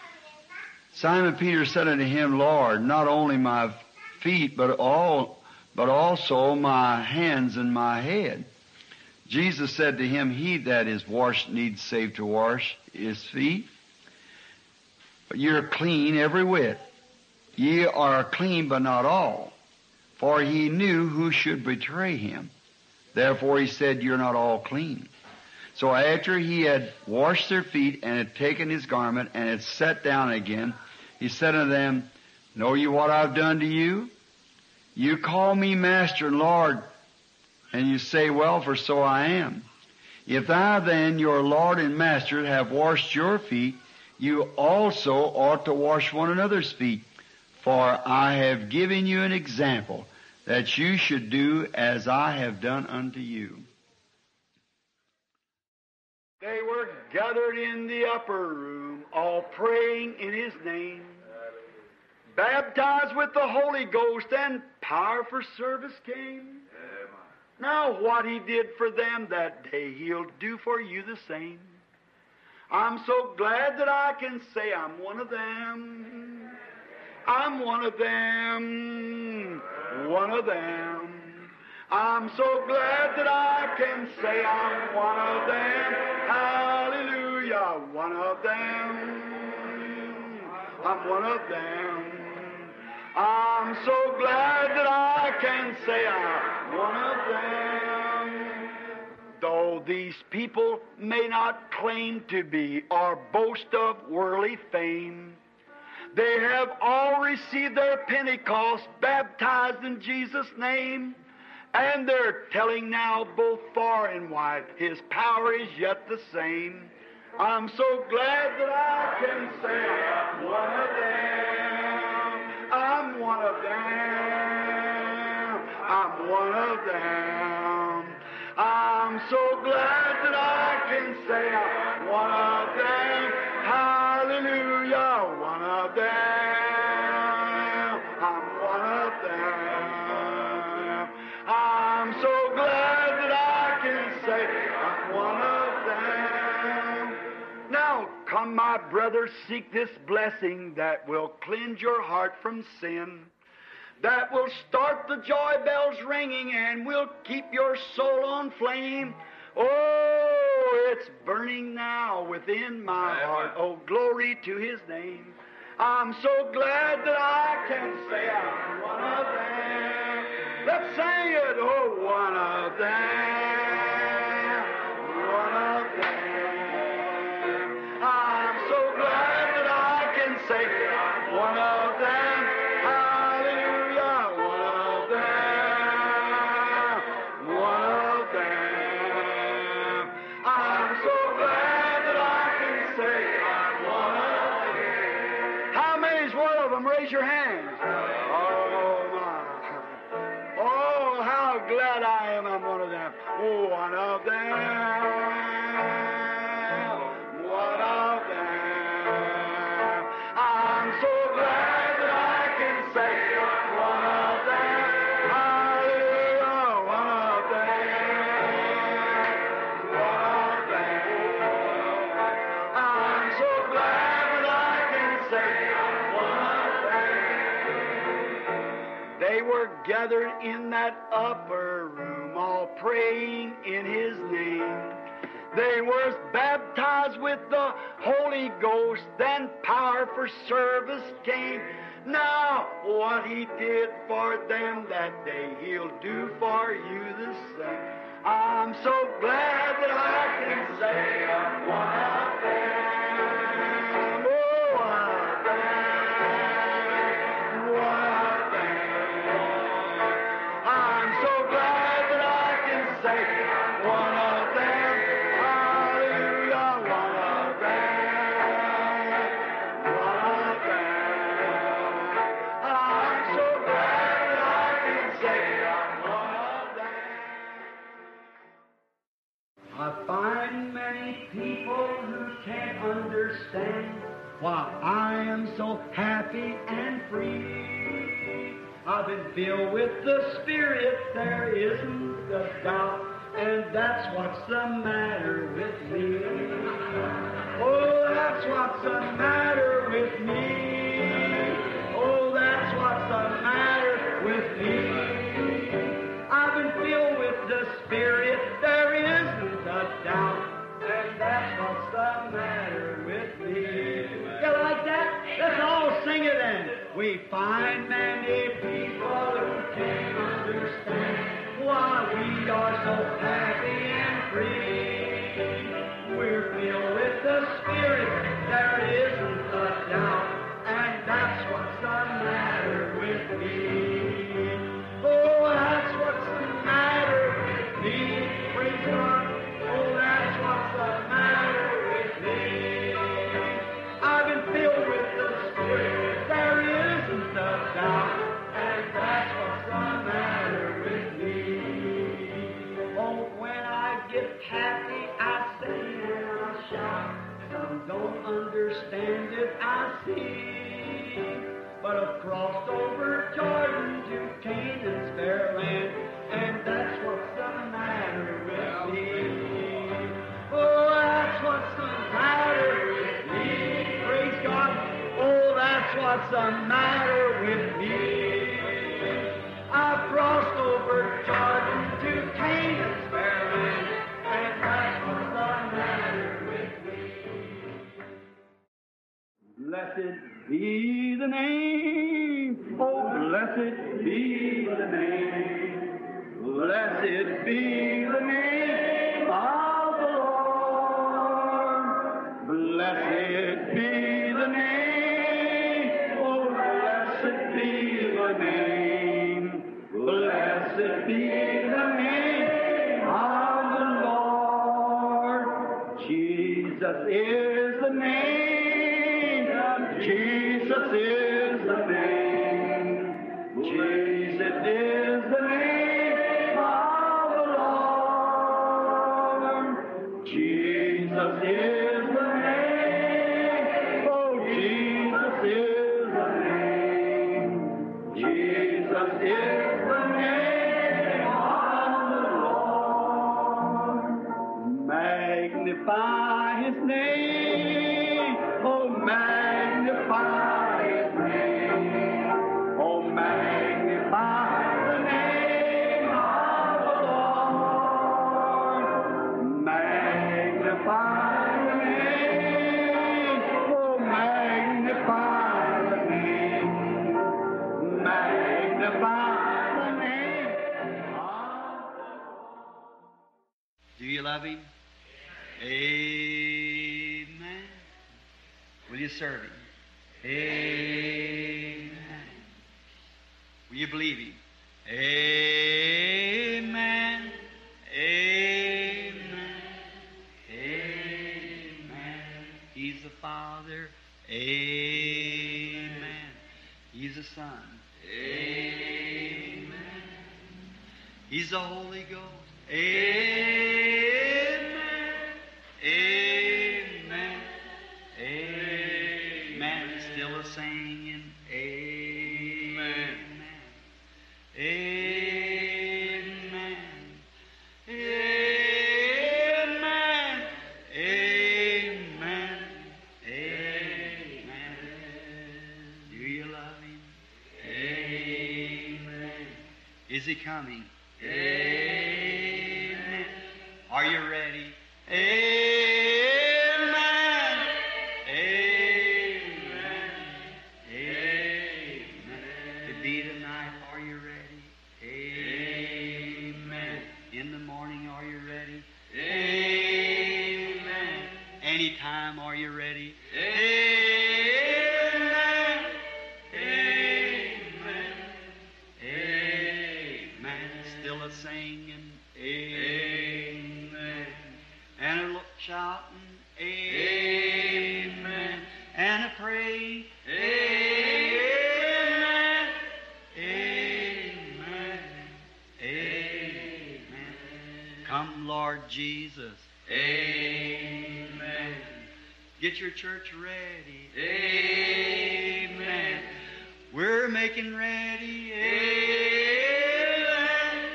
Speaker 4: Simon Peter said unto him, Lord, not only my feet, but all, but also my hands and my head. Jesus said to him, He that is washed needs save to wash his feet. But you're clean every whit. Ye are clean, but not all. For he knew who should betray him. Therefore he said, You're not all clean. So after he had washed their feet and had taken his garment and had sat down again, he said unto them, Know you what I've done to you? You call me Master and Lord, and you say, Well, for so I am. If thou then, your Lord and Master, have washed your feet, you also ought to wash one another's feet. For I have given you an example that you should do as I have done unto you. They were gathered in the upper room, all praying in His name, baptized with the Holy Ghost, and power for service came. Now, what He did for them that day, He'll do for you the same. I'm so glad that I can say I'm one of them. I'm one of them. One of them. I'm so glad that I can say I'm one of them. Hallelujah. One of them. I'm one of them. I'm so glad that I can say I'm one of them. Though these people may not claim to be or boast of worldly fame, they have all received their Pentecost, baptized in Jesus' name, and they're telling now both far and wide, His power is yet the same. I'm so glad that I can say I'm one of them. I'm one of them. I'm one of them. I'm so glad that I can say I'm one of them. Hallelujah, one of them. I'm one of them. I'm so glad that I can say I'm one of them. Now, come, my brothers, seek this blessing that will cleanse your heart from sin that will start the joy bells ringing and will keep your soul on flame. Oh, it's burning now within my heart. Oh, glory to His name. I'm so glad that I can say I'm one of them. Let's sing it. Oh, one of them. One of them. I'm so glad that I can say I'm one of them. Hallelujah. One of them. One of them. I'm so glad that I can say I'm one of them. How many's one of them? Raise your hands. Oh, my. Oh, how glad I am I'm one of them. Oh, one of them. One of them. I'm so glad that I can say I'm one of them. Hallelujah, one of them. One of them. I'm so glad that I can say I'm one of them.
Speaker 5: gathered in that upper room, all praying in His name. They were baptized with the Holy Ghost, then power for service came. Now, what He did for them that day, He'll do for you the same. I'm so glad that I can say I'm one of them. Oh, one of them. One of them. I'm so glad that I can say I'm one of them. Hallelujah, one of them. One of them. I'm so glad that I can say I'm one of them. I find many people who can't understand why I am so happy and free. I've been filled with the Spirit, there isn't a doubt, and that's what's the matter with me. Oh, that's what's the matter with me. Oh, that's what's the matter with me. I've been filled with the Spirit, there isn't a doubt, and that's what's the matter with me. You like that? Let's all sing it then. We find many people who can't understand why we are so happy and free. We're filled with the Spirit, there isn't a doubt, and that's what's the matter with me. Oh, that's what's the matter with me. Praise God. Oh, that's what's the matter with me. I've been filled with the Spirit. There isn't a doubt, and that's what's the matter with me. Oh, when I get happy, I sing and I shout. Some don't understand it, I see. But I've crossed over Jordan to Canaan's fair land, and that's what's the matter with me. Oh, that's what's the matter with me. Praise God. Oh, that's what's the matter with me. I've crossed over Jordan to Canaan's fair land, and that's what's the matter with me. Blessed be the name, oh blessed be the name, blessed be the name of the Lord. Blessed be the name, oh blessed be the name, blessed be the name of the Lord. Jesus is the name. Jesus is the name. Jesus is the name of the Lord. Jesus is the name. Oh, Jesus is the name. Jesus is the name of the Lord. Magnify his name. Oh, magnify his name. Oh, magnify the name of the Lord. Magnify the name. Oh, magnify the name. Magnify the name of the Do you love him? Amen. Will you serve him? Amen. Will you believe him? Amen. Amen. Amen. He's the Father. Amen. He's the Son. Amen. He's the Holy Ghost. Amen. Amen. Amen. Still a singing. Amen. Amen. Amen. Amen. Amen. Do you love him? Amen. Is he coming? Amen. Are you ready? Amen. Amen. Amen. To be tonight, are you ready? Amen. In the morning, are you ready? Amen. Anytime, are you ready? Amen. Amen. Amen. Still a singing. Amen. And a look shouting. Amen. And a praying. Amen. Amen. Amen. Come, Lord Jesus. Amen. Get your church ready. Amen. We're making ready. Amen.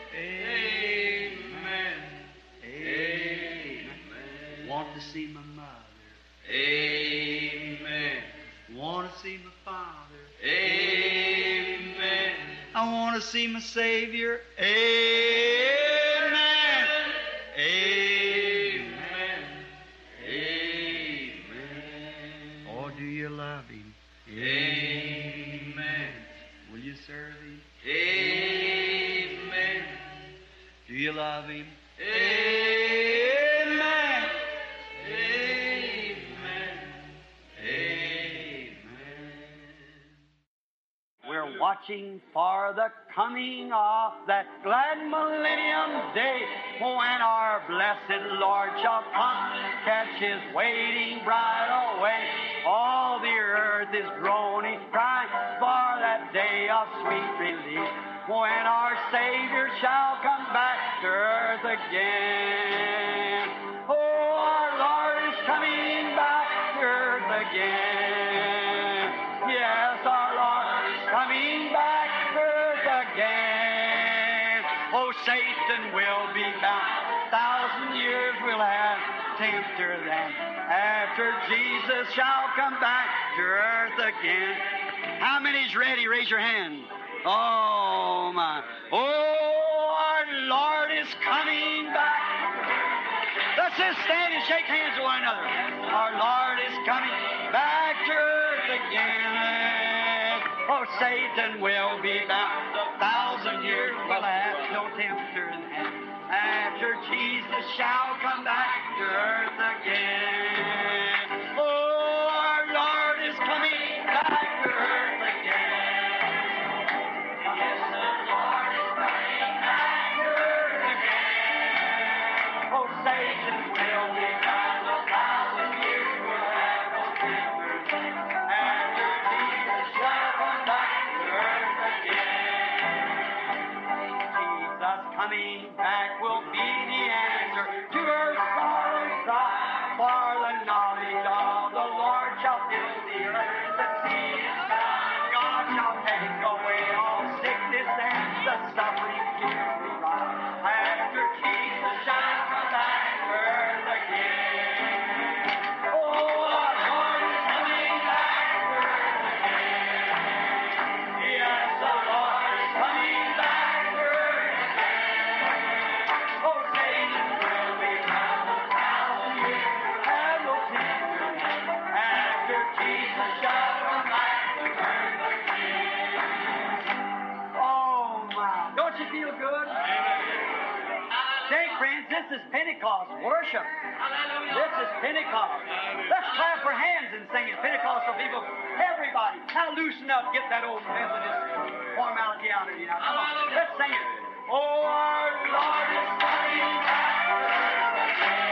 Speaker 5: Amen. Amen. Want to see my mother. Amen. Want to see my father. Amen. I want to see my Savior. Amen. Amen. Amen. Oh, do you love Him? Amen. Will you serve Him? Amen. Do you love Him? Amen. Amen. Amen. We're watching for the coming of that glad millennium day when our blessed Lord shall come, catch his waiting bride away. All the earth is groaning, crying for that day of sweet release when our Savior shall come back to earth again. Oh, our Lord is coming back to earth again. Yes, our Lord is coming back to earth again. Oh, Satan will be bound. Thousand years will have tempter then. After Jesus shall come back to earth again. How many's ready? Raise your hand. Oh my. Oh, our Lord is coming back. Let's just stand and shake hands with one another. Our Lord is coming back to earth again. Oh, Satan will be bound. A thousand years will have no tempter in heaven. After Jesus shall come back to earth again. Oh, our Lord is coming back to earth again. Yes, the Lord is coming back to earth again. Oh, Satan will be bound. A thousand years will have no tempter. After Jesus shall come back to earth again. Jesus coming back will be the answer to her sorrow cry. For the knowledge of the Lord shall fill the earth. The sea is found. God shall take away all sickness and the suffering here we rise. After Jesus shall come back to earth again. Oh, our Lord is coming back to earth again. Yes, the Lord is coming back to earth again. Oh, Satan will be bound a thousand years, have no tempter. After Jesus shall come back to earth again. Oh, my. Don't you feel good? Say, friends, this is Pentecost worship. This is Pentecost. Let's clap our hands and sing it. Pentecostal people, everybody, now loosen up. Get that old Methodist formality out of you now. Come on, let's sing it. Oh, our Lord is coming back.